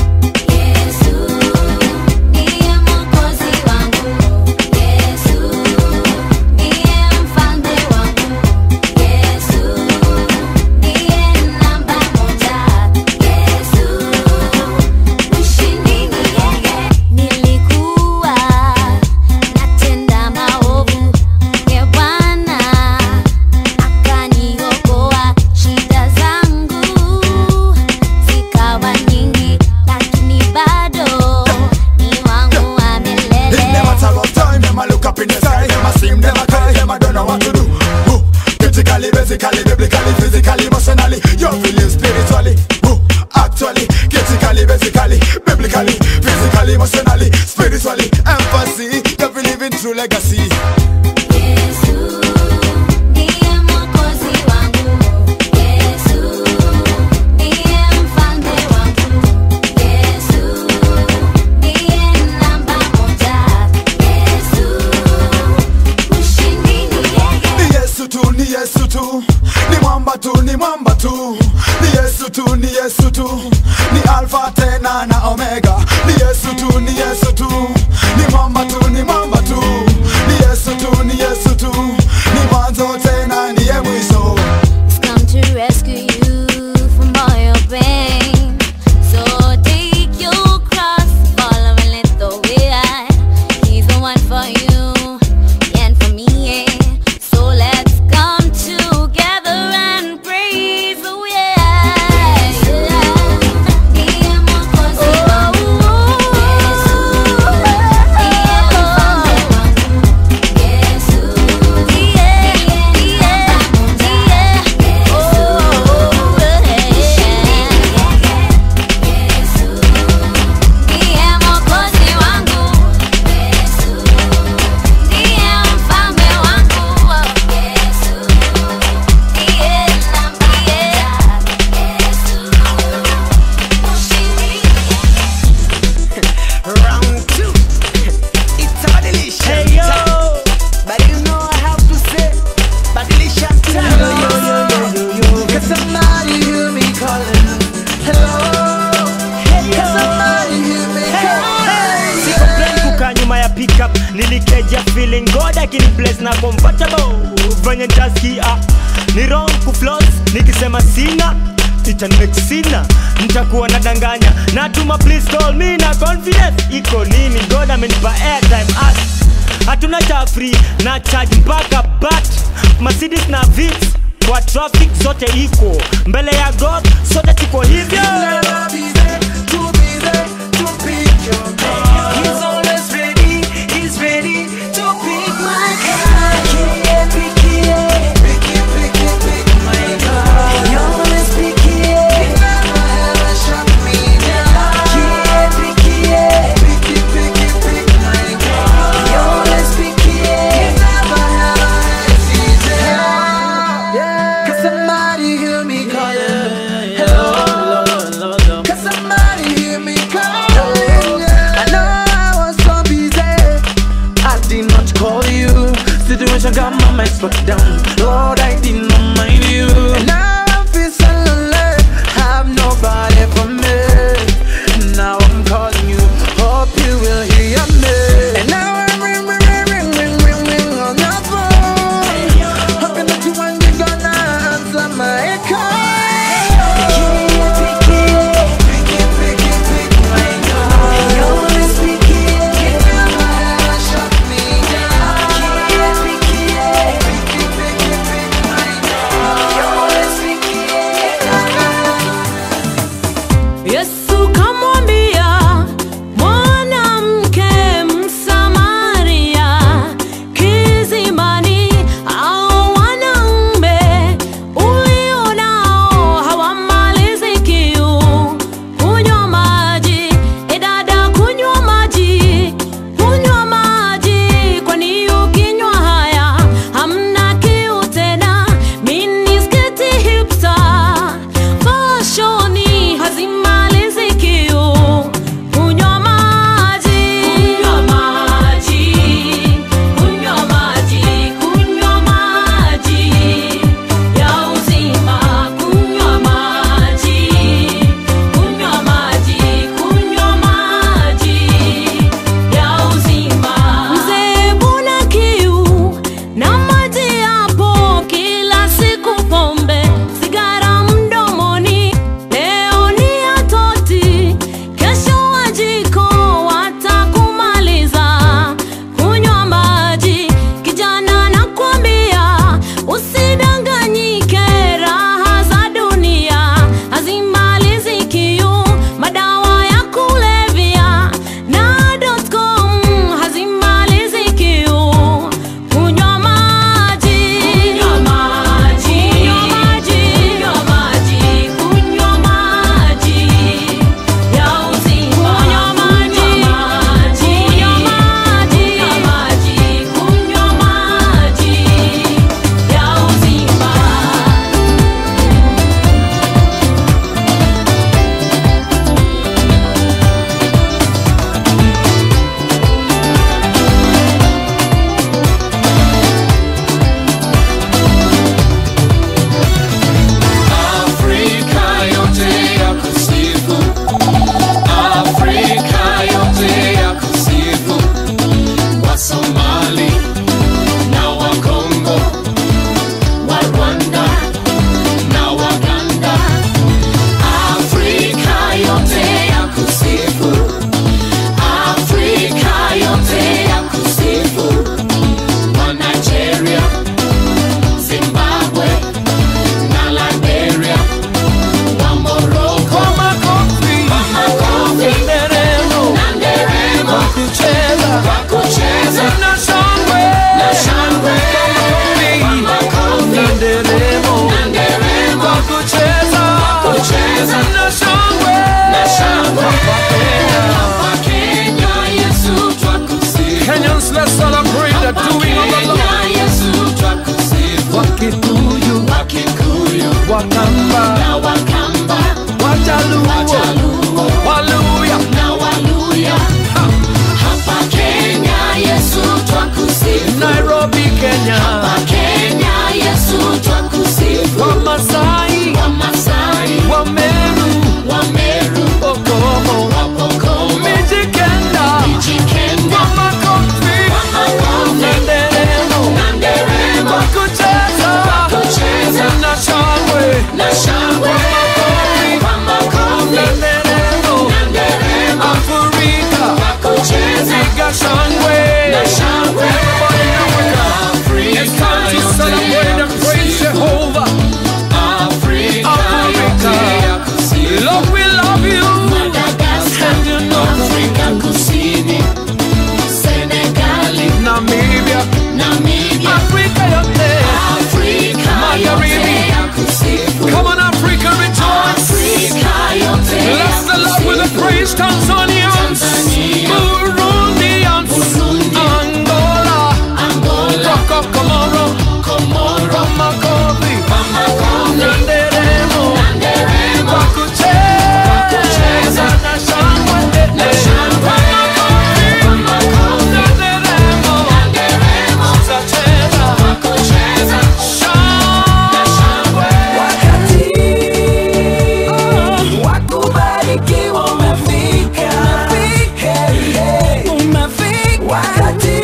Nilikuwa natenda maovu, ye Bwana akaniokoa. Shida zangu zikawa nyingi, lakini bado ni wangu wa It milele. never tell of time, them a look up in the sky, them a sing, them a cry, them a don't know what to do. Woo. Critically, basically, biblically, physically, emotionally, you're feeling spiritually. Woo. Actually, critically, basically, biblically, physically, emotionally, spiritually, empathy, you're living through legacy. Ni Yesu tu, ni Yesu tu, ni mwamba tu, ni mwamba tu, ni Yesu tu, ni Yesu tu, ni Alpha tena na Omega. Ni Yesu tu, ni Yesu tu, ni mwamba tu, ni mwamba tu, ni Yesu tu, ni Yesu tu, ni mwanzo tena niye mwisho. He's come to rescue you from all your pain. So take your cross, follow and let the way I. He's the one for you and for me. yeah. So let's come together and praise. Oh yeah. Ndiye mwokozi wangu. Round two. It's a badilisha. Hey yo. But you know I have to say, badilisha time. Yo yo yo yo yo yo. Can somebody hear me calling? Hello. Can somebody hear me calling? siko plan kukaa nyuma ya pickup nilikeja feeling god akini bless na comfortable venye ntaskia ni wrong kuflos nikisema sina itanmexina ntakuwa nadanganya natuma please call me na confidence iko nini god amenipa airtime as hatuna cha free na charge mpaka bat mercedes na vits kwa traffic zote iko mbele ya god sote tuko hivyo He's always ready, he's ready to pick my card. Pick it, pick it, pick it, pick it, pick my card. He always pick it, he never ever shut me down. Pick it, pick it, pick it, pick my card. He always pick it, he never ever hesitate. Can somebody hear me calling? Hello. Can somebody hear me calling? I know I was so busy. I did not call you. Situation got my mind struck down. Lord, I did not mind you. And now I feel so lonely. Have nobody for me. Now I'm calling you. Hope you will hear me. And now I'm ring, ring, ring, ring, ring, ring, ring on your phone. Hoping that you want you gonna answer my call. Pick it, pick it, pick it, pick it, pick my call. wakamba na wakamba wajaluo wajaluo waluya na waluya hapa kenya yesu twakusifu nairobi kenya hapa kenya yesu twakusifu wamasai wamasai wameru wameru okomo wapokomo mijikenda mijikenda wamakofi wamakofi nanderemo na nderemo wakucheza wakucheza na shangwe na shangwe wamakofi nanderemo na nderemo afrika wakucheza piga shangwe na shangwe It's time to celebrate and praise Jehovah. Africa, Africa. Lord, we love you. And you know Afrika Kusini, Senegali, Namibia, Namibia, Africa yote. Afrika Magharibi. yote ya kusifu. Come on, Africa, rejoice. Afrika yote ya Bless the Lord with the praise, Tanzanians, Tanzania, Burundians, Burundi, Angola, Angola, Coco, Comoro, Komoro, Makovi, Bamakofi, Nanderemo, Nanderemo, Wakucheza, Wakucheza, na shangwe, na shangwe, Bamakofi, Nanderemo, Nanderemo, Tutacheza, Wakucheza, na shangwe. wakubarikiwa umefika Hey, hey. wakati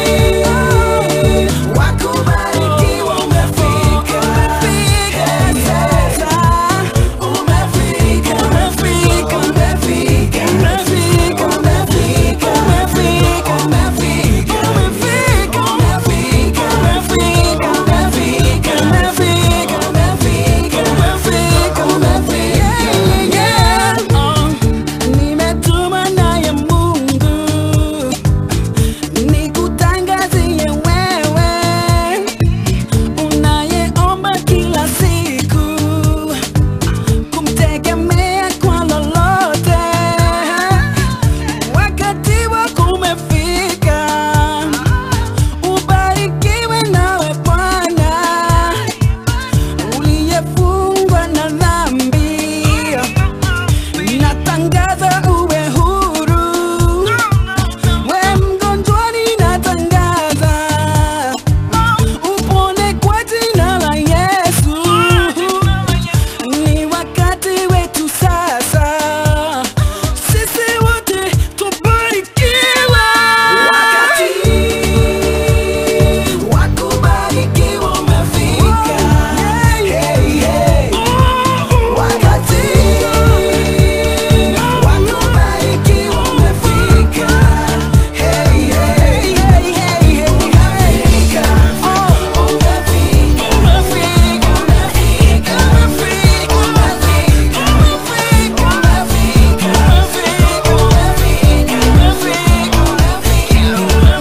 wakubarikiwa umefika Hey, sasa umefika umefika umefika umefika umefika umefika umefika umefika umefika umefika umefika umefika umefika umefika umefika yeah, yeah. Nimetuma naye Mungu nikutangazie wewe unayeomba kila siku kumtegemea kwa lolote. Wakati wako umefika, ubarikiwe nawe Bwana uliyefungwa na dhambi. Natangaza uwe huru, we mgonjwani, natangaza upone kwa jina la Yesu. Ni wakati wetu sasa, sisi wote tubarikiwe. Wakati wa kubarikiwa umefika. Hey, hey. Wakati wa kubarikiwa umefika. Hey, hey, hey, hey, hey, umefika. Oh, umefika, umefika, umefika, umefika, umefika, umefika, umefika, umefika, umefika, umefika,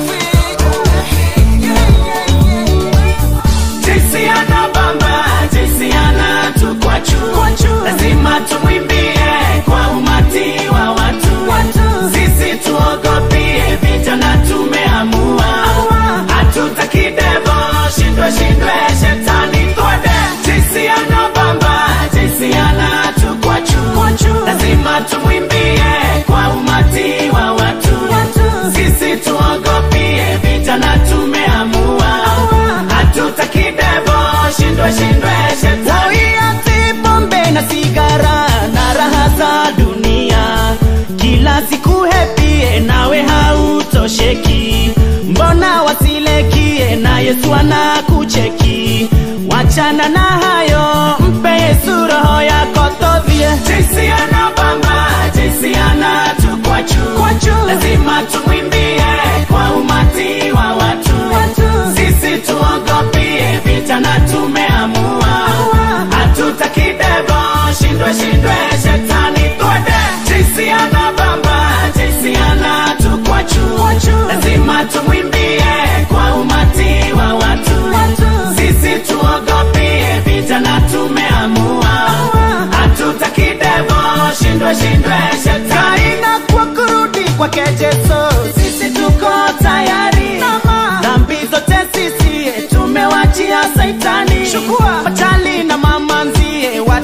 jinsi anabamba jinsi anatukwachu lazima tumwimbie kwa umati wa watu sisi tuogopie vijana tumeamua hatutaki devo shindwe shindwe shetani twende jinsi anabamba jinsi anatukwachu lazima tumwimbie kwa umati wa watu sisi tuogopie vijana tumeamua hatutaki devo shindwe shindwe shetani Waiache pombe na sigara na raha za dunia, kila siku hepie nawe hautosheki. Mbona wasilekie na Yesu anakucheki? Wachana na hayo, mpe Yesu roho yako tovie. jinsi anabamba jinsi anatukwachu lazima tumwimbie kwa umati wa watu sisi tuogopie vijana tumeamua hatutaki devo shindwe shindwe shetani twende jinsi anabamba jinsi anatukwachu lazima tumwimbie kwa umati wa watu sisi tuogopie vijana tumeamua hatutaki devo shindwe shindwe shetani na kwa kurudi kwake Yesu, sisi tuko tayari. Dhambi zote sisi tumewachia Saitani, chukua machali na mamanzi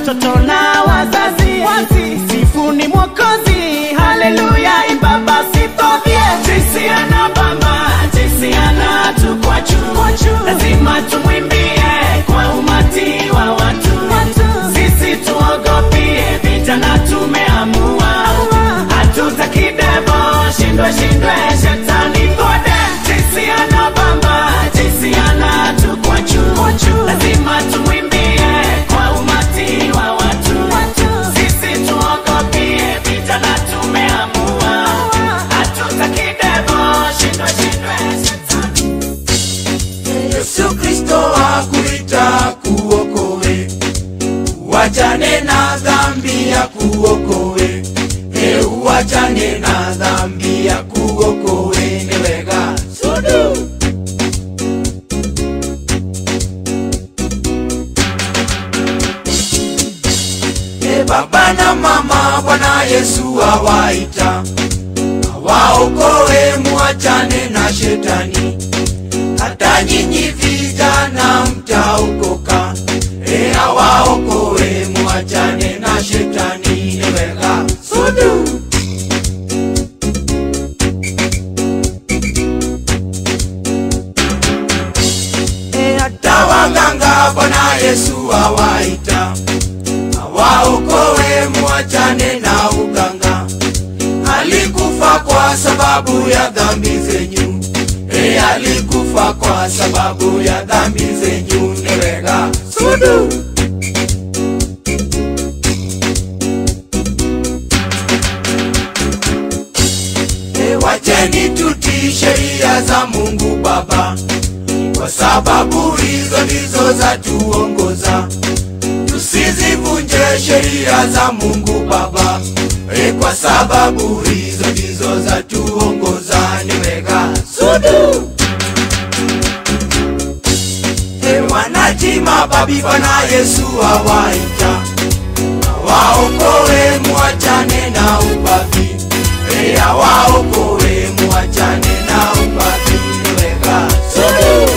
watoto na wazazi sifuni mwokozi haleluya ibaba sipovye jinsi anabamba jinsi anatukwachu lazima tumwimbie kwa umati wa watu sisi tuogopie vijana tumeamua hatutaki devo shindwe shindwe shetani gode jinsi anabamba jinsi anatukwachu lazima tumwimbie kwa umati wa watu sisi tuogopie vijana tumeamua hatutaki devo shindwe shindwe Yesu Kristo akuita kuokoe, uachane na dhambi ya kuokoe, e uachane na dhambi ya kuokoe, ni wega sudu E baba na mama, Bwana Yesu awaita, awaokoe, muachane na shetani hata nyinyi vijana mtaokoka, e awaokoe, muachane na shetani, eweka sudu e hata waganga Bwana Yesu awaita, awaokoe, muachane na uganga, alikufa kwa sababu ya dhambi zenyu e alikufa kwa sababu ya dhambi zenyu newega sudu e wacheni tutii sheria za mungu baba kwa sababu hizo ndizo za tuongoza tusizivunje sheria za mungu baba e kwa sababu hizo ndizo za tuongoza niweka sudu e wanatima babi bwana yesu awaita awaokoe muachane na ubavi e awaokoe muachane na ubavi niweka sudu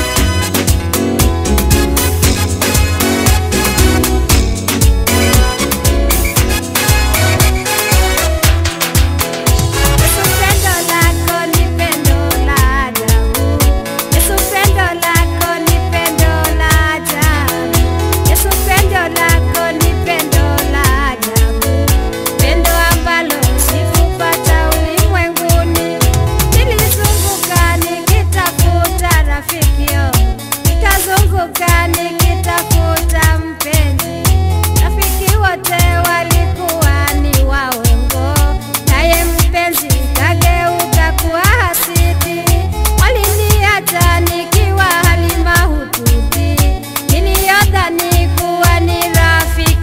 Yesu pendo lako ni pendo la ajabu. Yesu pendo lako ni pendo la ajabu. Yesu pendo lako ni pendo la ajabu. Pendo ambalo sikupata ulimwenguni. Nilizunguka nikitafuta rafikio. Nikazunguka nikitafuta mpenzi. Rafiki wote walikuwa ni waongo. Naye mpenzi kageuka kuwa hasidi. Waliniacha nikiwa hali mahututi. Niliyodhani kuwa ni rafiki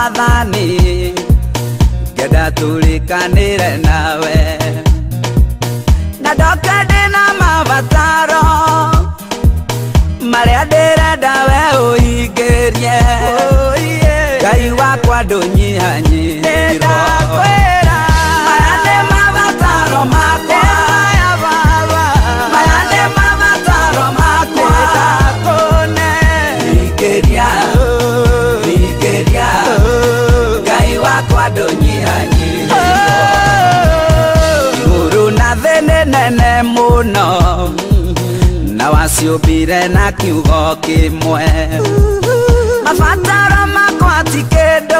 mwathani ngenda tulikanire nawe na ndoke ndĩna mabataro marĩa ndĩrenda we ũhingĩrie ngai wakwa ndũnyihanyihirwo maya nĩ mabataro makwa maya nĩ mabataro makwa hingĩria hingĩria ngai wakwa ndũnyihanyihirwo igũrũ na thĩ nĩ nene mũno na waciũmbire na kiugo kĩmwe mabataro makwa ti kĩndũ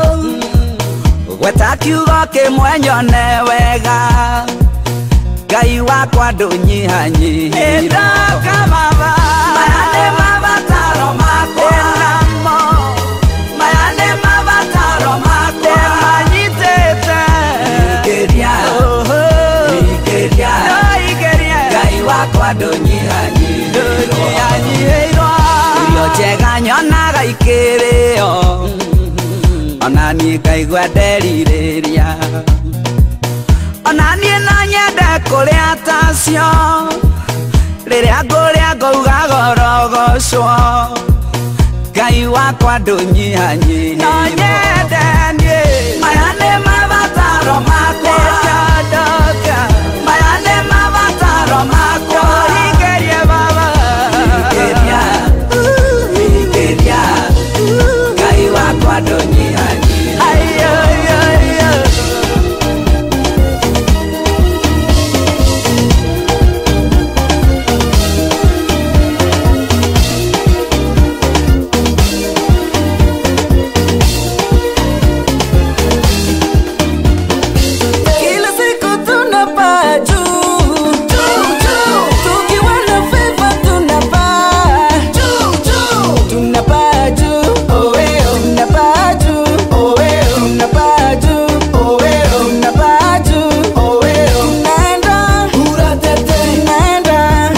gweta kiugo kĩmwe nyone wega ngai wakwa ndũnyihanyihirwo maya nĩ mabataro makwa maya nĩ mabataro makwa manyitĩte hingĩria hingĩria ngai wakwa ndũnyihanyihĩirwo irio njega nyonaga ikĩrĩo ona niĩ ngaigua nderirĩria ona niĩ no nyende kũrĩa tacio rĩrĩa ngũrĩa ngauga gorogocwo ngai wakwa ndũnyihanyihĩirwo no nyende niĩ maya nĩ mabataro makwa maya nĩ mabataro makwa hingĩrie baba hingĩria hingĩria ngai wakwa ndũnyihanyihĩirwo Kila siku tunapaa juu. Tukiwa na favor tunapaa. Tunapaa juu. Tunapaa juu. Tunapaa juu. Tunapaa juu. Tunaenda. Tunaenda.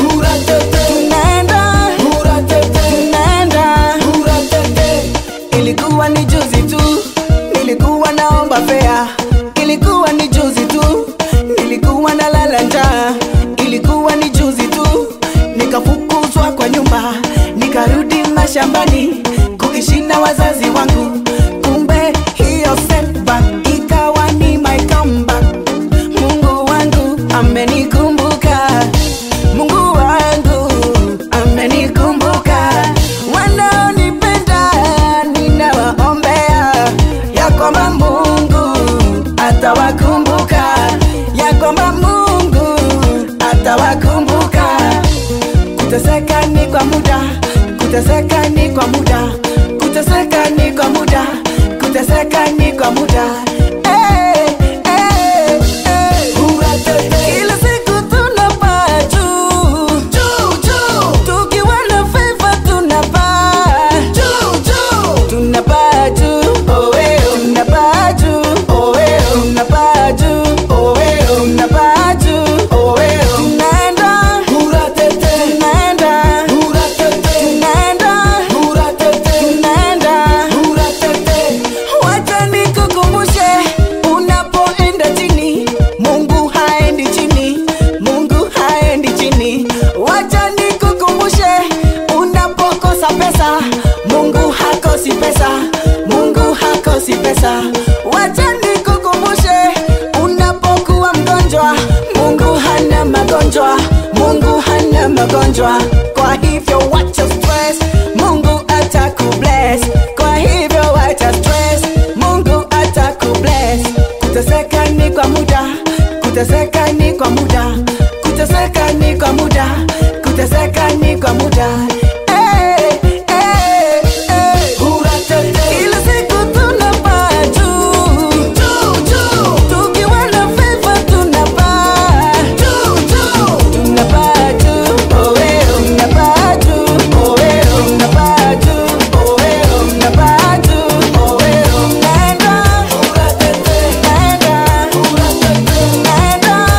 Tunaenda. Tunaenda. Ilikuwa ni juzi tu nilikuwa naomba fea ilikuwa ni juzi tu nilikuwa na lala njaa ilikuwa ni juzi tu nikafukuzwa kwa nyumba nikarudi mashambani kuishi na wazazi wangu kumbe hiyo setback ikawa ni my comeback mungu wangu amenikumbuka mungu wangu amenikumbuka wanaonipenda ninawaombea ya kwamba mungu atawakumbuka ya kwamba mungu atawakumbuka kuteseka ni kwa muda kuteseka ni kwa muda kuteseka ni kwa muda kuteseka ni kwa muda Eh, eh, eh. Kila siku tunapaa juu. Tukiwa na favor tunapaa. Tunapaa juu. Tunapaa juu. Tunapaa juu. Tunapaa juu. Tunaenda. Tunaenda. Tunaenda. Tunaenda. Wacha nikukumbushe, unapoenda chini, Mungu haendi chini, Mungu haendi chini. Wacha nikukumbushe, unapokosa pesa, Mungu hakosi pesa, Mungu hakosi pesa. Wacha nikukumbushe, unapokuwa mgonjwa, Mungu hana magonjwa, Mungu hana magonjwa. Kwa hivyo wacha stress, Mungu atakubless. Kwa hivyo wacha stress, Mungu atakubless. Kuteseka ni kwa muda, kuteseka ni kwa muda, kuteseka ni kwa muda, kuteseka ni kwa muda. Eh, eh, eh. Kila siku tunapaa juu. Tukiwa na favor tunapaa. Tunapaa juu. Tunapaa juu. Tunapaa juu. Tunapaa juu. Tunaenda. Tunaenda. Tunaenda.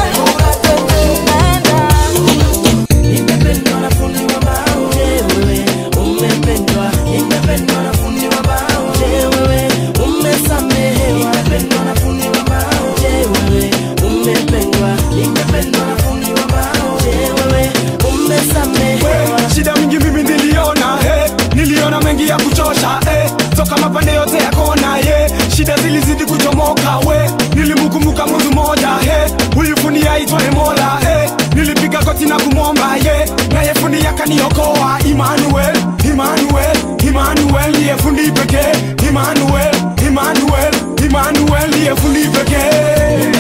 magoti na kumwomba ye naye fundi akaniokoa Emmanuel, Emmanuel, Emmanuel ndiye fundi pekee Emmanuel, Emmanuel, Emmanuel ndiye fundi pekee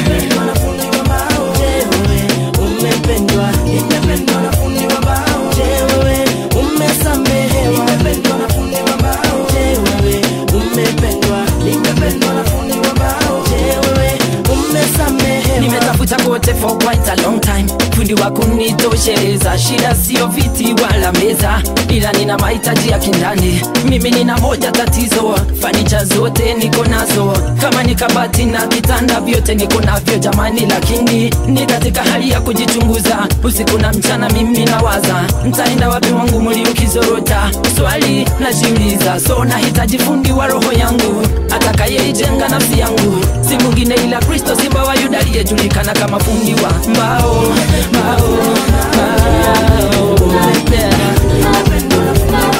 umependwa nimependwa na fundi wa mbao je wewe umesamehewa nimependwa na fundi wa mbao je wewe umependwa nimependwa na fundi wa mbao je wewe umesamehewa nimetafuta kote for quite a long time fundi wa kunitosheleza shida sio viti wala meza ila nina mahitaji ya kindani mimi nina moja tatizo fanicha zote niko nazo kama ni kabati na vitanda vyote niko navyo jamani lakini ni katika hali ya kujichunguza usiku na mchana mimi nawaza ntaenda wapi wangu muli ukizorota swali najiuliza so nahitaji fundi wa roho yangu atakayeijenga nafsi yangu si mwingine ila kristo simba wa yuda aliyejulikana kama fundi wa mbao mbao mbao yeah.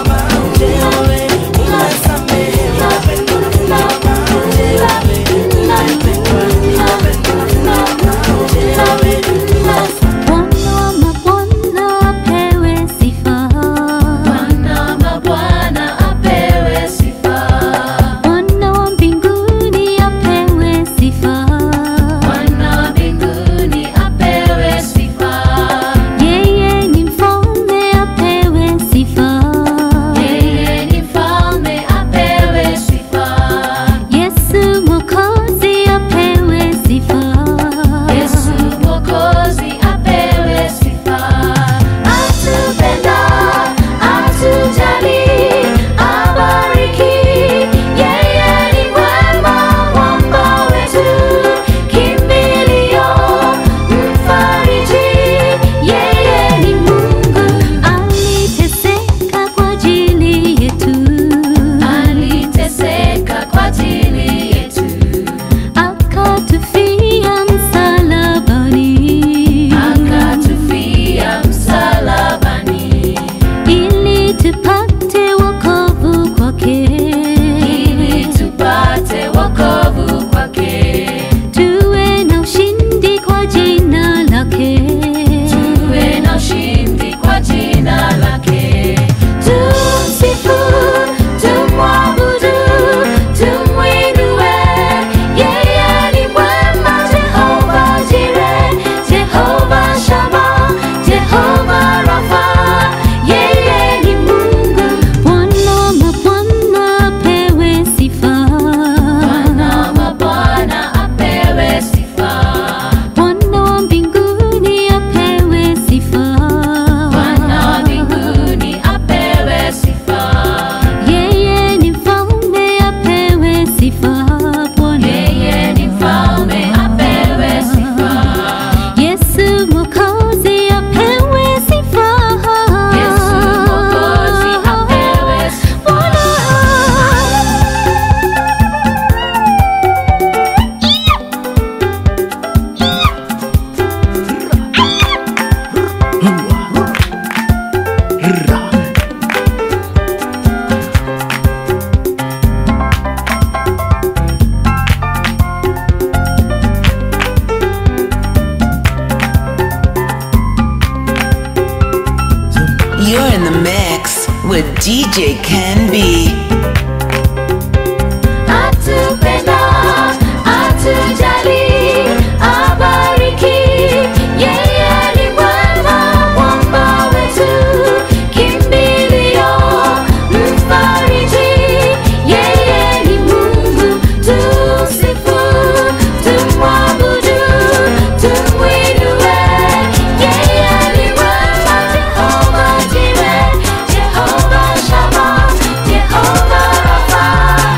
Bwana wa mabwana apewe sifa. Bwana wa mabwana apewe sifa. Bwana wa mbinguni apewe sifa. Bwana wa mbinguni apewe sifa. Yeye ni mfalme apewe sifa. Yeye ni mfalme apewe sifa. Yesu Mwokozi apewe sifa. Yesu Mwokozi apewe sifa. Atupenda, atujali, abariki. Yeye ni mwema, mwamba wetu, kimbilio, mfariji. Yeye ni Mungu, aliteseka kwa ajili yetu. Aliteseka kwa ajili yetu akatufia msalabani, akatufia msalabani, ili tupate wokovu kwake, ili tupate wokovu kwake, tuwe na ushindi kwa jina lake, tuwe na ushindi kwa jina lake, tumsifu, tumwabudu, tumwinue yeye ni mwema, Jehova Jire, Jehova Shama, Jehova Rafa. Yeye ni Mungu. Bwana wa mabwana apewe sifa. Bwana wa mabwana apewe sifa. Bwana wa mbinguni apewe sifa. Bwana wa mbinguni apewe sifa. Yeye ni mfalme apewe sifa. Bwana. Yeye ni mfalme apewe sifa. Yesu Mwokozi apewe sifa. Yesu Mwokozi apewe sifa. You're in the mix with DJ Ken B. Atupenda, atujali, abariki. Yeye ni mwema, mwamba wetu, kimbilio, mfariji. Yeye ni Mungu, tumsifu, tumwabudu, tumwinue. Yeye ni mwema, Jehova Jireh, Jehova Shammah, Jehova Rapha.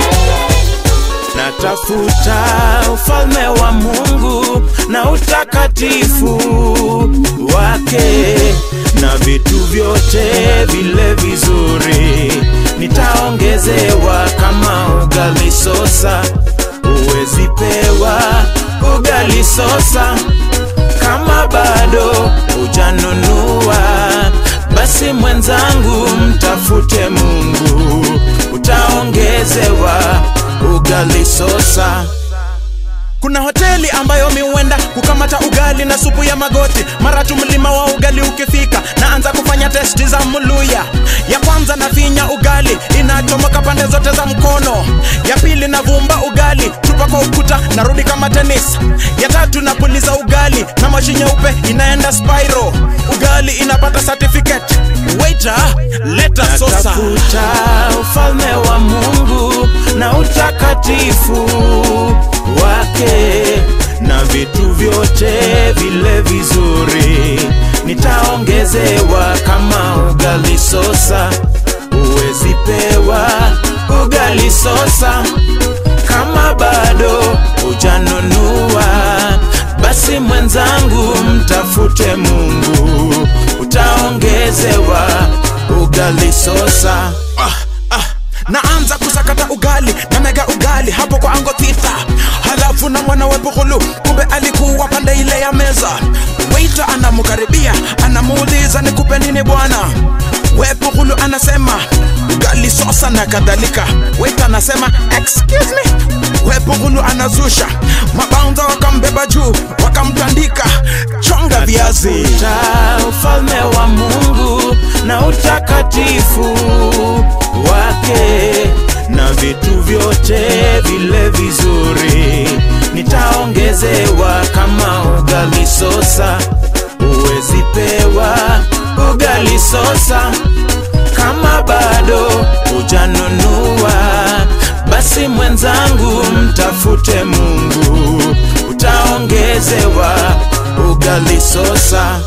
natafuta ufalme wa Mungu na utakatifu wake na vitu vyote vile vizuri nitaongezewa kama ugali sosa, uwezi pewa ugali sosa kama bado hujanunua basi mwenzangu mtafute mungu utaongezewa ugali sosa kuna hoteli ambayo miuenda kukamata ugali na supu ya magoti mara tu mlima wa ugali ukifika naanza kufanya testi za muluya ya kwanza nafinya ugali inachomoka pande zote za mkono ya pili navumba ugali tupa kwa ukuta narudi kama tenis ya tatu napuliza ugali na mashi nyeupe inaenda spiro ugali inapata certificate waiter leta sosa Natafuta ufalme wa Mungu na utakatifu wake na vitu vyote vile vizuri nitaongezewa kama ugali sosa uwezi pewa ugali sosa kama bado hujanunua basi mwenzangu mtafute mungu utaongezewa ugali sosa ah, ah. naanza kusakata ugali na mega ugali hapo kwa ango thita halafu na mwana wepuhulu kumbe alikuwa pande ile ya meza weita anamkaribia anamuuliza nikupe nini bwana wepuhulu anasema ugali sosa na kadhalika weita anasema excuse me wepuhulu anazusha mabaunza wakambeba juu wakamtandika chonga viazi Tafuta ufalme wa Mungu na utakatifu wake na vitu vyote vile vizuri nitaongezewa kama ugali sosa uwezi pewa ugali sosa kama bado hujanunua basi mwenzangu mtafute mungu utaongezewa ugali sosa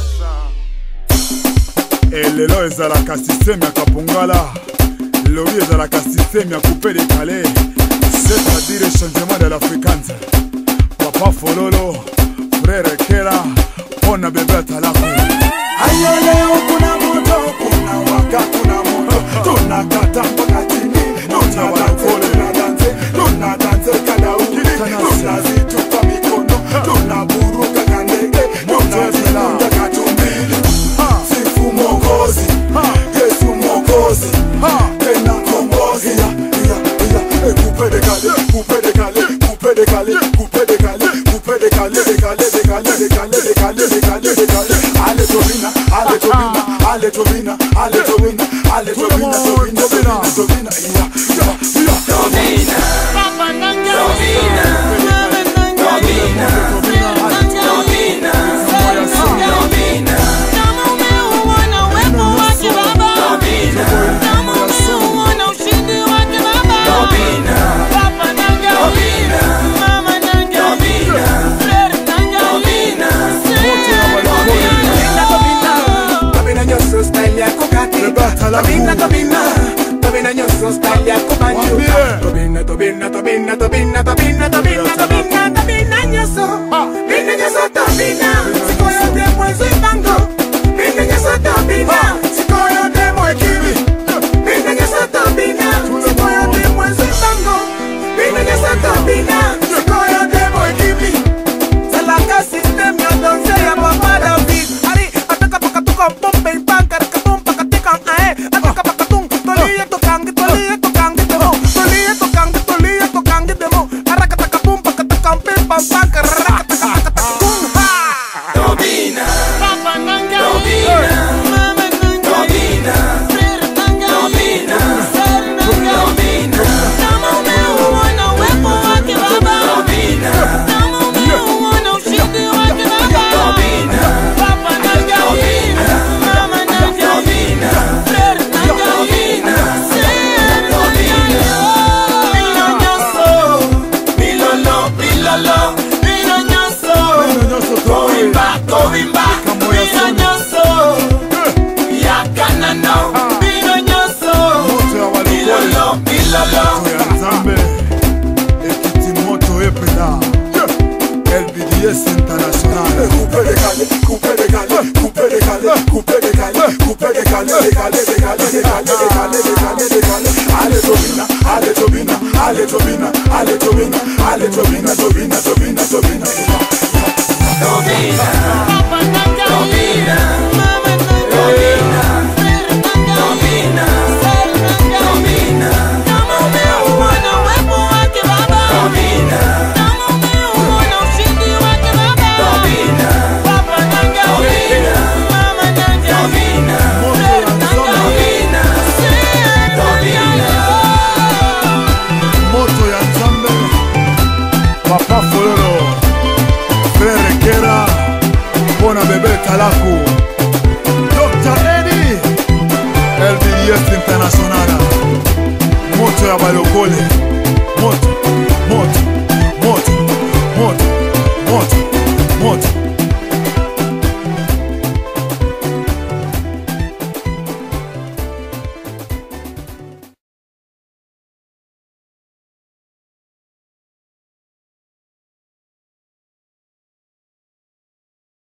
elelo ezalaka systeme ya kapongala lobi ezalaka systeme ya coupe de calais c'est-à-dire changement de l'africanse papa fololo frere kera mpona bebe atalako Ayo leo kuna moto, kuna waka, kuna moto. Tunakata mpaka chini, tunadanse, tunadanse, tunadanse kadauki, tunazitupa mikono, tunaburuka kandege, tunazikunja katumbili. Sifu Mwokozi, Yesu Mwokozi, tena kombozi. Iya, iya, iya. Eh, coupe de Calais, coupe de Calais, coupe de Calais, coupe de Calais, coupe de Calais, de Calais, de Calais, de Calais, de Calais, de Calais, de Calais. Ale Tobina, Ale Tobina, Ale Tobina, Ale Tobina, Ale Tobina, Tobina, Tobina, Tobina, iya, iya, iya. Tobina, Tobina, Tobina, Tobina, Tobina, Tobina. Kama umeuona uwepo wake Baba, kama umeuona ushindi wake Baba, Papa nanga, Mama nanga, Frere nanga, Tobina nyoso style yako kati Tobina, Tobina, Tobina nyoso style yako banjo Tobina, Tobina, Tobina, Tobina, Tobina, Tobina, Tobina, Tobina nyoso Bina nyoso Tobina Siko yote mwezi bango Bina nyoso Tobina Siko yote mwekiwi Bina nyoso Tobina Siko yote mwezi bango Bina nyoso Tobina Siko yote mwekiwi Salaka system ya donse ya papa David Ari, ataka pakatuka pompe ipanka Rikatum pakatika ae Ataka pakatung Tolie tokangi, tolie tokangi demo Tolie tokangi, tolie tokangi demo Arakataka pum pakataka pimpa panka Rakataka tung ha Tobina Papa nanga, Tobina Mama nanga, Tobina Frere nanga, Tobina Frere nanga, Tobina kama umeuona uwepo wake Baba, kama umeuona ushindi wake Baba, Papa nanga, Mama nanga, Frere nanga, Frere Milolo, milolo, Bino nyoso, Kovimba, kovimba, Bino nyoso, yakanano, Bino nyoso, milolo, milolo. ya nzambe ekiti moto epela lbds international Coupe de Calais, coupe de Calais, coupe de Calais, coupe de Calais, coupe de Calais, de Calais, de Calais, de Calais, de Calais, de Calais, de Calais. Ale Tobina, ale Tobina, ale Tobina, ale Tobina, ale Tobina, Tobina, Tobina, Tobina. Tobina, Papa nanga, Tobina, Mama nanga, Tobina, Frere nanga, Tobina, Frere nanga, Tobina, kama umeuona uwepo wake Baba, Tobina, kama umeuona na bebe talaku dr edi lbds internationala moto ya balokole